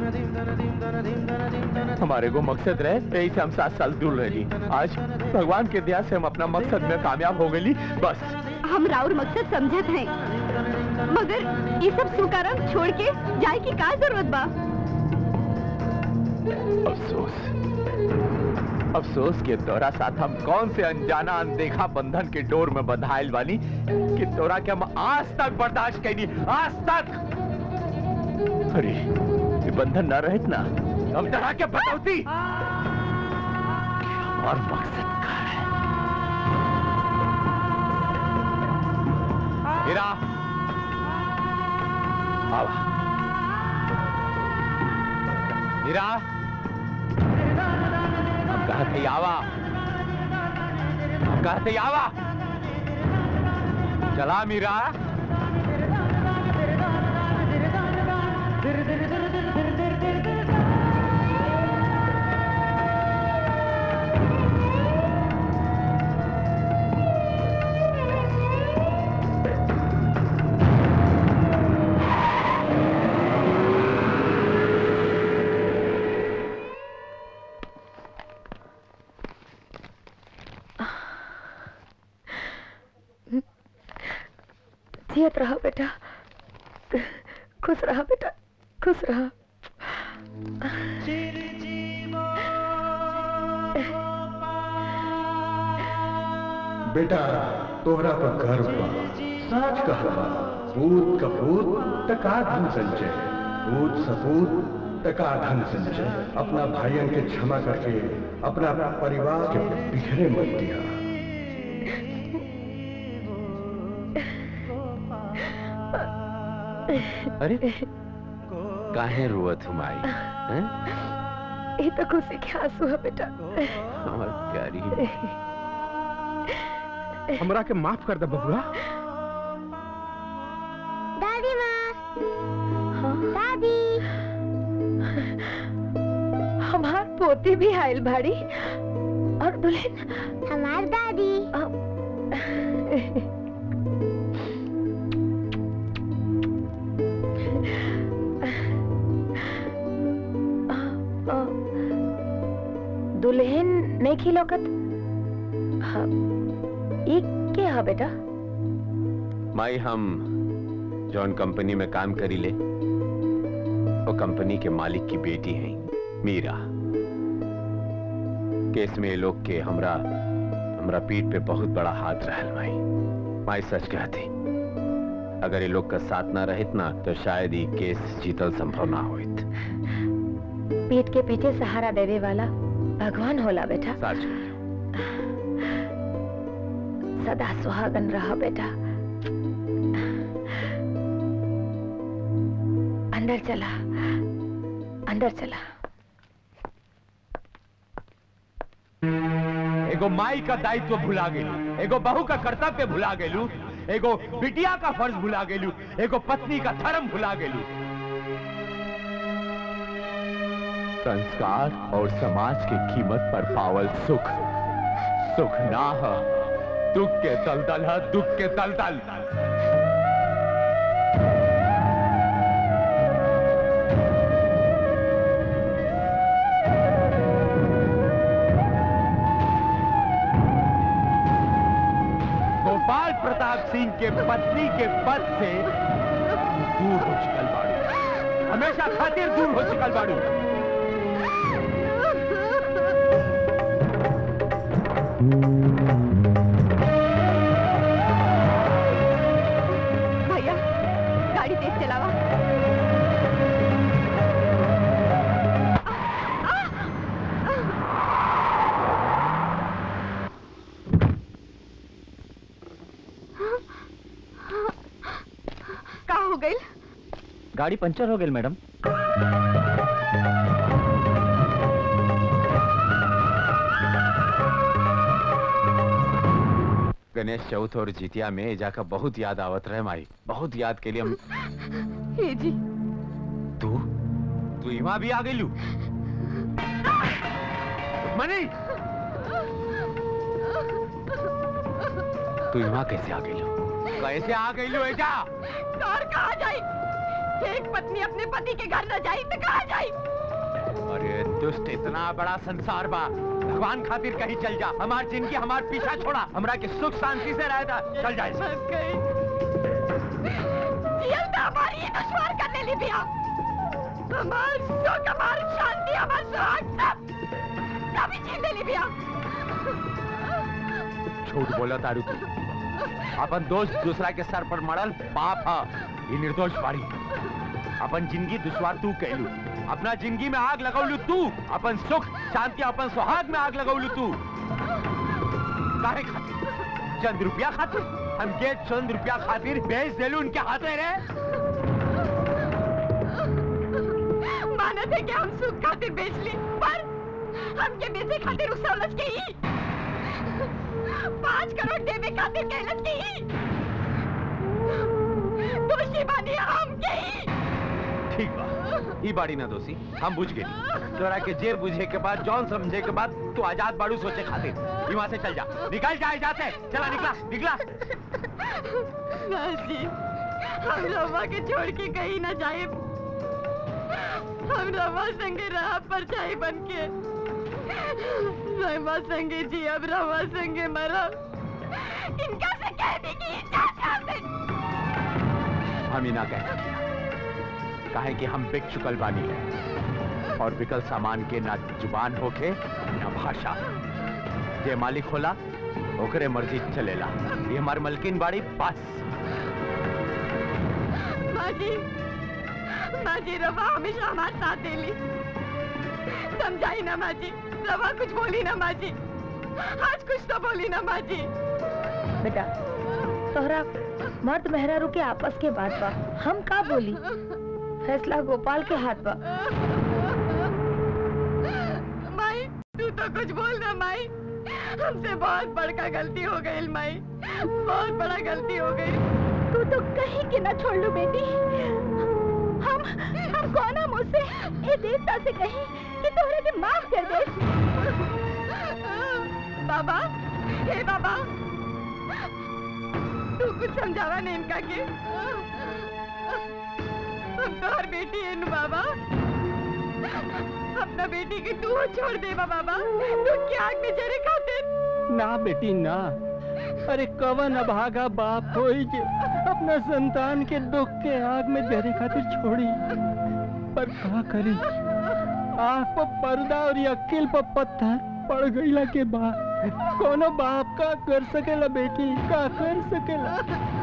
हमारे को मकसद रहे यही से हम सात साल दूर रही आज भगवान के दया से हम अपना मकसद में कामयाब हो गई बस हम राउर मकसद समझत हैं मगर ये सब सुकारम छोड़ के जाए की का जरूरत बा अफसोस अफसोस के तोरा साथ हम कौन से अनजाना अनदेखा बंधन के डोर में बंधाइल बानी कि तोरा के हम आज तक बर्दाश्त कैनी आज तक अरे ये बंधन न रहत ना हम तरह के बतौती और मकसद का है हीरा आवा हीरा हम कहते आवा हम कहते आवा चला मीरा जियत रहा बेटा खुश रहा बेटा खुश रहा बेटा तोहरा पर गर्व बा सच कहला पूत कपूत टका धन संचय पूत सपूत टका धन संचय अपना भाइयों के क्षमा करके अपना परिवार के बिखरे मत दिया अरे काहे रुवत हुम आई हैं? ये तो खुशी के आंसू है बेटा हमर प्यारी हमरा के माफ कर दे बबुआ दादी माँ दादी हमार पोती भी आयल भाड़ी और दुल्हन हमार दादी दुल्हन नहीं खिलौकत हाँ ये क्या है बेटा माई हम जॉन कंपनी में काम करी ले वो कंपनी के मालिक की बेटी हैं मीरा केस में ये लोग के हमरा हमरा पीठ पे बहुत बड़ा हाथ रहल माई माई सच कहती अगर ये लोग का साथ ना रहित ना तो शायद ये केस जीतल संभव ना होइत पीठ के पीछे सहारा देवे वाला भगवान होला बेटा सच सदा सुहागन रहा बेटा अंदर चला अंदर चला एगो माई का दायित्व भुला गेलू एगो बहू का कर्तव्य भुला गेलू एगो बिटिया का फर्ज भुला गेलू एगो पत्नी का धर्म भुला गेलू संस्कार और समाज की कीमत पर पावल सुख सुख ना है दुख के तलतल है दुख के तलतल गोपाल प्रताप सिंह के पत्नी के पद से दूर हो चुकल बाड़ू हमेशा खातिर दूर हो चुकल बाड़ू भैया गाड़ी तेज चलावा का हो गई गाड़ी पंचर हो गई मैडम गणेश चौथ और जितिया में एजा का बहुत याद आवत रहे माई बहुत याद के लिए हम हे जी तू तू इमा भी आ गई लू मनी तू इमा कैसे आ गई लू कैसे आ गई लू एजा कार कहा जाई एक पत्नी अपने पति के घर न जाई तो कहा जाई अरे दुष्ट इतना बड़ा संसार बा भगवान खातिर कहीं चल जा हमार जिंदगी हमार पीछा छोड़ा हमरा के सुख शांति से रहता चल जाए जियल तो हमारी ही दुश्मन करने ली बिया हमार सुख हमार शांति हमार सुहाग सब सभी छीन ली बिया झूठ बोला तारू तू अपन दोस्त दूसरा के सर पर मरल पाप है ये निर्दोष बाड़ी अपन जिंदगी दुश्वार तू कहलू अपना जिंदगी में आग लगौलू तू अपन सुख शांति अपन सुहाग में आग लगौलू तू काहे खातिर चंद रुपया खातिर हम के चंद रुपया खातिर बेच देलू उनके हाथे रे मानत है कि हम सुख खातिर बेच ली पर हमके बेचे खातिर उस सवलत के ही पाँच करोड़ देवे खातिर कहलत के ही दोषी बानी हम के ही ठीक बा ई बाड़ी ना दोषी हम बुझ गए तोरा के जेर बुझे के बाद जौन समझे के बाद तू आजाद बाड़ू सोचे खातिर ई वहां से चल जा निकल जा जाते चला निकला निकला जी हम रवा के छोड़ के कहीं ना जाए हम रवा संगे रहा पर चाहे बन के रवा संगे जी अब रवा संगे मरा इनका से कह दी कि इजाजत कर दे हम ही ना कह सकते काहे कि हम बिक चुकल बानी और बिकल सामान के ना जुबान होके ना भाषा जे मालिक होला ओकरे मर्जी चलेला ये हमार मलकिन बाड़ी बस माँ जी माँ जी रवा हमेशा हमारे साथ देली समझाई ना माँ जी रवा कुछ बोली ना माँ जी आज कुछ तो बोली ना माँ जी बेटा तोहरा मर्द मेहरारू के आपस के बात बा हम का बोली फैसला गोपाल के हाथ बा माई तू तो कुछ बोल ना माई हमसे बहुत बड़का गलती हो गई माई बहुत बड़ा गलती हो गई तू तो कहीं के ना छोड़ लो बेटी हम हम कौन मुझसे ए देवता से कहीं कि तोहरे के माफ कर दे बाबा हे बाबा तू कुछ समझावा नहीं इनका के हम तो हर बेटी है नु बाबा अपना बेटी के तू छोड़ दे बाबा तू क्या आग में जरे खातिर ना बेटी ना अरे कवन अभागा बाप होई जे अपना संतान के दुख के आग में जरे खातिर छोड़ी पर का करी आँख पर पर्दा और ये अक्ल पर पत्थर पड़ गईला के बाद कोनो बाप का कर सकेला बेटी का कर सकेला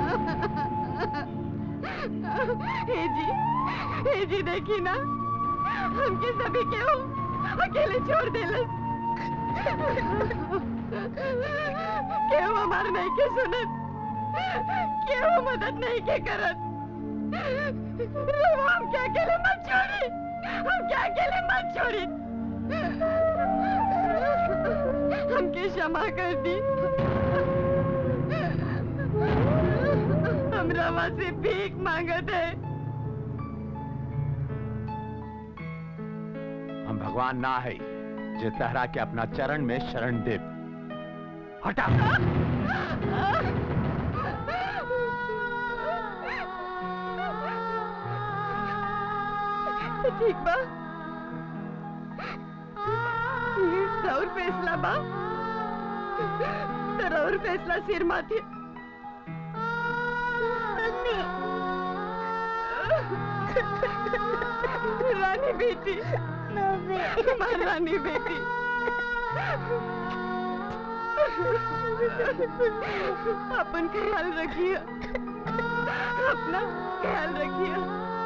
हे जी हे जी देखी ना हमके सभी के हो अकेले छोड़ देलस केहू हमार नहीं के सुनत केहू मदद नहीं के करत रवा हम क्या अकेले मत छोड़ी हम क्या अकेले मत छोड़ी हमके क्षमा कर दी हम रवा से भीख मांगत है हम भगवान ना है जे तहरा के अपना चरण में शरण दे हटा ठीक बा ये रउर फैसला बा तो रउर फैसला सिर माथे रानी बेटी हमारी रानी बेटी अपन ख्याल रखिए अपना ख्याल रखिए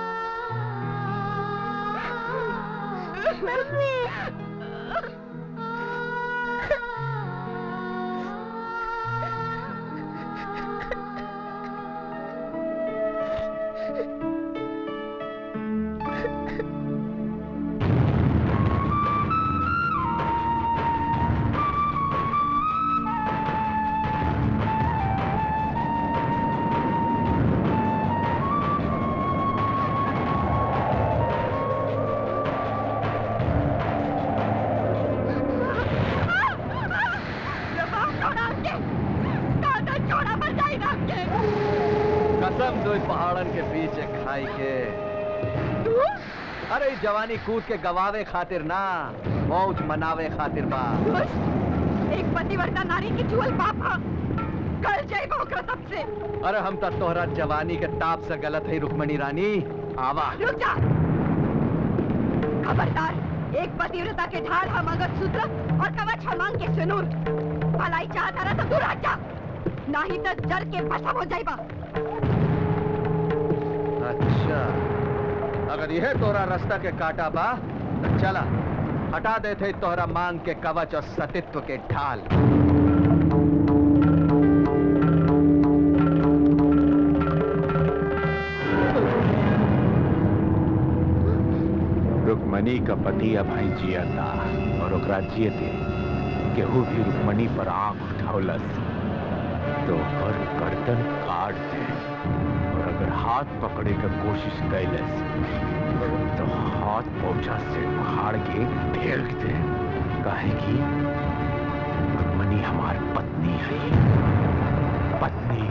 कसम दो पहाड़न के पीछे खाई के अरे इस जवानी कूद के गवावे खातिर ना मौज मनावे खातिर बा एक पतिवर्ता नारी की चुअल पापा कल जाइबो ओकरा तब से अरे हम तो तोहरा जवानी के ताप से गलत है रुक्मणी रानी आवा रुक जा खबरदार एक पतिव्रता के ढाल हम मंगल सूत्र और कवच हम मांग के सिनूर भलाई चाहता रहा तो दूर हट जा नहीं तो जल के भस्म हो जाइबा अच्छा अगर यह तोरा रास्ता के काटा बा तो चला हटा देते तोहरा मांग के कवच और सतित्व के ढाल रुक्मणी का पति अब ही जिया था और ओकरा जियते केहू भी रुक्मणी पर आंख उठौलस तो ओकर गर्दन काट दे और अगर हाथ पकड़े का कोशिश कैलस तो हाथ पहुंचा से उखाड़ के फेंक दे काहे कि रुक्मणी हमार पत्नी है पत्नी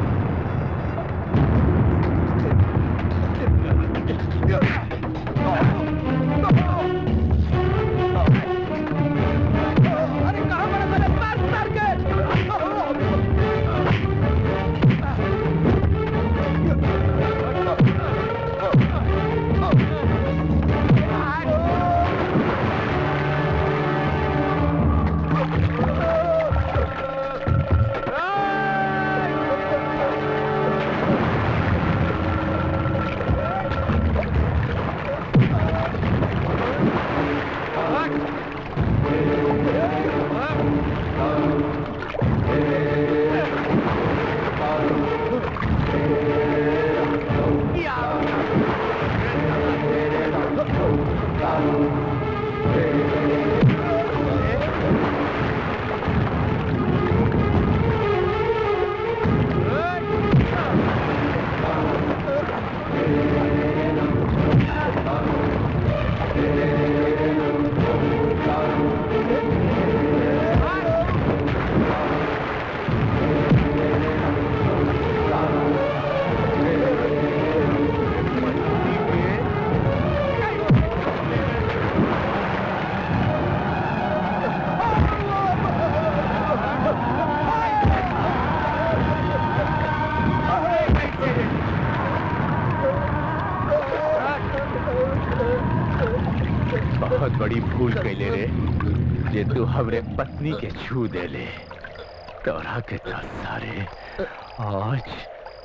बहुत बड़ी भूल कैले रे जे तू हमरे पत्नी के छू दे ले तोरा के तो सारे आज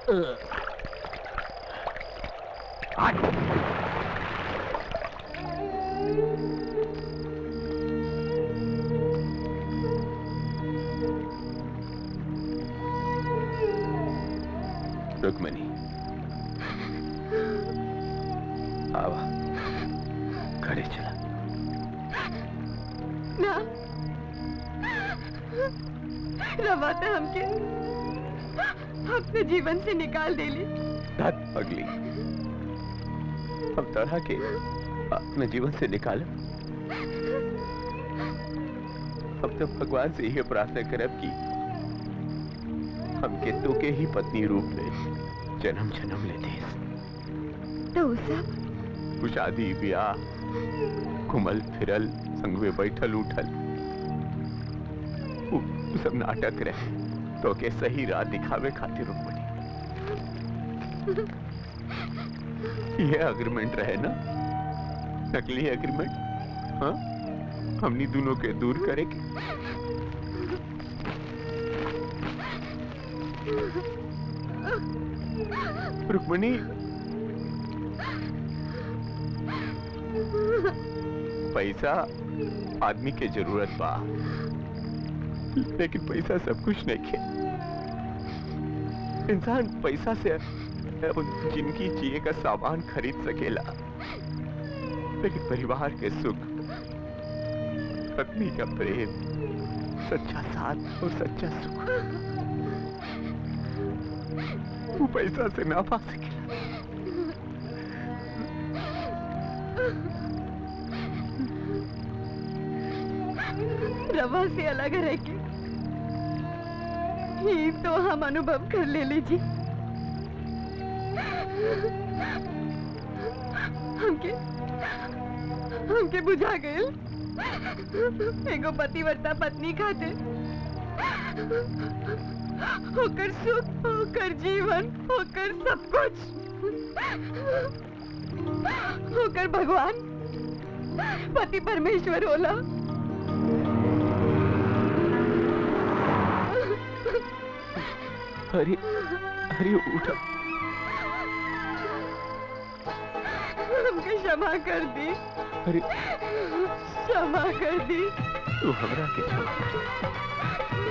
आज रुक्मणी आवा घरे चला ना रवाते हमके अपने जीवन से निकाल देली धत पगली हम तरह के अपने जीवन से निकाले हम तो भगवान से यही प्रार्थना करब कि हमके तो के ही पत्नी रूप में जन्म जन्म लेते तो वो सब वो शादी ब्याह घुमल फिरल संग में बैठल उठल वो वो सब नाटक रहे तो के सही राह दिखावे खातिर रुकमणी ये अग्रीमेंट रहे ना नकली अग्रीमेंट हाँ हमनी दोनों के दूर करे के रुक्मणी पैसा आदमी के जरूरत बा लेकिन पैसा सब कुछ नहीं है इंसान पैसा से अपन जिंदगी जिए का सामान खरीद सकेला लेकिन परिवार के सुख पत्नी का प्रेम सच्चा साथ और सच्चा सुख वो पैसा से ना पा सकेला रवा से अलग रह के ये तो हम अनुभव कर ले लीजिए हमके हमके बुझा गए एगो पतिव्रता पत्नी खाते होकर सुख होकर जीवन होकर सब कुछ होकर भगवान पति परमेश्वर होला अरे अरे उठा हमके क्षमा कर दी अरे क्षमा कर दी तू हमरा के क्षमा कर।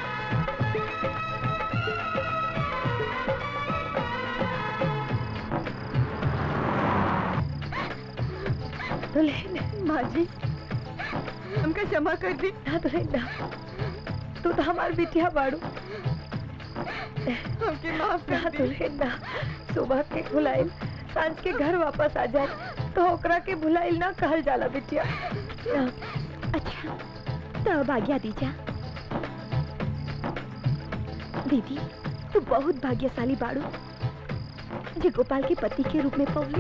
दुल्हन माँ जी हमका क्षमा कर दी ना दुल्हन ना तू तो हमार बिटिया बाड़ू हमके माफ ना कर दी दुल्हन ना सुबह के भुलाइल सांझ के घर वापस आ जाए तो ओकरा के भुलाइल ना कहल जाला बिटिया अच्छा तो अब आज्ञा दीजा दीदी तू बहुत भाग्यशाली बाड़ू जे गोपाल के पति के रूप में पौली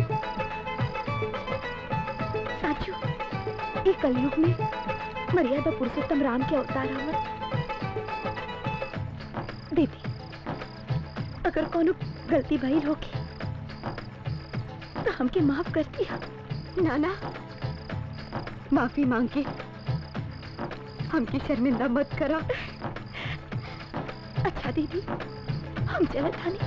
साचू ये कलयुग में मर्यादा पुरुषोत्तम राम के अवतार हवन दीदी अगर कोनो गलती भइल होगी तो हमके माफ करती है नाना माफी मांग के हमकी शर्मिंदा मत करा अच्छा दीदी हम चलत हनी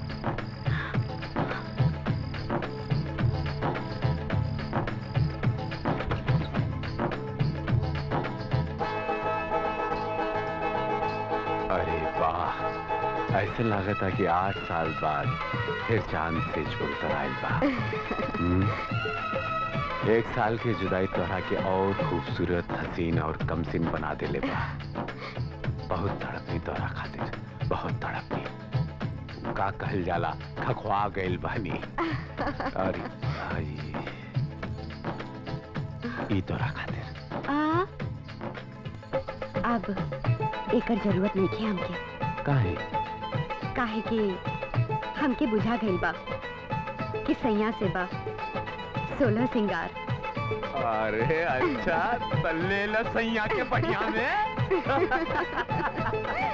अरे वाह ऐसे लागत है कि आठ साल बाद फिर चांद से छोड़ कर आयल बा हम्म? एक साल की जुदाई तोहरा के और खूबसूरत हसीन और कमसिन बना देले बा बहुत तड़पनी तोहरा खातिर बहुत तड़पनी का कहल जाला खखवा गइल बानी अरे भाई ई तोहरा खातिर आ अब एकर जरूरत नहीं है हमके काहे काहे कि हमके बुझा गइल बा कि सैया से बा सोलह सिंगार अरे अच्छा तल्ले ल सैया के बढ़िया में